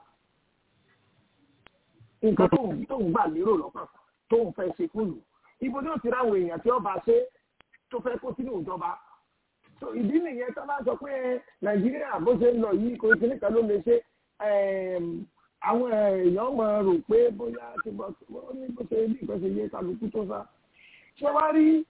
nǹkan tóun tóun gbà lérò lọ́kàn tóun fẹ́ ṣe fún lù ibo ni ó ti ráwọ̀ èèyàn tí ó bá ṣe tó fẹ́ kó sínú ìjọba ìdí nìyẹn tó bá sọ pé nàìjíríà bó ṣe ń lọ yìí kò sí nìkan ló lè ṣe àwọn èèyàn máa rò pé bóyá ti bọ́ ó ní bó ṣe bí nǹkan ṣe yé kálukú tó sá ṣé wá rí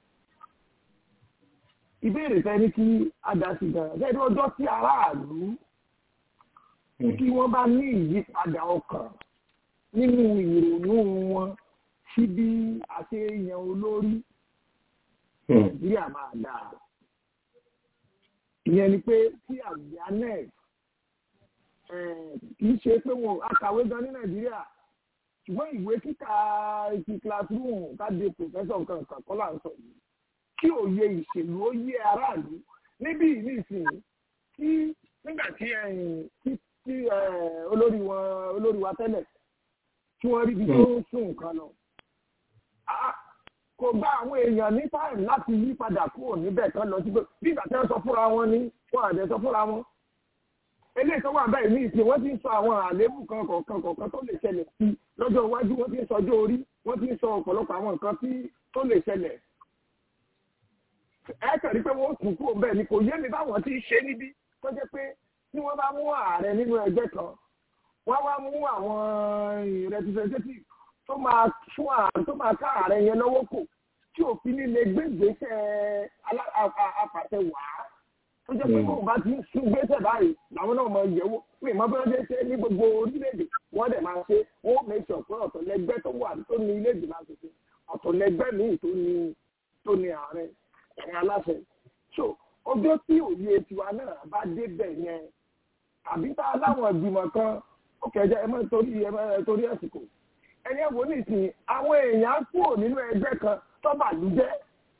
ìbéèrè fẹ́ ní kí adásí gan gẹ́gẹ́ ọjọ́ tí aráàlú kí wọ́n bá ní ìyípadà ọkàn nínú ìrònú wọn sí bí àṣeyàn olórí nàìjíríà máa dáa ìyẹn ni pé tí awareness kì í ṣe pé wọn akàwé gan ní nàìjíríà ṣùgbọ́n ìwé kíkà ti classroom káde professor kankan kọ́ là ń sọ yìí kí òye ìṣèlú ó yé aráàlú níbí nísìnyí kí nígbà tí tí olórí wọn olórí wa tẹ́lẹ̀ tí wọ́n rí ibi tó ń sún nǹkan lọ kò gba àwọn èèyàn ní táìmù láti yí padà kúrò níbẹ̀ tán lọ sí pé bí ìgbà tí wọ́n sọ fúnra wọn ní wọn àdẹ sọ fúnra wọn. eléyìí tó wà bẹ́ẹ̀ ní ìsìn wọ́n ti ń sọ àwọn àléébù kan kọ̀ọ̀kan kọ̀ọ̀kan tó lè ṣẹlẹ̀ sí lọ́jọ́ iwájú wọ́n ti ń sọjọ́ orí wọ́n ti ń sọ ọ̀pọ̀lọpọ̀ àwọn nǹkan tó lè ṣẹlẹ̀. ẹ kẹ̀rí pé wọ́n kú kúrò bẹ́ẹ̀ ni kò yé mi báwọn ti ṣe níbí tó jẹ́ pé tí wọ́n bá mú ààrẹ nínú ẹgbẹ́ kan wọ́n wá mú àwọn representative tó máa fún ààrẹ tó máa ká ààrẹ yẹn lọ́wọ́ kò tí òfin nílé gbégbèsè apàṣẹ wà á tó jẹ́ pé bóun bá ti ń sún gbèsè báyìí làwọn náà máa yẹ̀wò pé ìmọ̀ bí wọ́n ṣe ṣe ní gbogbo orílẹ̀-èdè wọ́n dẹ̀ máa ṣe wọ́n make sure pé ọ̀tọ̀ lẹgbẹ́ tó wà tó ní ilé ìgbìmọ̀ àṣẹṣe ọ̀tọ̀ lẹgbẹ́ míì tó ní tó ní ààrẹ ẹ̀yìn aláṣẹ. so ọjọ́ tí òye tiwa náà bá débẹ̀ yẹn àbí tá a láwọn ìgbìmọ̀ kan ó kẹjẹ ẹ máa torí ẹ máa torí àsìkò ẹni ẹ̀wọ̀n nìsín àwọn èèyàn kúrò nínú ẹgbẹ́ kan tó bàlújẹ́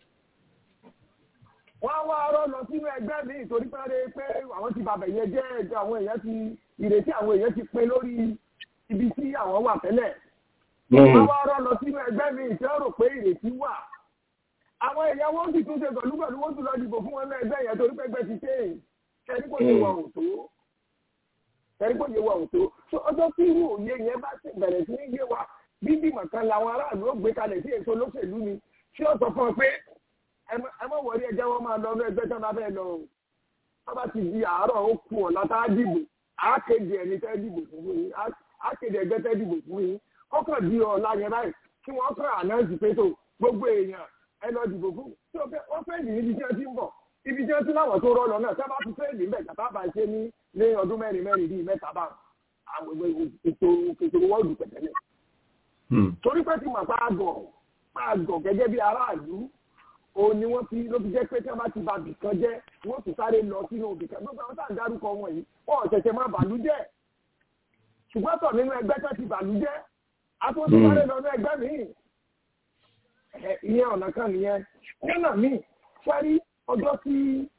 wọ́n wá rọ́ lọ sínú ẹgbẹ́ mi torí pé pé àwọn ti bàbẹ̀ yẹn jẹ́ ẹjọ́ àwọn èèyàn ti ìrètí àwọn èèyàn ti pin lórí ibi tí àwọn wà tẹ́lẹ̀ wọ́n wá rọ́ lọ sínú ẹgbẹ́ mi tí wọ́n rò pé ìrètí wà àwọn èèyàn wọ́n sì tún ṣe pẹ̀lú pẹ̀lú wọ́n tún lọ dìbò fún wọn ní ẹgbẹ́ yẹn torí pé ẹgbẹ́ ti ṣe é kẹ́ni kò yẹ wà òtó kẹ́ni kò yẹ wà òtó ọjọ́ tí irú òye yẹn bá ti bẹ̀rẹ̀ sí ní yé wa bíbí mọ̀kan làwọn aráàlú ó gbé kalẹ̀ sí èso olóṣèlú ni tí ó sọ fún ọ pé ẹ má wọlé ẹjẹ wọn máa lọ ní ẹgbẹ́ tí wọn bá bẹ́ẹ̀ lọ o wọn bá ti di àárọ̀ ó kù ọ̀la tá a dìbò á kéde ẹni tẹ́ dìbò fún yín á kéde ẹgbẹ́ tẹ́ dìbò fún yín kọ́kàn di ọ̀la yẹn báyìí kí wọ́n kàn ànáǹsì pé tó gbogbo èèyàn ẹ lọ dìbò fún tí wọ́n fẹ́ nìyí ibi tí wọ́n ti ń bọ̀ ibi tí wọ́n ti láwọn tó rọ́ lọ náà sábà tún fẹ́ẹ́ níbẹ̀ kàtà bá ṣe ní ní ọdún mẹ́rin mẹ́rin bíi mẹ́ta bá àwọn ètò ètò wọ́ọ̀dù pẹ̀tẹ́lẹ̀ torí pé tí màá pa àgọ̀ pa àgọ̀ gẹ́gẹ́ bí aráàlú òun ni wọ́n ti ló fi jẹ́ pé tí wọ́n bá ti ba bìkan jẹ́ wọ́n ti sáré lọ sínú bìkan gbogbo àwọn tá à ń dárúkọ wọn yìí wọ́n ò ṣẹ̀ṣẹ̀ máa bàlújẹ́ ṣùgbọ́n tọ̀ nínú ẹgbẹ́ tó ti bàlújẹ́ àtúntò sáré lọ ní ẹgbẹ́ míì ìyẹn ọ̀nà kan nìyẹn nínà míì sẹ́rí ọjọ́ tí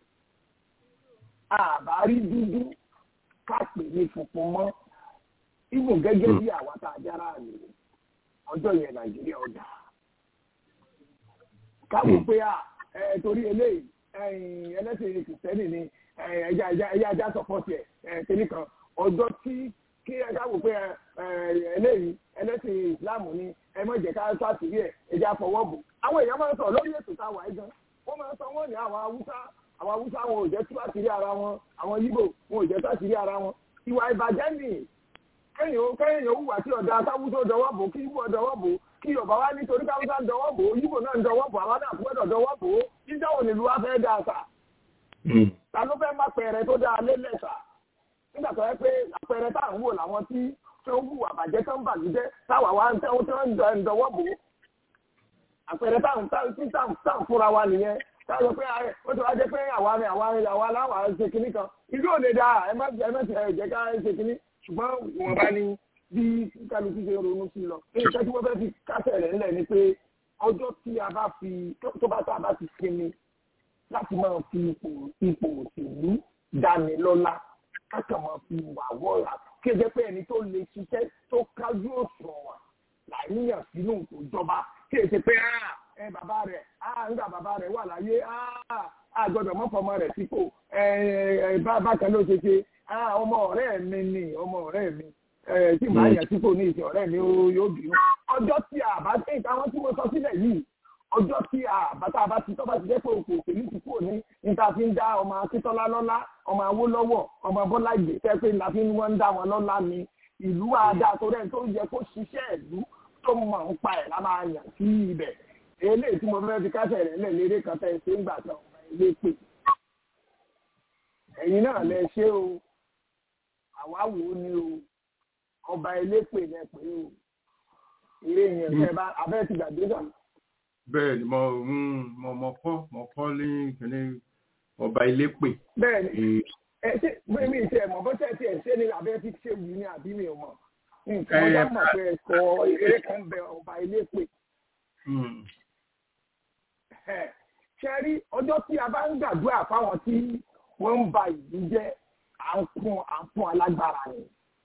àbárí dúdú ká pè ní funfun mọ́ ibùn gẹ́gẹ́ bí àwa tá a jára rè ọjọ́ yẹn nàìjíríà ọjà káwọn pé à ẹ torí eléyìí ẹ̀yìn ẹlẹ́sìn kìrìsìtẹ́nì ni ẹ, ẹja ẹja ẹja ẹja sọpọ́tì ẹ̀ ẹ̀ kìíní kan ọjọ́ tí kí ẹ káwọn pé ẹ, ẹ, eléyìí ẹlẹ́sìn ìsìláàmù ni ẹ má jẹ́ ká sàtìrí ẹ̀ ẹja fọwọ́ bò àwọn èèyàn máa ń sọ lórí ètò táwa yìí gan wọ́n máa ń sọ wọ́n ní àwọn haúsá àwọn haúsá wọn ò jẹ́ tú àṣírí ara wọn àwọn yíbò wọn ò jẹ́ tú àṣírí ara wọn ìwà ìbàjẹ́ nìyí kẹ́yìn kẹ́yìn òwúwà tí ọ̀dà káwùsọ dọwọ́ bò kí yíbò dọwọ́ bò kí yorùbá wá nítorí káwùsọ dọwọ́ bò yíbò náà ń dọwọ́ bò àwọn náà gbọ́dọ̀ dọwọ́ bò jíjá òun nílùú wa fẹ́ dà sà ta ló fẹ́ má pẹ̀rẹ̀ tó dáa lé lẹ́sà nígbà tó yẹ pé àpẹẹrẹ tá à ń wò làwọn tí tó ń hùwà bàjẹ́ tó ń bàjẹ́ táwa wá ń tẹ́wọ́ tó ń dọwọ́ bò àpẹẹrẹ tá à ń tá à ń fúnra wa nìyẹn táwọn pé ó ti wá jẹ́ pé àwa ni àwa ni àwa láwa ṣe kinní kan ìlú òde dáa ẹ má ẹ má jẹ́ ká ṣe kinní ṣùgbọ́n wọn bá ní bí kálukú ṣe ronú sí lọ. nǹkan tí wọ́n fẹ́ fi kásẹ̀ rẹ̀ ńlẹ̀ ni pé ọjọ́ tí a bá fi tó bá tá a bá ti sinmi láti máa fi ipò ipò òṣèlú dání lọ́lá kákan máa fi wà wọ́ra kí ẹ jẹ́ pé ẹni tó lè ṣiṣẹ́ tó kájú òṣùwọ̀n láìníyàn sínú ìjọba kí ẹ ṣe pé ẹ bàbá rẹ̀ nígbà bàbá rẹ̀ wà láyé a gbọ́dọ̀ mọ́fọ́mọ́ rẹ̀ sípò bákan ló ṣe ṣe ọmọ ọ̀rẹ́ mi ni ọmọ ọ̀rẹ́ mi tí màá yàn tí kò ní ìsìn ọ̀rẹ́ mi yóò bínú. ọjọ́ tí a bá tẹ̀ ìtàwọn tí mo sọ sílẹ̀ yìí ọjọ́ tí a bá tá a bá ti tọ́ bá ti jẹ́ pé òkú òṣèlú ti kúrò ní níta fi ń dá ọmọ akíntọ́lá lọ́lá ọmọ awólọ́wọ̀ ọmọ bọ́lá ìgbésẹ̀ pé níta fi ń wọ́n ń dá wọn lọ́lá ni ìlú àdá tó rẹ̀ tó yẹ kó ṣiṣẹ́ ìlú tó mọ̀ ń pa ẹ̀ lá máa yàn sí ibẹ̀ eléyìí tí mo fẹ́ fi kásẹ̀ rẹ̀ lẹ̀ lérè kan tẹ́ ṣe ń gbà tán ọmọ ilé pè ẹ̀yin náà lẹ ṣe o àwa wò ó ní o ọba elépè yẹn pé o eré yẹn fẹ́ bá abẹ́ ti gbàgbé sàn. bẹ́ẹ̀ ni mo mo mo kọ́ mo kọ́ ní ìpínlẹ̀ ọba elépè. bẹ́ẹ̀ ni ẹ ṣe bí mi ṣe mọ̀ bó ṣe ti ẹ̀ ṣe ni abẹ́ ti ṣe wù ní àbí mi ò mọ̀ nǹkan ọjà mọ̀ pé ẹ̀kọ́ eré kan bẹ ọba elépè. ṣe rí ọjọ́ tí a bá ń gbàdúrà fáwọn tí wọ́n ń ba ìlú jẹ́ à ń fún à ń fún alágbára ni.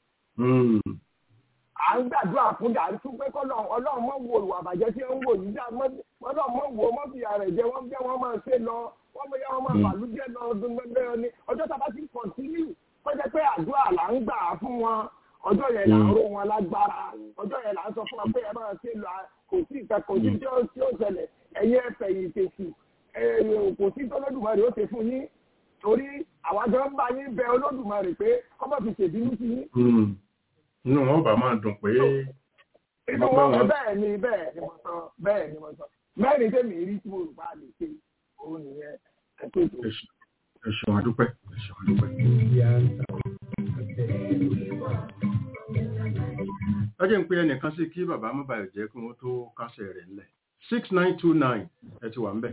à ń gbàdúrà fún dàrí tún pé kọ́lọ́ ọlọ́run mọ̀ wo ìwà àbàjẹ́ tí ó ń wò yìí dá ọlọ́run mọ̀ wo mọ̀ fi ààrẹ jẹ wọ́n jẹ́ wọ́n máa ṣe lọ wọ́n mọ̀ yá wọ́n máa bàlú jẹ́ lọ ọdún gbẹgbẹ́ ni ọjọ́ tá a bá ti kọ̀ntínú kó jẹ́ pé àdúrà là ń gbà fún wọn ọjọ́ yẹn là ń ró wọn lágbára ọjọ́ yẹn là ń sọ fún wọn pé ẹ máa ṣe lọ kò sí ìta kò sí tí ó ṣẹlẹ̀ ẹ̀yẹ ẹ̀fẹ̀yìn tèṣù kò sí tọ́lọ́dùmarè ó ṣe fún yín torí àwọn àjọ ń bá yín bẹ olódùmarè pé ọmọ fi ṣèbínú sí yín. inú wọn bá máa dùn pé. inú wọn bẹ́ẹ̀ ni bẹ́ẹ̀ ni mo sọ bẹ́ẹ̀ ni mo sọ mẹ́rin tèmi rí tí mo rò bá lè ṣe òun nìyẹn ẹ̀kọ́ ètò. ẹ ṣeun àdúpẹ́ ẹ ṣeun àdúpẹ́. lọ́jọ́ ń pe ẹnìkan sí kí bàbá mọ́bàlì jẹ́ kí wọ́n tó kásẹ̀ rẹ̀ ńlẹ̀ six nine two nine ẹ ti wà ń bẹ̀.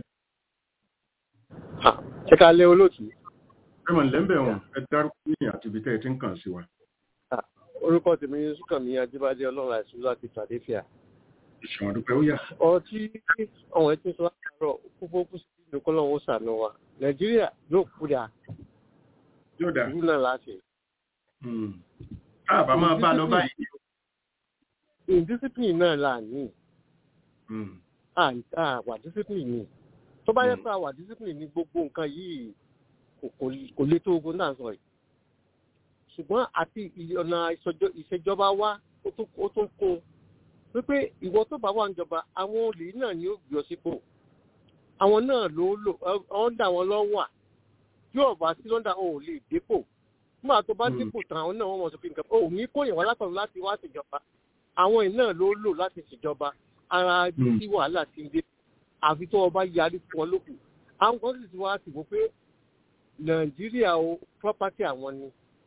ṣé ká lé olóòtú. ẹ mọ̀ lẹ́ńbẹ̀ wọn ẹ dárúkọ ní àti ibi tẹ́ ẹ ti ń kàn sí wa. orúkọ tèmi ní sùkànmí ajíbádé ọlọ́run àìsàn láti fàdéfìà. ìṣàn àdúpẹ́ ó yà. ọ̀rọ̀ tí ọ̀hún ẹ ti sọ àárọ̀ kúkú kú sí ìlú kọ́lọ́hún ó sànù wa nàìjíríà yóò kú dà. yóò dà. ìlú náà láti. káàbà máa bá lọ báyìí. indiscipline náà là ní. àwà discipline ni tó bá yẹ pé àwà discipline ní gbogbo nǹkan yìí kò lè tó ogun náà sọ yìí ṣùgbọ́n àti ọ̀nà ìṣèjọba wa ó tún kún wípé ìwọ tó bá wà níjọba àwọn olè náà ni ó gbé ọ sípò àwọn náà ló lò ọ́ndà wọn lọ́wọ́ à yóò bá sí lọ́ndà ò lè dépò nígbà tó bá dépò tán àwọn náà wọ́n mọ̀ sọ pé nǹkan ò ní kó yẹn wá látọ̀run láti wá ṣèjọba àwọn ẹ̀ náà ló lò láti ṣèjọba ara tí wàhálà ti ń dé àfi tó ọba yarí fún wọn lókù àwọn kan sì ti wá sí wọ́n pé nàìjíríà o property àwọn ni.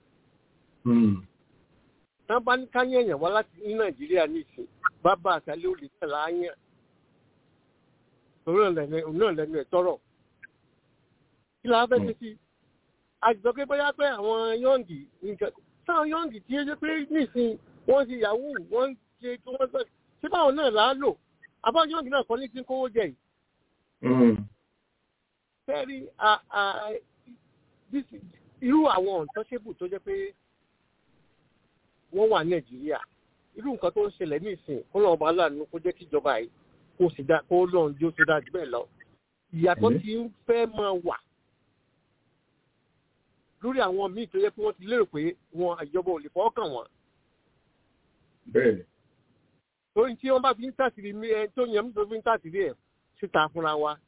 tán bá ní káyẹ̀yàn wá láti ní nàìjíríà ní ìsìn bàbá àtàlẹ́ olè tẹ̀ láàyàn òun náà lẹ́nu ẹ̀ tọrọ. kí la fẹ́ ṣe sí àjọ pé bóyá pé àwọn yọ̀ǹgì nǹkan táwọn yọ̀ǹgì tí ó ṣe pé nísìn wọ́n ṣe yahoo wọ́n ṣe kí wọ́n sọ ṣé báwọn náà là á lò àbáwọn yọ̀ǹgì náà kọ́ ní tí ń kówó jẹ yìí fẹ́rí irú àwọn untouchable tó jẹ́ pé wọ́n wà nàìjíríà irú nǹkan tó ń ṣẹlẹ̀ ní ìsìn kó lọ́wọ́ bá láàánú kó jẹ́ kí ìjọba yìí kó sì dá kó lọ́n jó tó dájú bẹ́ẹ̀ lọ ìyàtọ̀ ti ń fẹ́ máa wà lórí àwọn míì tó yẹ pé wọ́n ti lérò pé wọn ìjọba ò lè fọwọ́ kàn wọ́n. bẹ́ẹ̀ni. torí tí wọ́n bá fi ń tàṣírí mi ẹ tó yẹn tó fi ń tàṣírí ẹ̀ síta fúnra wa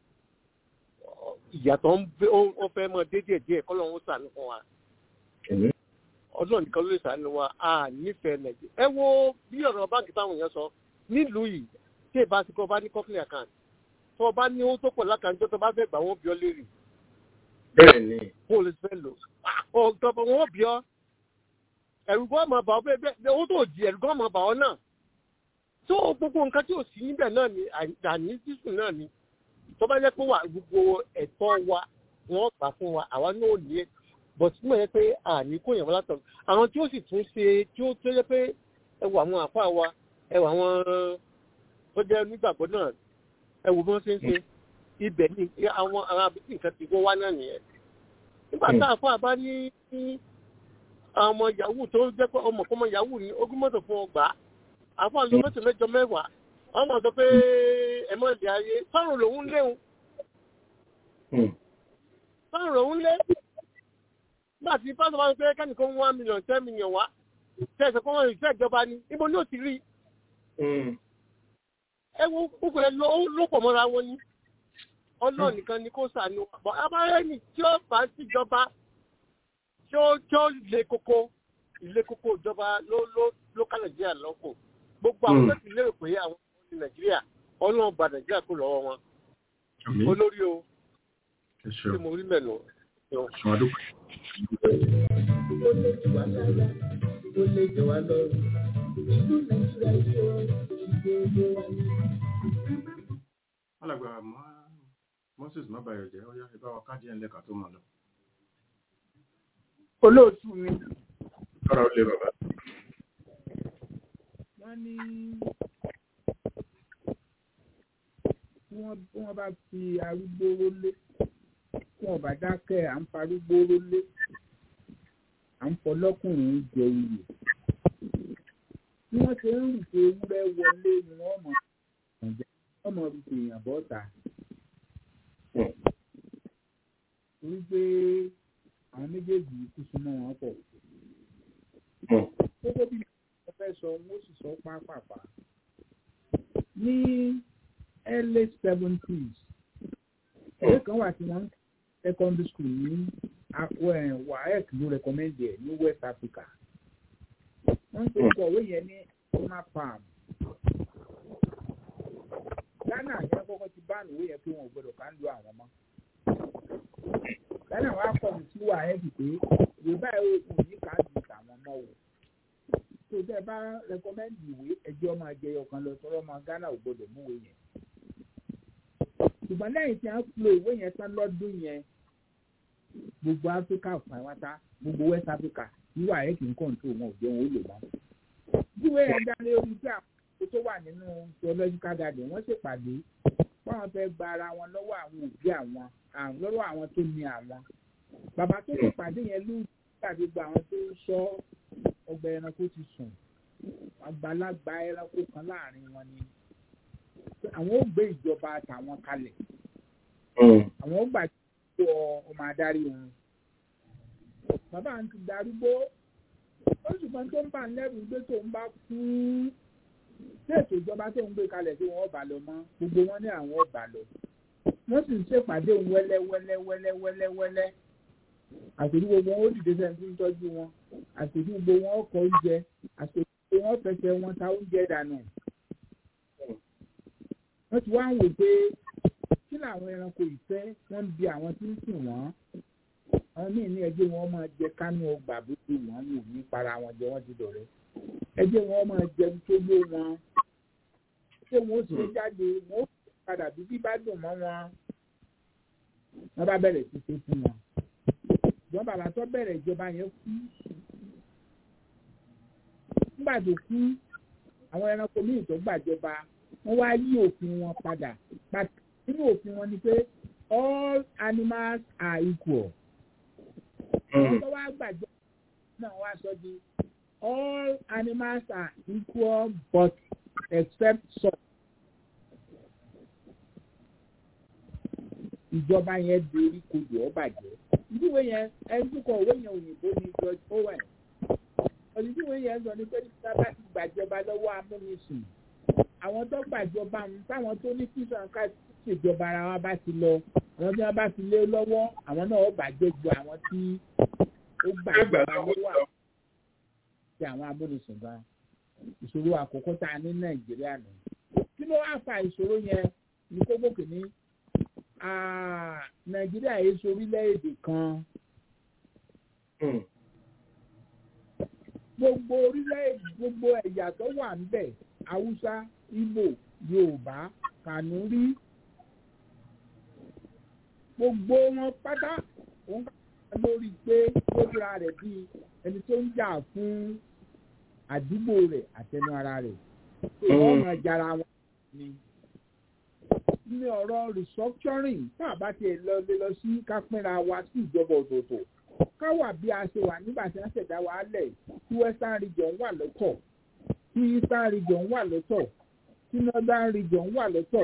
ìyàtọ̀ ń fẹ́ mọ dédé díẹ̀ kọ́ lọ́wọ́ sànù fún wa. ọdún nìkan ló lè sànù wa a nífẹ̀ẹ́ nàìjíríà. ẹ wo bí ọ̀rọ̀ báńkì táwọn èèyàn sọ nílùú yìí tí èbá ti kọ́ bá ní kọ́kílì account tó o bá ní owó tó pọ̀ lákàntó tó bá fẹ́ gbà wọ́n bí ọ lérè. bẹ́ẹ̀ni. kó o lè fẹ́ lò ọ̀tọ̀pọ̀ wọn bí ọ ẹ̀rù gan máa bà ọ́ bẹ́ẹ̀ owó tó di ẹ̀rù gan máa bà ọ́ náà tó gbogbo nǹkan tí ò sí níbẹ̀ náà ni àní sísùn náà ni tó bá jẹ́ pé wà gbogbo ẹ̀tọ́ wa wọ́n gbà fún wa àwa náà ní ẹ̀ bọ̀t tí mo yẹ pé àní kò yàn wọ́n látọ̀ àwọn tí ó sì tún ṣe tí ó tó yẹ pé ẹ wọ àwọn àfa wa ẹ wọ àwọn tó jẹ́ nígbàgbọ́ náà ẹ wò bí wọ́n ṣe ń ṣe ibẹ̀ ni àwọn àwọn àbíkí nǹkan ti wọ́n wá náà nìyẹn nígbà tá a fọ́ àbá ní ọmọ yahoo tó jẹ́ pé ọmọ kọ́mọ yahoo ní ogún mọ́tò fún ọgbà àfọ́ àlọ́ mọ́tò mẹ́jọ mẹ́wàá wọ́n mọ̀ sọ pé ẹ mọ̀ ìdí ayé sọ́run lòún léwu sọ́run lòún lé nígbà tí pásítọ̀ bá ń pẹ́ kẹ́nìkan one million ten million wá tẹ̀sán kọ́ wọn ìṣe ìjọba ni ibo ní òtí rí ẹ wo gbogbo ẹ ló pọ̀ mọ́ra wọn ni ọlọ́ọ̀ nìkan ni kó sànù bọ́ abárẹ́ni tí ó bá síjọba tí ó tí ó le koko ilé koko ìjọba ló ló ló ká nàìjíríà lọ́kọ̀ gbogbo àwọn tó ti lérò pé àwọn ọmọ ní nàìjíríà ọlọ́run gba nàìjíríà kó lọ́wọ́ wọn olórí o ṣé mo rí mẹ́nu. ó lè jù wá lára ó lè jù wá lọ́rùn ìlú nàìjíríà yóò ṣùgbọ́n ó wà ní. alàgbà moses mabayọ jẹ ọyá ìbá wa káàdì ẹ̀ lẹ́ka tó mọ̀ lọ. olóòtú mi. kára ó lé bàbá. wọ́n ní tí wọ́n bá fi arúgbó rólé tí wọ́n bá dákẹ́ à ń farúgbó rólé à ń fọlọ́kùnrin jẹ iyì bí wọ́n ṣe ń rùpé ewúrẹ́ wọlé ni wọ́n mọ̀ wọ́n mọ̀ rùpé èèyàn bọ́ta torí pé àwọn méjèèjì kú súnmọ́ wọn pọ̀ gbogbo bí wọ́n fẹ́ sọ wọ́n sì sọ pápápá ní early seventies ìwé kan wà tí wọ́n secondary school ní waec ló recommend ẹ̀ ní west africa wọ́n ń pè é ìwé yẹn ní ọmọ palm ghana ní àkọ́kọ́ ti bá ìwé yẹn pé wọn ò gbọdọ̀ ká ń lo àwọn mọ́ ghana wàá kọ̀ mí sí waec pé ìwé báyìí ó kù ní ká ju tàwọn mọ́ o tó tẹ́ bá recommend ìwé ẹjọ́ máa jẹyọ kan lọ tọrọ ọmọ ghana ò gbọdọ̀ mú ìwé yẹn ṣùgbọ́n lẹ́yìn tí a ń lo ìwé yẹn tán lọ́dún yẹn gbogbo áfíríkà pàápàá gbogbo west africa wíwà ẹ̀ kì í kọ̀ǹtò wọn ò jẹ́ wọn ó lò mọ́. ìwé yẹn dá lé orí tí àwọn tó wà nínú theological garden wọ́n ṣèpàdé báwọn fẹ́ gba ara wọn lọ́wọ́ àwọn òbí àwọn lọ́wọ́ àwọn tó ní àwọn. bàbá tó ṣèpàdé yẹn ló tàbí gba àwọn tó sọ ọgbà ẹranko ti sùn àgbàlagbà ẹranko kan láàrin wọn ni àwọn ó gbé ìjọba àtàwọn kalẹ̀ àwọn ó gbà tó ọmọ adarí wọn bàbá àǹtí darúgbó ó ṣùgbọ́n tó ń bà ń lẹ́rù gbé tó ń bá kú tí ètò ìjọba tó ń gbé kalẹ̀ tí wọ́n bá lọ mọ́ gbogbo wọn ní àwọn ọ̀bà lọ wọ́n sì ń ṣèpàdé wẹ́lẹ́ wẹ́lẹ́ wẹ́lẹ́ wẹ́lẹ́ wẹ́lẹ́ àṣírí gbogbo wọn ó dìde sẹ́ni tó ń tọ́jú wọn àṣírí gbogbo wọn ọkọ̀ oúnjẹ àṣírí gbogbo wọn fẹsẹ̀ wọn ta oúnjẹ dànù wọ́n ti wá ń wò pé kí làwọn ẹranko ìfẹ́ wọ́n ń bi àwọn tí ń sìn wọ́n àwọn míì ní ẹjẹ́ wọn máa jẹ kánú ọgbà bó ti wọ́n ní òní para wọn jẹ wọ́n ti dọ̀rẹ́ ẹjẹ́ wọn máa jẹun tó lé wọn ṣé wọn ó ṣe jáde wọn ó padà bí bí bá dùn mọ́ wọn wọ́n bá bẹ̀rẹ̀ sí ṣe fún wọn ìjọba bàbá tó bẹ̀rẹ̀ ìjọba yẹn kú nígbà tó kú àwọn ẹranko míì tó gbàjọba wọ́n wá yí òfin wọn padà nínú òfin wọn ni pé all animals are equal. wọ́n tó wá gbàjọ náà wá sọ di all animals are equal but except some. ìjọba yẹn dorí kodò ọ bàjẹ́ ìdíwé yẹn ẹni tó kọ òwe yẹn òyìnbó ni George Owen ìdíwé yẹn sọ ni pé nígbà bá ti gbàjọba lọ́wọ́ amúnisìn àwọn tó gbàjọba ń táwọn tó ní kí sànká ṣèjọba ara wa bá ti lọ àwọn tí wọn bá ti lé lọ́wọ́ àwọn náà ó bàjẹ́ ju àwọn tí ó gbàjọba lọ́wọ́ àwọn tí àwọn amúnisìn bá ìṣòro àkọ́kọ́ tá a ní Nàìjíríà nù kí ló wá fa ìṣòro yẹn ní kókó kìíní Nàìjíríà yìí ṣe orílẹ̀-èdè kan gbogbo orílẹ̀-èdè gbogbo ẹ̀yà tó wà ń bẹ̀ Haúsá Ìgbò Yorùbá Kànúrí gbogbo wọn pátá òun kà lórí pé ó dira rẹ̀ bíi ẹni tó ń jà fún àdúgbò rẹ̀ àtẹnu ara rẹ̀ wọ́n máa jara wọn ni ní ọ̀rọ̀ restructuring tá a bá tiẹ̀ lọ lé lọ sí kápẹ́ra wa sí ìjọba ọ̀tọ̀ọ̀tọ̀ ká wà bí a ṣe wà nígbà tí wọ́n ṣẹ̀dá wa lẹ̀ tí western region wà lọ́tọ̀ tí eastern region wà lọ́tọ̀ tí northern region wà lọ́tọ̀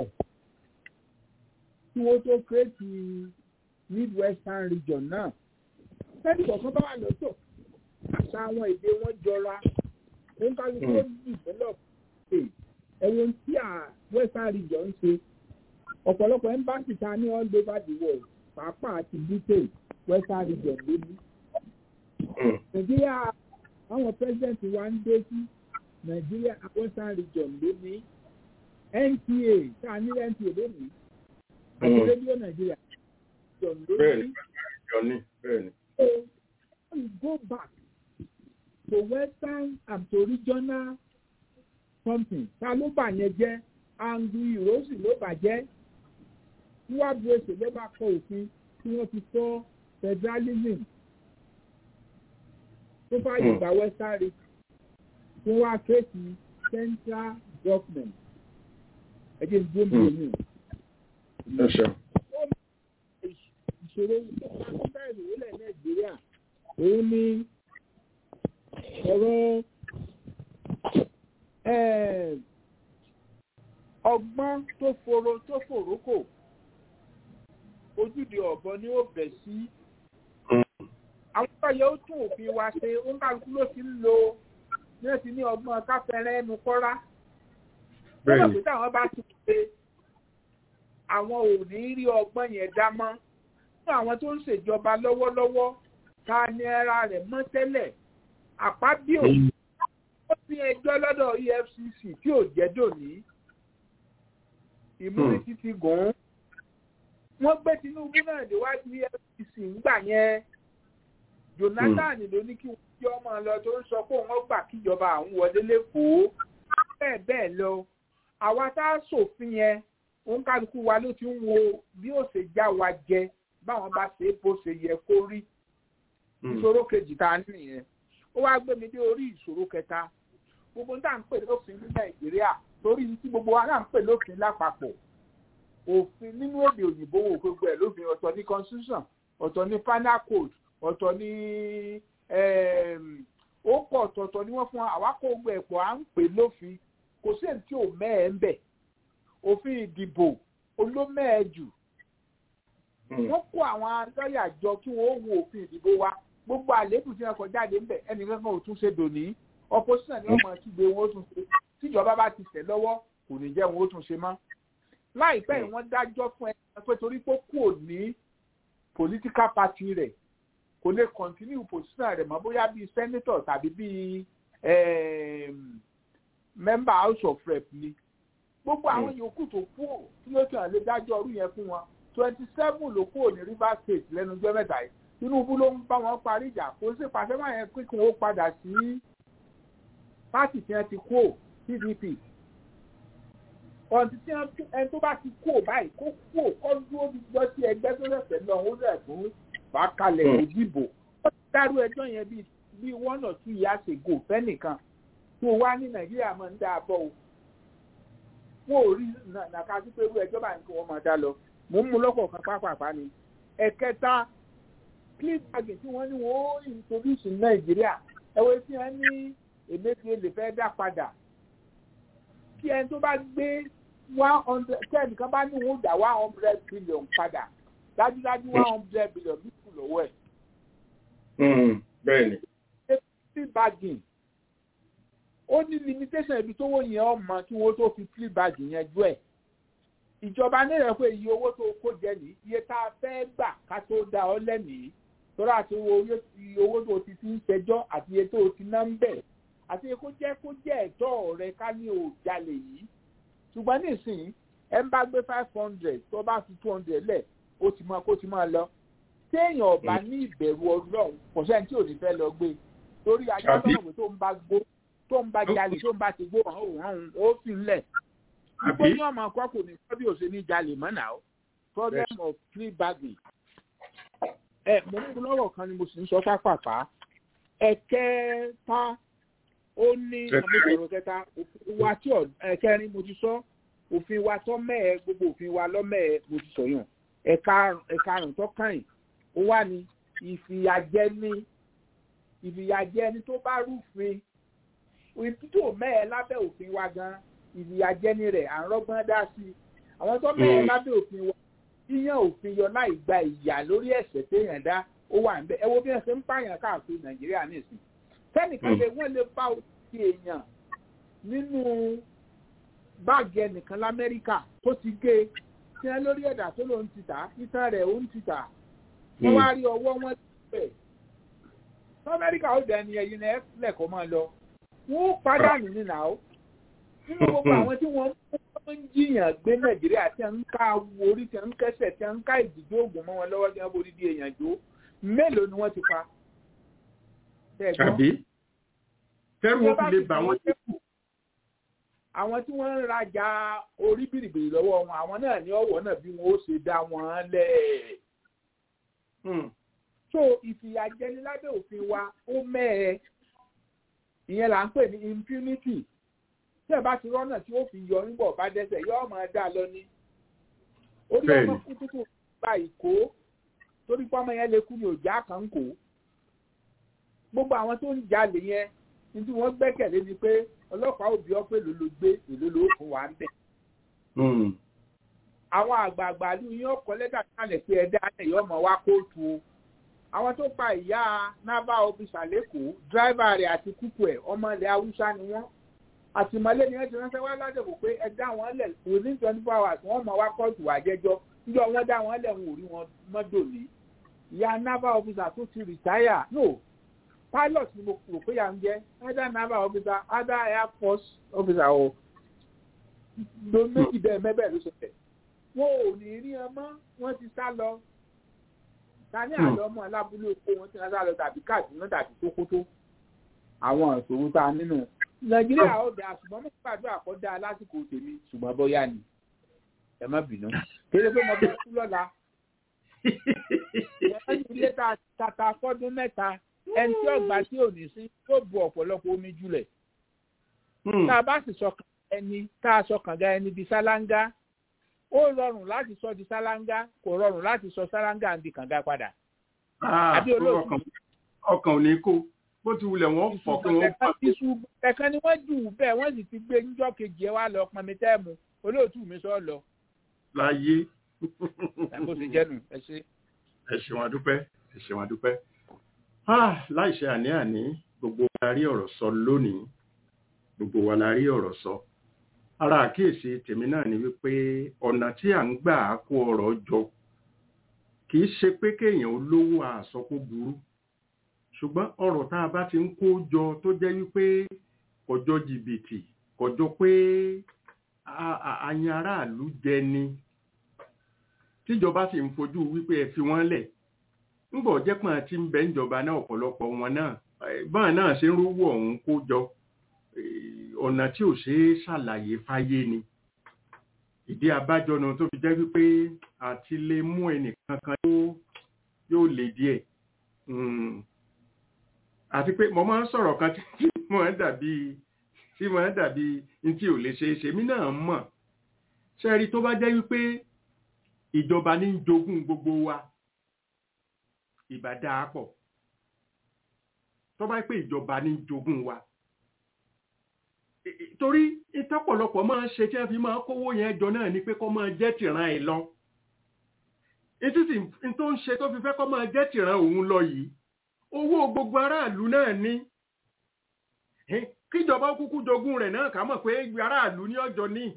tí wọ́n tó kírètì midwestern region náà sẹ́ni kọ̀ọ̀kan bá wà lọ́tọ̀ àṣà àwọn èdè wọn jọra ó ń kálukú ó develop ẹ̀wọ̀n tí à western region ń ṣe ọ̀pọ̀lọpọ̀ embassy ta ní all over the world pàápàá ti britain western region ló ní. nàìjíríà àwọn president wa ń dé sí nàìjíríà western region ló ní nta tá a ní nta lónìí àti rédíò nàìjíríà region ló ní. bẹ́ẹ̀ni bẹ́ẹ̀ni. so we go back to western and to regional something ta ló bà yẹn jẹ́ angu ìrọsì ló bàjẹ́ níwájú èsè ló bá kọ òfin tí wọ́n ti sọ federalism tó fàyè gba western region tí wọ́n wá kéèkì central government ẹ̀jẹ̀ ń gbóni omi. ìṣòro ìṣòro ìrìnlẹ̀ nàìjíríà òun ni ọ̀rọ̀ ọgbọ́n tó foro tó fòrókò ojúde ọ̀bọ ni ó bẹ̀ sí. àwọn ọ̀yọ́ ó tún òfin wa ṣe ó ń kálukú ló ti ń lo ní ó ti ní ọgbọ́n káfẹ́rẹ́ ẹnu kọ́rá. lọ́dọ̀ pé táwọn bá ti ṣe àwọn ò ní rí ọgbọ́n yẹn dá mọ́. fún àwọn tó ń ṣèjọba lọ́wọ́lọ́wọ́ ta ni ara rẹ̀ mọ́ tẹ́lẹ̀ àpábíò ó ti ẹjọ́ lọ́dọ̀ EFCC tí ò jẹ́ dòní ìmúnisí ti gùn ún wọ́n gbé Tinubu náà déwájú EFCC ńgbà yẹn Jonathan ló ní kí wọ́n jẹ́ ọmọ lọ tó ń sọ pé wọ́n gbà kíjọba àwọn wọlé lẹ́kọ̀ọ́ bẹ́ẹ̀ bẹ́ẹ̀ lọ àwa tá a ṣòfin yẹn òun kálukú wa ló ti ń wo bí ó ṣe já wa jẹ báwọn bá ṣe bó ṣe yẹ kó rí ìṣòro kejì tá a nìyẹn ó wá gbé mi dé orí ìṣòro kẹta gbogbo tá à ń pè lófin ní Nàìjíríà torí tí gbogbo wa náà ń pè lófin lápapọ̀ òfin nínú èdè òyìnbó wo gbogbo ẹ̀ lófin ọ̀tọ̀ ní constitution ọ̀tọ̀ ní penal code ọ̀tọ̀ ní ó pọ̀ ọ̀tọ̀ọ̀tọ̀ ni wọ́n fún wa àwa kó gbogbo ẹ̀pọ̀ à ń pè lófin kò sí èyí tí ò mẹ́ẹ̀ ń bẹ̀ òfin ìdìbò olómẹ́ẹ̀ jù wọ́n kó àwọn lọ́ọ̀yà jọ kí wọ́n wo òfin ìdìbò wa gbogbo àléébù tí wọ́n kọ jáde ńbẹ̀ ẹnìkan kan ò tún ṣe dòní opposition ni wọ́n mọ̀ kígbe wọn ó tún ṣe tíjọba bá ti tẹ̀ lọ́wọ́ kò ní jẹ́ wọn ó tún ṣe mọ́ láìpẹ́ yìí wọ́n dájọ́ fún ẹni pé torí pé kò ní political party rẹ̀ kò lè continue position rẹ̀ mọ́ bóyá bíi senator tàbí bíi member house of rep ni gbogbo àwọn yòókù tó kú tí ló tàn lè dájọ́ ọdún yẹn fún wọn twenty seven ló kúrò ní Rivers State lẹ́nu ọjọ́ mẹ́ta yìí Tinubu ló ń bá wọn parí ìjà kò sí pàṣẹ máa yẹn kíkún ó padà sí pátì tí wọ́n ti kú PDP ọ̀dì tí ẹni tó bá ti kú ò báyìí kó kú ò kọ́ dúró gbọ́ sí ẹgbẹ́ tó lẹ̀sẹ̀ lọ ó lẹ̀ fún fàákalẹ̀ ìdìbò ó ti dárú ẹjọ́ yẹn bíi bíi one or two years ago fẹ́nìkan tó wá ní Nàìjíríà máa ń dá a bọ̀ o wọn ò rí nàka sí pé irú ẹjọ́ báyìí kí wọ́n máa dá lọ mò ń mú lọ́kọ̀ọ̀kan pápápá ni ẹ̀kẹta clip bag tí wọ́n ní wọ́n ó introduce Nàìjíríà ẹ̀wọ̀n tí wọ́n ní Emefiele fẹ́ dá padà kí ẹni tó bá gbé one hundred ten kan bá ní òun dá one hundred billion padà dájúdájú one hundred billion bí kù lọ́wọ́ ẹ̀. bẹ́ẹ̀ ni. free bagging ó ní limitation ibi tówó yẹn ọmọ kí wọ́n tó fi free bagging yẹn jú ẹ̀. ìjọba nílẹ̀ pé iye owó tó kó jẹ ní iye tá a fẹ́ gbà ká tó da ọ lẹ́nìí tọ́lá àti iye owó tó ti fi ń ṣẹjọ́ àti iye tó ti ná ń bẹ̀ àti iye kó jẹ́ kó jẹ́ ẹ̀tọ́ rẹ ká ní òjalè yìí ṣùgbọ́n nísìnyí ẹ ń bá gbé five hundred tó bá fi two hundred lẹ̀ ó ti máa kó ti máa lọ téèyàn ọba ní ìbẹ̀rù ọlọ́run kò sẹ́ni tí ò ní fẹ́ lọ gbé torí ajá lọ́wọ́ tó ń bá gbó tó ń bá jalè tó ń bá ti gbó hàn ó hàn ó fi ń lẹ̀ ìgbó ní ọmọ akọ́ kò ní kọ́ bí òṣè ní jalè mọ́nà ó problem of free bagging ẹ mo mú lọ́rọ̀ kan ni mo sì ń sọ pápápá ẹ̀kẹta ó ní àmúṣọ̀rọ̀ kẹta òfin wa tí ẹ̀kẹrin mo ti sọ òfin wa tó mẹ́ẹ̀ gbogbo òfin wa lọ́mẹ́ẹ̀ mo ti sọ yàn ẹ̀karùn tó kàn ó wà ní ìfìyàjẹni ìfìyàjẹni tó bá rúfin ìtútù mẹ́ẹ̀ lábẹ́ òfin wa gan ìfìyàjẹni rẹ̀ à ń rọ́gbọ́n dá sí i àwọn tó mẹ́ẹ̀ lábẹ́ òfin wa yíyan òfin yọ láì gba ìyà lórí ẹ̀ṣẹ̀ téèyàn dá ó wà níbẹ̀ ẹ wo bí wọ́n ṣe ń pààyàn káàkiri nàìjíríà nìsín sẹ́nìkan lè wọ́n lè bá òfin èèyàn nínú báàgì ẹnìkan lamẹ́ríkà tó ti gé tí wọ́n lórí ẹ̀dà tó ló ń ti tà ìtàn rẹ̀ ó ń ti tà wọ́n wá rí ọwọ́ wọn bẹ̀ lamẹ́ríkà ó dẹ̀ ni ẹ̀yin náà lẹ́kọ̀ọ́ máa lọ wọ́n ó pàdánù nínú àwọn nínú gbogbo àwọn tí wọ́n ń jiyàn gbé nàìjíríà tí wọ́n ń ká orí tí wọ́n ń kẹ́sẹ̀ tí wọ́n ń ká ìdìjọ́ ògùn mọ́ wọn lọ́wọ́ tí wọ́n borí di èèyàn jó mélòó ni wọ́n ti pa. tàbí tẹ́rù ó fi lè bà wọ́n jẹ́ àwọn tí wọ́n ń rajà orí bìrìbìrì lọ́wọ́ wọn àwọn náà ní ọ̀wọ́ náà bí wọ́n ó ṣe dá wọn lẹ̀. so ìfìyàjẹni lábẹ́ òfin wa ó mẹ́ẹ̀ ìyẹn là ń pè ní impunity tí ẹ bá ti rọ́nà tí ó fi yọ nígbà bá dẹ́sẹ̀ yọ ọmọ ẹ̀dá lọ ní. orí ọmọ kútùkù gba ìkó torí pé ọmọ yẹn lè kú ní òjá kan kó. gbogbo àwọn tó ń jalè yẹn ní tí wọ́n gbẹ́kẹ̀lé ni pé ọlọ́pàá òbí ọ pé ló gbé èlò ló fún wa ń bẹ̀. àwọn àgbààgbà ní yín ọkọ lẹ́tà kalẹ̀ pé ẹ̀dá ẹ̀ yọ ọmọ wa kóòtù o. àwọn tó pa ìyá naval officer lẹ́kọ̀ọ́ dráìvà rẹ̀ àti kúkú ẹ̀ ọmọ ilẹ̀ haúsá ni wọ́n àtìmọ́lé ni wọ́n ti ránṣẹ́ wá ládẹ́kù pé ẹ dá wọn lẹ̀ within twenty four hours wọ́n mọ̀ wá kóòtù wá jẹ́jọ́ níjọ́ wọ́n dá wọn lẹ̀ ń wò rí wọn mọ́dọ̀ ní. ìyá naval officer tó ti retire no pilot ni mo rò pé yà ń jẹ́ either naval officer either air force officer o ló méjì bẹ́ẹ̀ mẹ́bẹ̀ẹ́ ló ṣẹlẹ̀ wọn ò ní rí ọmọ wọn ti sá lọ ta ní àlọ́ ọmọ alábúlé oko wọn ti sá lọ tàbí káàdùnú tàbí tókótó àwọn ìṣòro tá a nínú nàìjíríà ó dáa ṣùgbọ́n mo gbàdúrà kó dáa lásìkò tèmi ṣùgbọ́n bóyá ni ẹ má bínú kéde pé mo bẹ kú lọ́la ẹ ní ilé tata fọ́dún mẹ́ta ẹni tí ọgbà tí ò ní sí yóò bu ọ̀pọ̀lọpọ̀ omi jùlẹ̀ tá a bá sì sọkàn ẹni tá a sọkàn ga ẹni di sálángá ó rọrùn láti sọ di sálángá kò rọrùn láti sọ sálángá di kànga padà. àbí olóòtú ọkàn ò ní kó bó ti wulẹ̀ wọ́n fọ̀ kí wọ́n fà. iṣu ẹ̀kan ni wọ́n jù bẹ́ẹ̀ wọ́n sì ti gbé níjọ́ kejì ẹ̀ wá lọ pọnmi tẹ́ẹ̀mù olóòtú mi sọ lọ. láyé. bó ti jẹ́nu ẹ ṣe. ẹ ṣeun adúpẹ́ ẹ ṣeun adúpẹ́. láìṣe àní-àní gbogbo wa la rí ọ̀rọ̀ sọ lónìí gbogbo wa la rí ọ̀rọ̀ sọ. ara àkíyèsí tèmi náà ni wípé ọ̀nà tí à ń gbà kó ọ̀rọ̀ jọ kì í ṣe pé kéèyàn olówó àsọkó burú ṣùgbọ́n ọ̀rọ̀ tá a bá ti ń kó jọ tó jẹ́ wípé kọjọ́ jìbìtì kọjọ́ pé àyàn aráàlú jẹ ni tíjọba sì ń fojú wípé ẹ fi wọ́n lẹ̀ ńgbọ̀ jẹ́ pọ́n tí ń bẹ níjọba náà ọ̀pọ̀lọpọ̀ wọn náà báwọn náà ṣe ń rówó ọ̀hún kó jọ ọ̀nà tí ò ṣe é ṣàlàyé fáyé ni ìdí abájọ náà tó fi jẹ́ wípé àti lè mú ẹnìkan kan yóò lè díẹ̀ àti pé mo máa ń sọ̀rọ̀ kan tí mo ń dàbí tí mo ń dàbí ní tí ò lè ṣe é ṣe mí náà mọ̀ ṣẹ́rí tó bá jẹ́ wípé ìjọba ní jogún gbogbo wa ìbá dáa pọ̀ tó bá pé ìjọba ní jogún wa torí ìtọ́pọ̀lọpọ̀ máa ń ṣe tí wọ́n fi máa kówó yẹn jọ náà ni pé kó máa jẹ́ tìran ẹ̀ lọ etí sì ń tó ń ṣe tó fi fẹ́ kọ́ máa jẹ́ tìran òun lọ yìí owó gbogbo aráàlú náà ní kíjọba kúkú jogún rẹ̀ náà ká mọ̀ pé aráàlú ní ọjọ́ ní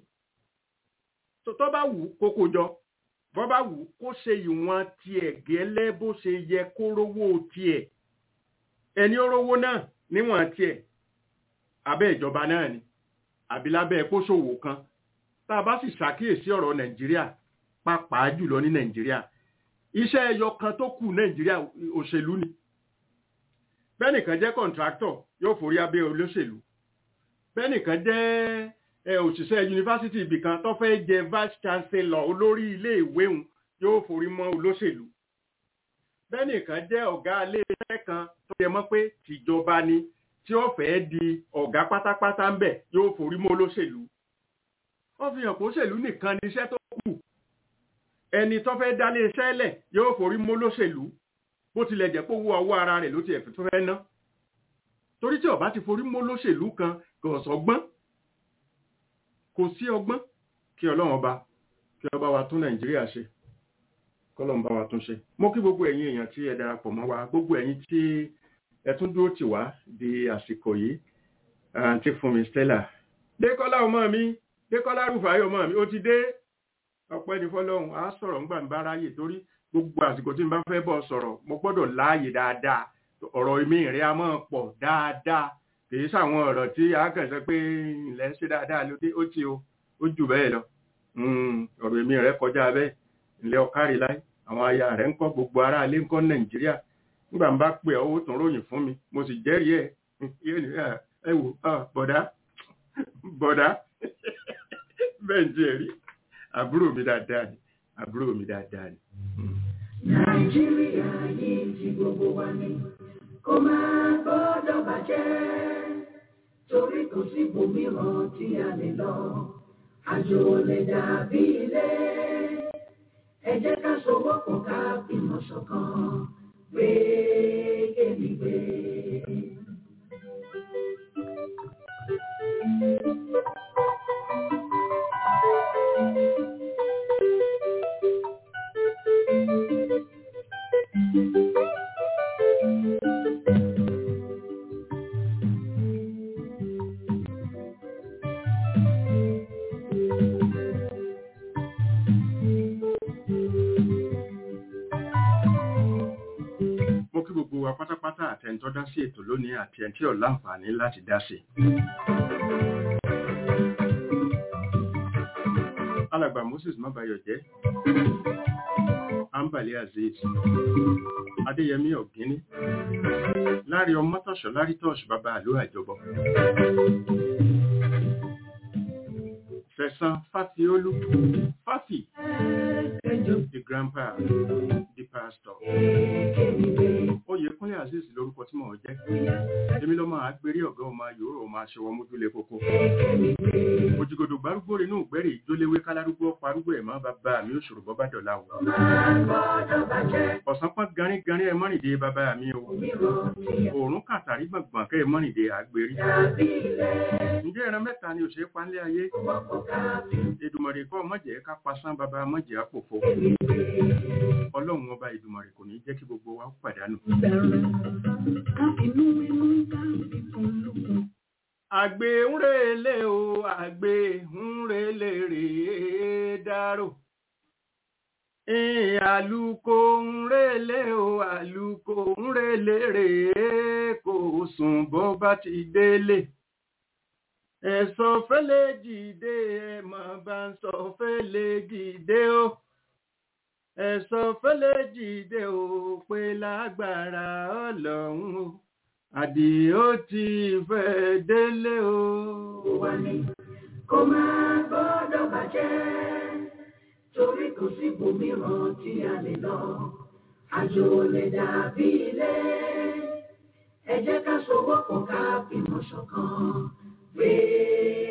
tó bá wù kókó jọ bọ́ bá wù kó ṣe ìwọ̀n tiẹ̀ gẹ́lẹ́ bó ṣe yẹ kó rówó tiẹ̀ ẹni ó rówó náà níwọ̀n tiẹ̀ abẹ́ ìjọba náà ni àbí lábẹ́ kóṣòwò kan tá a bá sì ṣàkíyèsí ọ̀rọ̀ nàìjíríà pàápàá jùlọ ní nàìjíríà iṣẹ́ ẹyọ kan tó kù nàìjíríà òṣèlú ni bẹ́nìkan jẹ́ kọ̀ǹtráktọ̀ yóò forí abẹ́ olóṣèlú bẹ́nìkan jẹ́ òṣìṣẹ́ yunifásitì ibìkan tó fẹ́ jẹ vice chancellor olórí ilé ìwé òun yóò forí mọ́ olóṣèlú bẹ́nìkan jẹ́ ọ̀gá ilé iṣẹ́ kan tó yẹ mọ́ pé tìjọba ni tí ó fẹ́ di ọ̀gá pátápátá ń bẹ̀ yóò forí mọ́ olóṣèlú wọ́n fi hàn pé òṣèlú nìkan ni iṣẹ́ tó kù ẹni tó fẹ́ dálé iṣẹ́ lẹ̀ yóò forí mọ́ olóṣèlú bó tilẹ̀ jẹ́ pé owó ọwọ́ ara rẹ̀ ló ti ẹ̀fẹ́ tó fẹ́ ná torí tí ọba ti forí mọ́ olóṣèlú kan kò sọgbọ́n kò sí ọgbọ́n kí ọlọ́run ọba kí ọba wa tún nàìjíríà ṣe kọ́lọ́run bá wa tún ṣe mo kí gbogbo ẹ̀yin èèyàn tí ẹ darapọ̀ mọ́ wa gbogbo ẹ̀yin tí ẹ tún dúró tì wá di àsìkò yìí àǹtí fún mi stella dékọ́lá ọmọ mi dékọ́lá rúfàáyọ̀ ọmọ mi ó ti dé ọpẹ́ ní fọlọ́run á sọ̀rọ̀ ńgbà ń bá ráyè torí gbogbo àsìkò tí n bá fẹ́ bọ̀ sọ̀rọ̀ mo gbọ́dọ̀ láàyè dáadáa ọ̀rọ̀ èmi rẹ̀ á máa pọ̀ dáadáa kìí sàwọn ọ̀rọ̀ tí a kàn sọ pé ilẹ̀ ń ṣe dáadáa ló dé ó ti o ó jù bẹ́ẹ̀ lọ ọ̀rọ̀ èmi rẹ̀ kọjá bẹ́ẹ̀ ilẹ̀ ọ̀kárí láì àwọn aya rẹ̀ ń kọ́ gbogbo ará ilé ń kọ́ nàìjíríà nígbà ń bá pè ọ́ ó tún ròyìn fún mi mo sì jẹ́rìí ẹ̀ ẹ wò bọ̀dá bọ̀dá bẹ́ẹ̀ ń jẹ́ rí àbúrò mi dáadáa ni àbúrò mi dáadáa ni. nàìjíríà yìí ti gbogbo wa ni kó máa gbọ́dọ̀ bàjẹ́ torí kò sí ibòmíràn tí a lè lọ àjò lè dàbí ilé ẹ jẹ́ ká sowọ́pọ̀ ká fìmọ̀ ṣọ̀kan gbé kémi gbé. mo kí gbogbo wa pátápátá àtẹ̀ntọ́ dá sí ètò lónìí àti ẹni tí ò láǹfààní láti dá sí. alàgbà moses mabayọ jẹ́ ambali azeez adéyẹmí ọ̀gíní lárí ọmọtọ̀ṣọ́ lárítọ̀ṣ bàbá àlú àjọbọ fẹ̀sán fáfiolú fáfì the grandpa the pastor oyèkúnlé azeez lórúkọ tí mò ń jẹ́ èmi lọ́mọ àgbérí ọ̀gá ọmọ yòóró ọmọ aṣọwọ́ mójúlé kókó òjìgòdò gbárùgbò rẹ̀ náà gbẹ́rẹ̀ ìjóléwé kálárúgbó parúgbó ẹ̀mọ́ bàbá mi ò ṣòro bọ́bá dọ̀la o ọ̀sán pọ́n garin garin ẹ mọ́rìndé bàbá mi o òórùn kàtàrí gbọ̀ngbọ̀n kẹ́ ẹ mọ́rìndé àgbérí ǹjẹ́ ẹran mẹ́ta ni òṣèré panlé ayé èdùmọ̀rẹ̀ kọ́ mọ̀jẹ̀ ká pasán bàbá mọ̀jẹ̀ àpòfo ọlọ́run ọba ìdùmọ̀rẹ̀ kò ní jẹ́ kí gbogbo wa pàdánù. àgbè ń relé o àgbè ń relé rèé dárò àlùkò ń relé o àlùkò ń relé rèé kò sùn bó bá ti délé ẹ̀sọ́ fẹ́lẹ́ jìde ẹ̀mọ̀ bá ń sọ fẹ́lẹ́ jìde o ẹ̀sọ́ fẹ́lẹ́ jìde o pé lágbára ọlọ́run o àdìó ti fẹ́ délé o. wà ní kó máa gbọ́dọ̀ bàjẹ́ torí kò sí ibòmíràn tí a lè lọ àjò lè dàbí ilé ẹ jẹ́ ká sowọ́pọ̀ ká fìmọ̀ ṣọ̀kan. Pray.